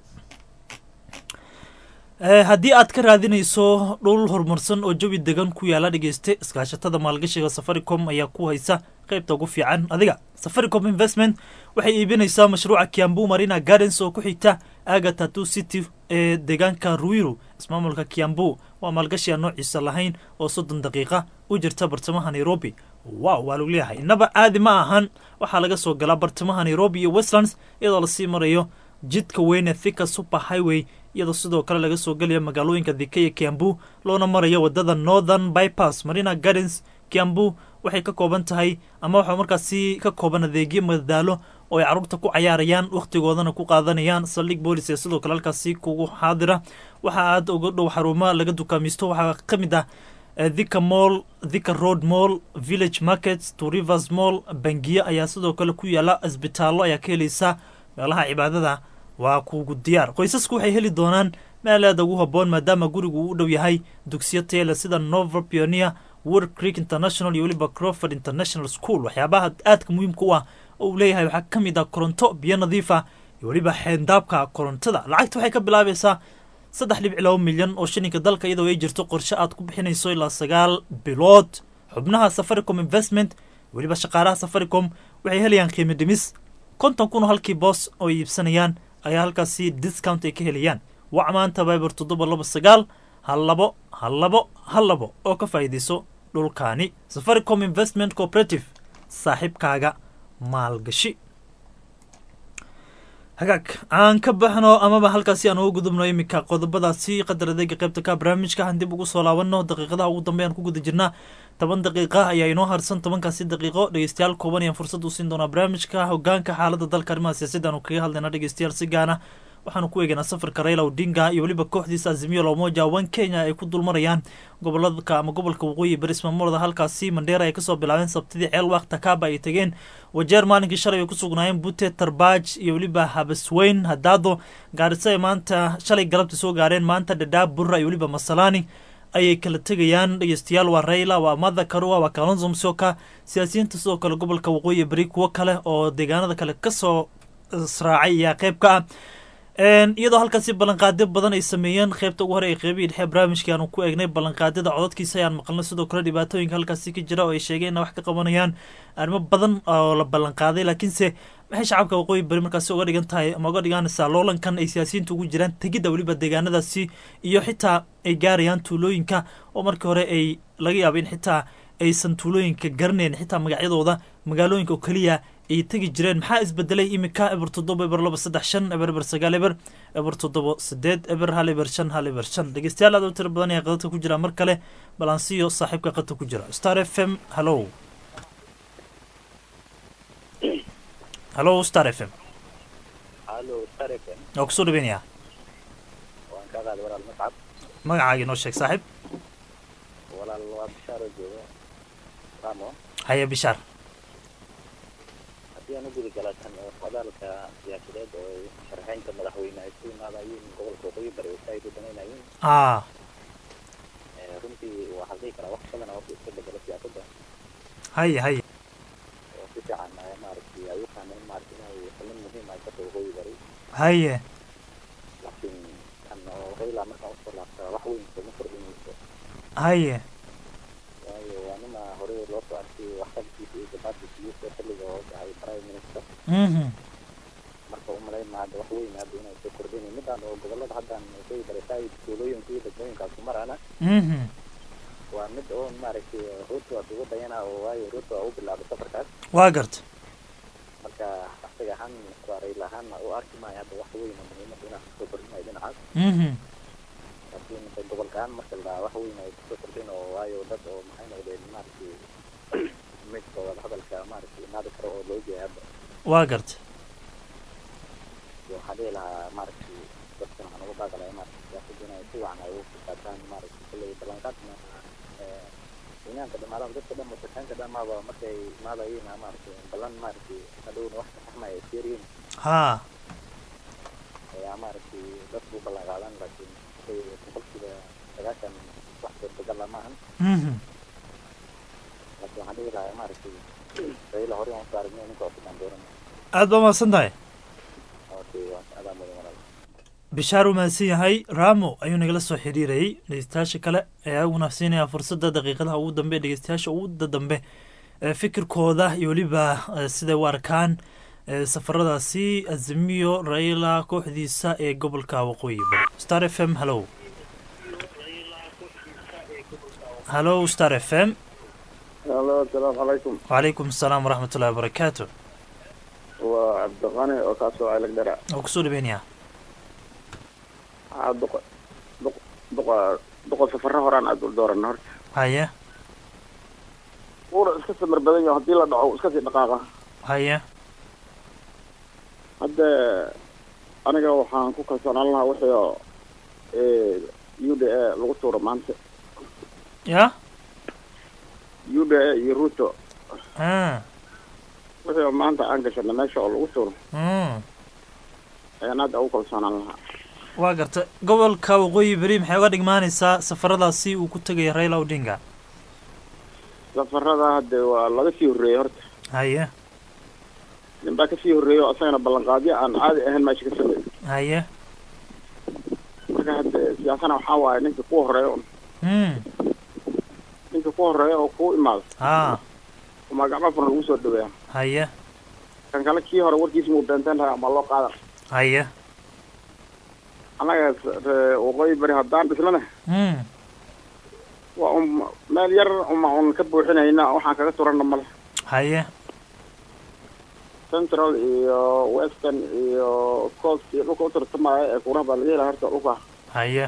haddii aad ka raadinayso dhul horumarsan oo jawi degan ku yaala dhegeyste iskaashatada maalgashiga safaricom ayaa ku haysa qaybta ugu fiican adiga safaricom investment waxay iibinaysaa mashruuca kiambu marina gardens oo ku xigta aga tatu city ee deegaanka ruiru ismaamulka kiambu waa maalgashi aan noociisa lahayn oo soddon daqiiqa u jirta bartamaha nairobi wow waa lagu leeyahay innaba caadi ma ahan waxaa laga soo galaa bartamaha nairobi iyo westlands iyadoo lasii marayo jidka weyne thika super highway iyadoo sidoo kale laga soo gelaya magaalooyinka dika iyo kiambu loona marayo wadada northern bypass marina gardens kiambu waxay ka kooban tahay ama waxaa markaasi ka kooban adeegyo madadaalo oo ay carruurta ku cayaarayaan wakhtigoodana ku qaadanayaan saldhig boolis ee sidoo kale halkaasi kugu xaadira waxa aad uga dhow xarumo laga dukaamaysto waxaa ka mid ah thika mall thika road mall village markets to rivers mall bangiye ayaa sidoo kale ku yaala isbitaallo ayaa ka helaysa meelaha cibaadada waa kuugu diyaar qoysasku waxay heli doonaan meel aada ugu habboon maadaama gurigu uu u dhow yahay dugsiyo teele sida novel pioneer world creek international iyo weliba croford international school waxyaabaha aadka muhiimka u ah oo uu leeyahay waxaa ka mid ah koronto biyo nadiif ah iyo weliba xeendaabka korontada lacagta waxay ka bilaabaysaa saddex dhibic laba milyan oo shilinka dalka iyadoo ay jirto qorshe aad ku bixinayso ilaa sagaal bilood xubnaha safaricom investment weliba shaqaalaha safaricom waxay helayaan qiimo dhimis konton kun oo halkii boos oo iibsanayaan ayaa halkaasi discount ay ka helayaan wac maanta viber toddoba laba sagaal hal labo hal labo hal labo oo ka faa'iidayso dhulkaani safaricom investment cooperative saaxiibkaaga maalgashi hagaag aan ka baxno amaba halkaasi aan uga gudubno iminka qodobadaasi qadar adeega qaybta ka barnaamijka aan dib ugu soo laabano daqiiqadaha ugu dambe aan ku guda jirnaa toban daqiiqa ayaa inoo harsan tobankaasi daqiiqo dhegeystayaal kooban ayaan fursad u siin doonaa barnaamijka hogaanka xaalada dalka arrimaha siyaasadda aanu kaga hadlayna dhegeystayaal si gaana waxaanu ku eegaynaa safarka raila odinga iyo weliba kooxdiisa azimiyo lomoja wan kenya ay ku dulmarayaan goboladka ama gobolka waqooyi bari ismaamulada halkaasi mandheera ay kasoo bilaabeen sabtidii ceel waaq takaaba ay tegeen wajeer maalinkii shalay ay ku sugnaayeen bute tarbaaj iyo weliba habasweyn hadaado gaarisa ay maanta shalay galabta soo gaareen maanta dhadhaab burra iyo weliba masalaani ayay kala tegayaan dhegeystayaal waa raila waa mada karua waa kalonzo msoka siyaasiyiinta sidoo kale gobolka waqooyi bari kuwo kale oo deegaanada kale kasoo israacay ayaa qeyb ka ah iyadoo halkaasi ballanqaadyo badan ay sameeyeen qeybta ugu hore ee qeybihii dhexe barnaamijkii aanu ku eegnay ballanqaadyada codadkiisa ayaan maqalnay sidoo kale dhibaatooyinka halkaasi ka jira oo ay sheegeen inay wax ka qabanayaan arrimo badan oo la ballanqaaday laakiinse maxay shacabka waqooyi bari markaasi uga dhigan tahay ama uga dhiganaysaa loolankan ay siyaasiyiinta ugu jiraan tegidda weliba deegaanadaasi iyo xitaa ay gaarayaan tuulooyinka oo markii hore ay laga yaaba in xitaa aysan tuulooyinka garanayn xitaa magacyadooda magaalooyinka oo keliya ay tegi jireen maxaa isbedelay iminka eber toddoba eber laba saddex shan eber eber sagaal eber eber toddoba sideed eber hal eber shan hal eber shan dhegeystayaal aad u tiro badan ayaa qadadka ku jira mar kale balansiyo saaxiibka qadka ku jira star f m hallo hallo star f m waa kusoo dhaweynaya magacaaga inoo sheeg saaxiib walaal waa bishaaro jooga ramo haya bishaar haddii aan u gudi gala kan socdaalka siyaasadeed oo ay sharxeynta madaxweyne ay ku imaadayeen gobolka waqooyi bari oo saaid u danaynayeen aa Eh, runtii waxaa la dhihi karaa wax badan oo iska bedelo siyaasadda haya haya oo si fiican eh, maaragtay ay u fahmeen maaragtay inay xubin muhiim ay ka tahay waqooyi bari haye laakiin kan oo raila markaan usoo laabtaa wax weyn kuma kordhinayso haye waayo waa nina hore loo soo arkay waxqabadkiisa iyo gabaadkiisa xilliga oo dhacay prime minister mhm marka u malayn maa hadda wax weyn hadda inay soo kordhinayn midaan oo gobolada haddan waqooyi bari saaid tuulooyinka iyo degmooyinkaas ku maraana mhm waa mid oo maaragtay ruto aad uga dayana oo waayo ruto aa u bilaabay safarkaas waa garta marka asaga ahaan waa rail ahaan u arki maayo hadda wax weyn oo muhiimada inaa kusoo kordhinayo dhinacaas mhm laakiin inta gobolka ahaan marka la dhahaa wax weyn ay kusoo kordhin oo waayo dad oo maxay noqdeen maaragtay midka wada hadalka maaragtay imaadi karo oo loo jeeya hadda waa garta iyo waxaa dhihi lahaa maaragtay dadkan waxaan uga baaqalaya maaragtay siyaasadda inay si wacan ay uga qaataan maaragtay kulley ballanqaadna eh, kenyaanka dhamaadaan dadka dhan wasakaanka dhan maaba markay imaadayeen maaragtay ballan maaragtay hadhowna wax ka saxmaya ay fiiriyin haa ayaa maaragtay dadku u ballan qaadan laakiin say boqolkiiba sagaashan wax suurtagal ah maahan mhm laakiin waxaan dhihi lahaa maaragtay raila hore aan usoo aragnay ninka cusub aan dooran aad baa mahadsan tahay okay waa adaa mudan walaal bishaar uu mahadsan yahay ramo ayuu nagala soo xiriirayay dhegeystayaasha kale ee aguna siinaya fursadda daqiiqadaha ugu dambe dhegeystayaasha ugu dambe ee fikirkooda iyo weliba eh, siday u arkaan eh, safaradaasi azimiyo raila kooxdiisa ee gobolka waqooyi bari star f m hallow hallow star f m alo asalaamu calaykum wacalaykum asalaam waraxmat ullahi wabarakaatu waa cabdiqani oo kaasoo celag dara oo kusoo dhaweynaya waxaa duqa duq duqa duqa safaro horaan aad u dooran horta haya wuuna iska samir badan yaho haddii la dhaco iska sii dhaqaaqa haya hadda aniga waxaan ku kalsoonaan lahaa wixii oo u d a lagu tuuro maanta ya u d a iyo ruto ah wixii oo maanta aan gashana meesha oo lagu tuuro mm ayaan hadda ugu kalsoonaan lahaa waa garta gobolka waqooyi beri maxay uga dhigmaanaysaa safaradaasi uu ku tegaya raila odinga safarada hadde waa laga sii horreeyey horta haya nin baa kasii horreeyey oo asagana ballanqaadyo aan caadi ahayn meesha ka sameeyey haya marka hadde siyaasana waxaa waaye ninka ku horreeya un mm ninka ku horreeya oo kuu imaado ha umaa gacmo furan lagu soo dhaweeya haya kan kale kii hore warkiisa muu beenteen lahaa ama loo qaadan haya annaga s- ree waqooyi bari haddaan dhislana mm waa un meel yar uma un ka buuxinayna waxaan kaga turanna male haya central iyo western iyo coast iyo dhulka u tartamaya ee kuuraha baa laga helaa horta dhulka haya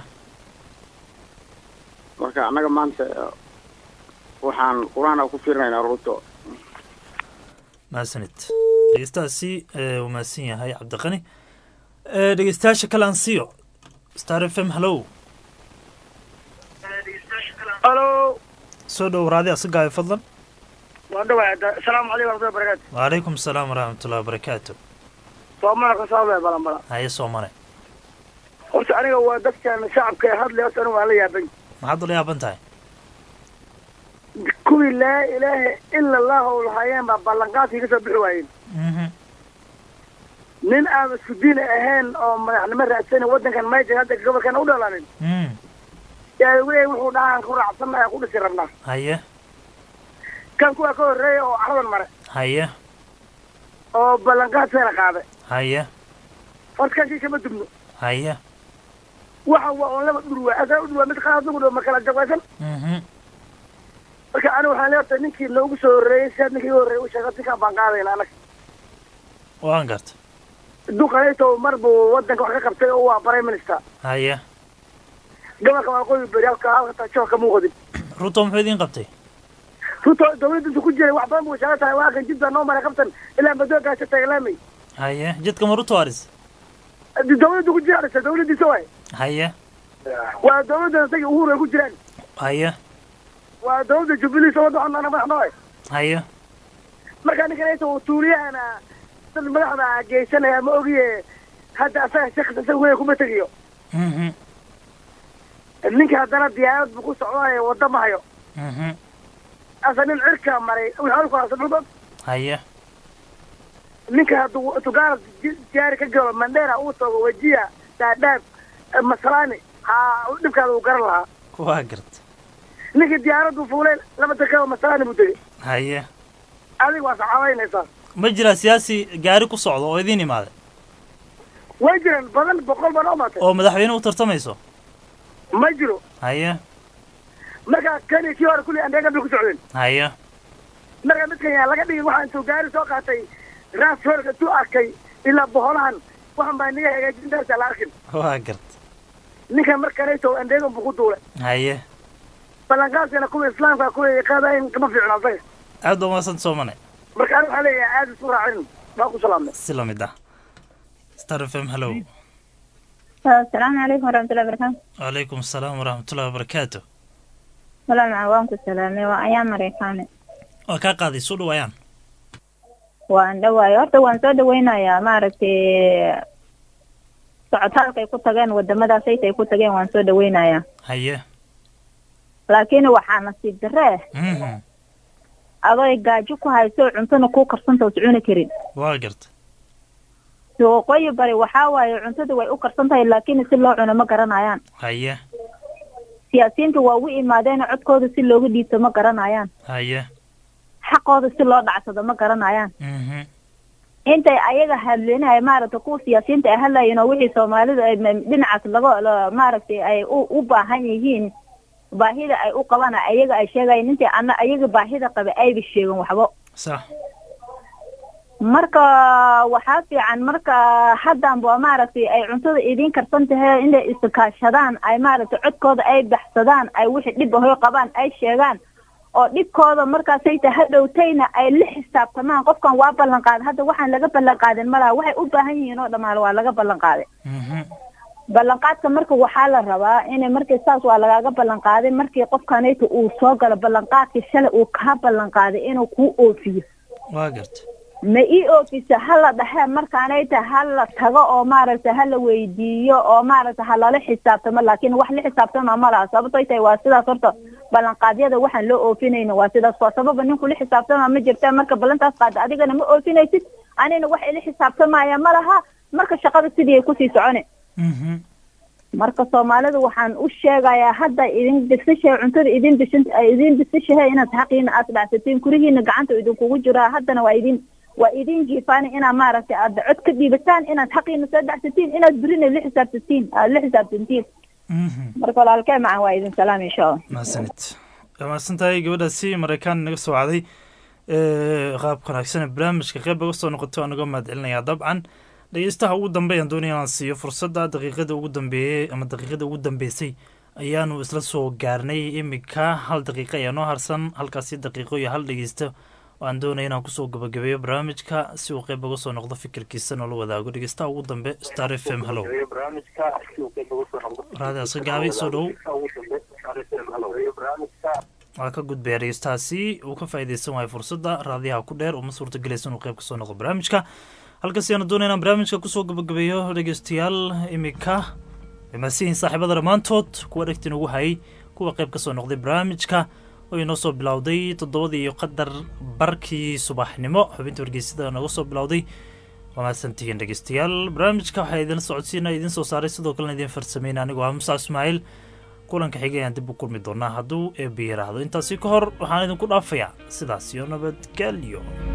marka annaga maanta waxaan kurahana ku fiirinaynaa ruto mahadsanid dhegeystahaasi eh, uu mahadsan yahay cabdiqani Eh, dhegeystayaasha kale aan siiyo star f m hallow halo soo dhow raadi asagaayo fadlan waan dhawaay asalaamu calaykum warahmatullahi barakaatu wacalaykum asalaam waraxmatullahi wabarakaatu soomana ka soo balan balan haya soomane horta aniga waa dadkan shacabka ee hadlay horta aniga waan la yaabay maxaad ula yaaban tahay kuwii laa ilaaha ila allahu lahaayeen baa ballanqaadkii ka soo bixi waayeen mhm nin aan isku diin ahayn oo madaxnimo raadsan waddankan mayjan hadda gobolkan u dhalanin mm yaa wey wuxuu dhahaan ku raacsanaya ku dhisi rabnaa haya kan kuwa ka horreeya oo cardan mare haya oo ballanqaadkeena qaaday haya horta kan kii kama dubno haya waxa waa oon laba dhurwa asaa u dhurwa mid qaad ugu dhow ma kala jabeysan mhm marka aniga waxaan leeyahay ninkii noogu soo horreeyey sidaad ninkii iga horreeyey u sheegay ninkaan baan qaadayna anaga waan garta duqanayto mar buu waddanka wax ka qabtay oo waa prime minister haya gobolka waqooyi beri halka halka tajo ka muuqdin ruto muxuu idiin qabtay ruto dawladda intu ku jiray wax badan buu sheega tahay waa kan jid baa noo maray qabtan ilaa madoogaasha tagalaamay haya jidka ma ruto aris dawladda ku jira dhisa dawladdiisa waay haya waa dawladda isaga uhuru ay ku jiraan haya waa dawladda jubilee soo wadda cunana madax noo haye marka ninkan uu tuuliyahana dad madaxda geysanaya ma ogiye hadda asaga shaqs isaga weya kuma tegiyo Mhm, ninka haddana diyaarad buu ku socdaayo wadda ma hayo mhm. asa nin cirka maray wixii halku haysta dhulka haye ninka hadduu tugaala diyaari ka galo mandera uu tago wajiya daadhaab eh, masalani ha dhibkaada uu garan lahaa waa garta ninka diyaaraddu fuulay laba dakaba masalani buu tegey haye adiga waa saxaabaynaysaa ma jiraa siyaasi gaari ku socdo oo idiin imaaday way jiraan badan boqol baa noo maatay oo madaxweyne u tartamayso ma jiro haye marka kani kii hore kulli andeega bay ku socdeen haye marka midkan yaa laga dhigay waxaa intuu gaari soo qaatay raas horga intuu arkay ilaa boholahan waxan baa niga hagaajintaasa la arkin waa garta ninkan markanayto andeegan buu ku duulay haye ballanqaadkana kuwa islaamka kuwa qaadayn kama fiicno asaga aad baa umaadsan soomane marka aniga waxaa leeyahay aada isu raacin baa ku salaamnay si lamid ah star f m hello asalaamu calaykum waraxmatullahi wabarakaatu wacalaykum asalaam waraxmatullahi wabarakaatu walaal waan ku salaamay waa ayaa mareykaane waa kaa qaaday soo dhawaayaan waan dhawaayo horta waan soo dhaweynayaa maaragtay socotaalkay ku tageen wadamadaas aytay ku tageen waan soo dhaweynayaa haye laakiin waxaa nasiib darre Mhm, adoy gaajo ku hayso cuntona kuu karsanta us cuni karin waa garta waqooyi bari waxaa waaye cuntada way u karsan tahay laakiin si loo cuno ma garanayaan haye siyaasiyiinta waa u imaadeen codkooda si looga dhiibto ma garanayaan haye xaqooda si loo dhacsado ma garanayaan Mhm, intay ayaga hadlinaya maaragta kuwa siyaasiyiinta ay hadlayeen oo wixii soomaalida ay ma- dhinacaas laga la- maaragtay ay u u baahan yihiin baahida ay u qabaan ayaga ay sheegayeen intay ana ayaga baahida qaba ayba sheegin waxba sax marka waxaa fiican marka haddan ba maaragtay ay cuntada idiin karsan tahay inay iskaashadaan ay maaragtay codkooda ay baxsadaan ay wixii dhib ahoy qabaan ay sheegaan oo dhibkooda markaasay ta hadhowtayna ay la xisaabtamaan qofkan waa ballan qaaday hadda waxaan laga ballan qaadin malaha waxay u baahan yihiin oo dhammaan waa laga ballan qaaday Mhm, ballanqaadka marka waxaa la rabaa inay markii saas waa lagaaga ballan qaaday markii qofkanayta uu soo galo ballanqaadkii shalay uu kaa ballan qaaday inuu kuu oofiyo waa garta ma ii oofisa hala dhahe markaanayta hala tago oo maaragta hala weydiiyo oo maaragta halala xisaabtamo laakiin wax la xisaabtama ma laha sababtoy tahay waa sidaas horta ballanqaadyada waxaan loo oofinayna waa sidaas waa sababa ninku la xisaabtama ma jirta marka ballantaas qaada adigana ma oofinaysid anina wax ila xisaabtamaya ma laha marka shaqada sidii ay kusii socone Mhm, marka soomaalida waxaan u sheegayaa hadda idin disishahay cuntada idin dishin idin disishahay inaad xaqiina aad dhacsatiin kurihiina gacanta idinkugu jiraa haddana waa idin waa idin jiifaani inaad maaragtay aad cod ka dhiibataan inaad xaqiina soo dhacsatiin inaad berina la xisaabtatiin aad la xisaabtantiin mhm. marka walaalkee macan waa idin salaam insha allah mahadsanid waa mahadsan tahay gabadhaasi maraykaan naga soo wacday Eh, qaabka wanaagsan ee barnaamijka qeyb uga soo noqoto anagoo mahad celinayaa dabcan dhegeystaha ugu dambeeyaan doonaya inaan siiyo fursadda daqiiqada ugu dambeeyey ama daqiiqada ugu dambeysay ayaanu isla soo gaarnay iminka hal daqiiqa ayaa noo harsan halkaasi daqiiqo iyo hal dhegeysta oo aan doonaya inaan kusoo gabagabeeyo barnaamijka si uu qeyb uga soo noqdo fikirkiisa noola wadaago dhegeystaha ugu dambe star f m hallow raadi aska gaabi soo dhow waa ka gudbaya dhegeystahaasi uu ka faa'iideysan waayo fursadda raadiyaha ku dheer uma suurtagelaysa inuu qeyb kasoo noqdo barnaamijka halkaasi aanu doonaya inaan barnaamijka kusoo gabagabeeyo dhegeystayaal iminka maasihiin saaxiibada dhammaantood kuwa dhegtin ugu hayay kuwa qeyb kasoo noqday barnaamijka oo inoo soo bilowday toddobadii iyo qadar barkii subaxnimo xubinta wargeysada nooga soo bilowday waa mahadsantihiin dhegeystayaal barnaamijka waxaa idin socodsiina idin soo saaray sidoo kalena idin farsameyna anigoo ah musa ismaaciil kulanka xigay ayaan dib u kulmi doonaa hadduu eebbi yaraahdo intaasi ka hor waxaan idinku dhaafayaa sidaas iyo nabadgelyo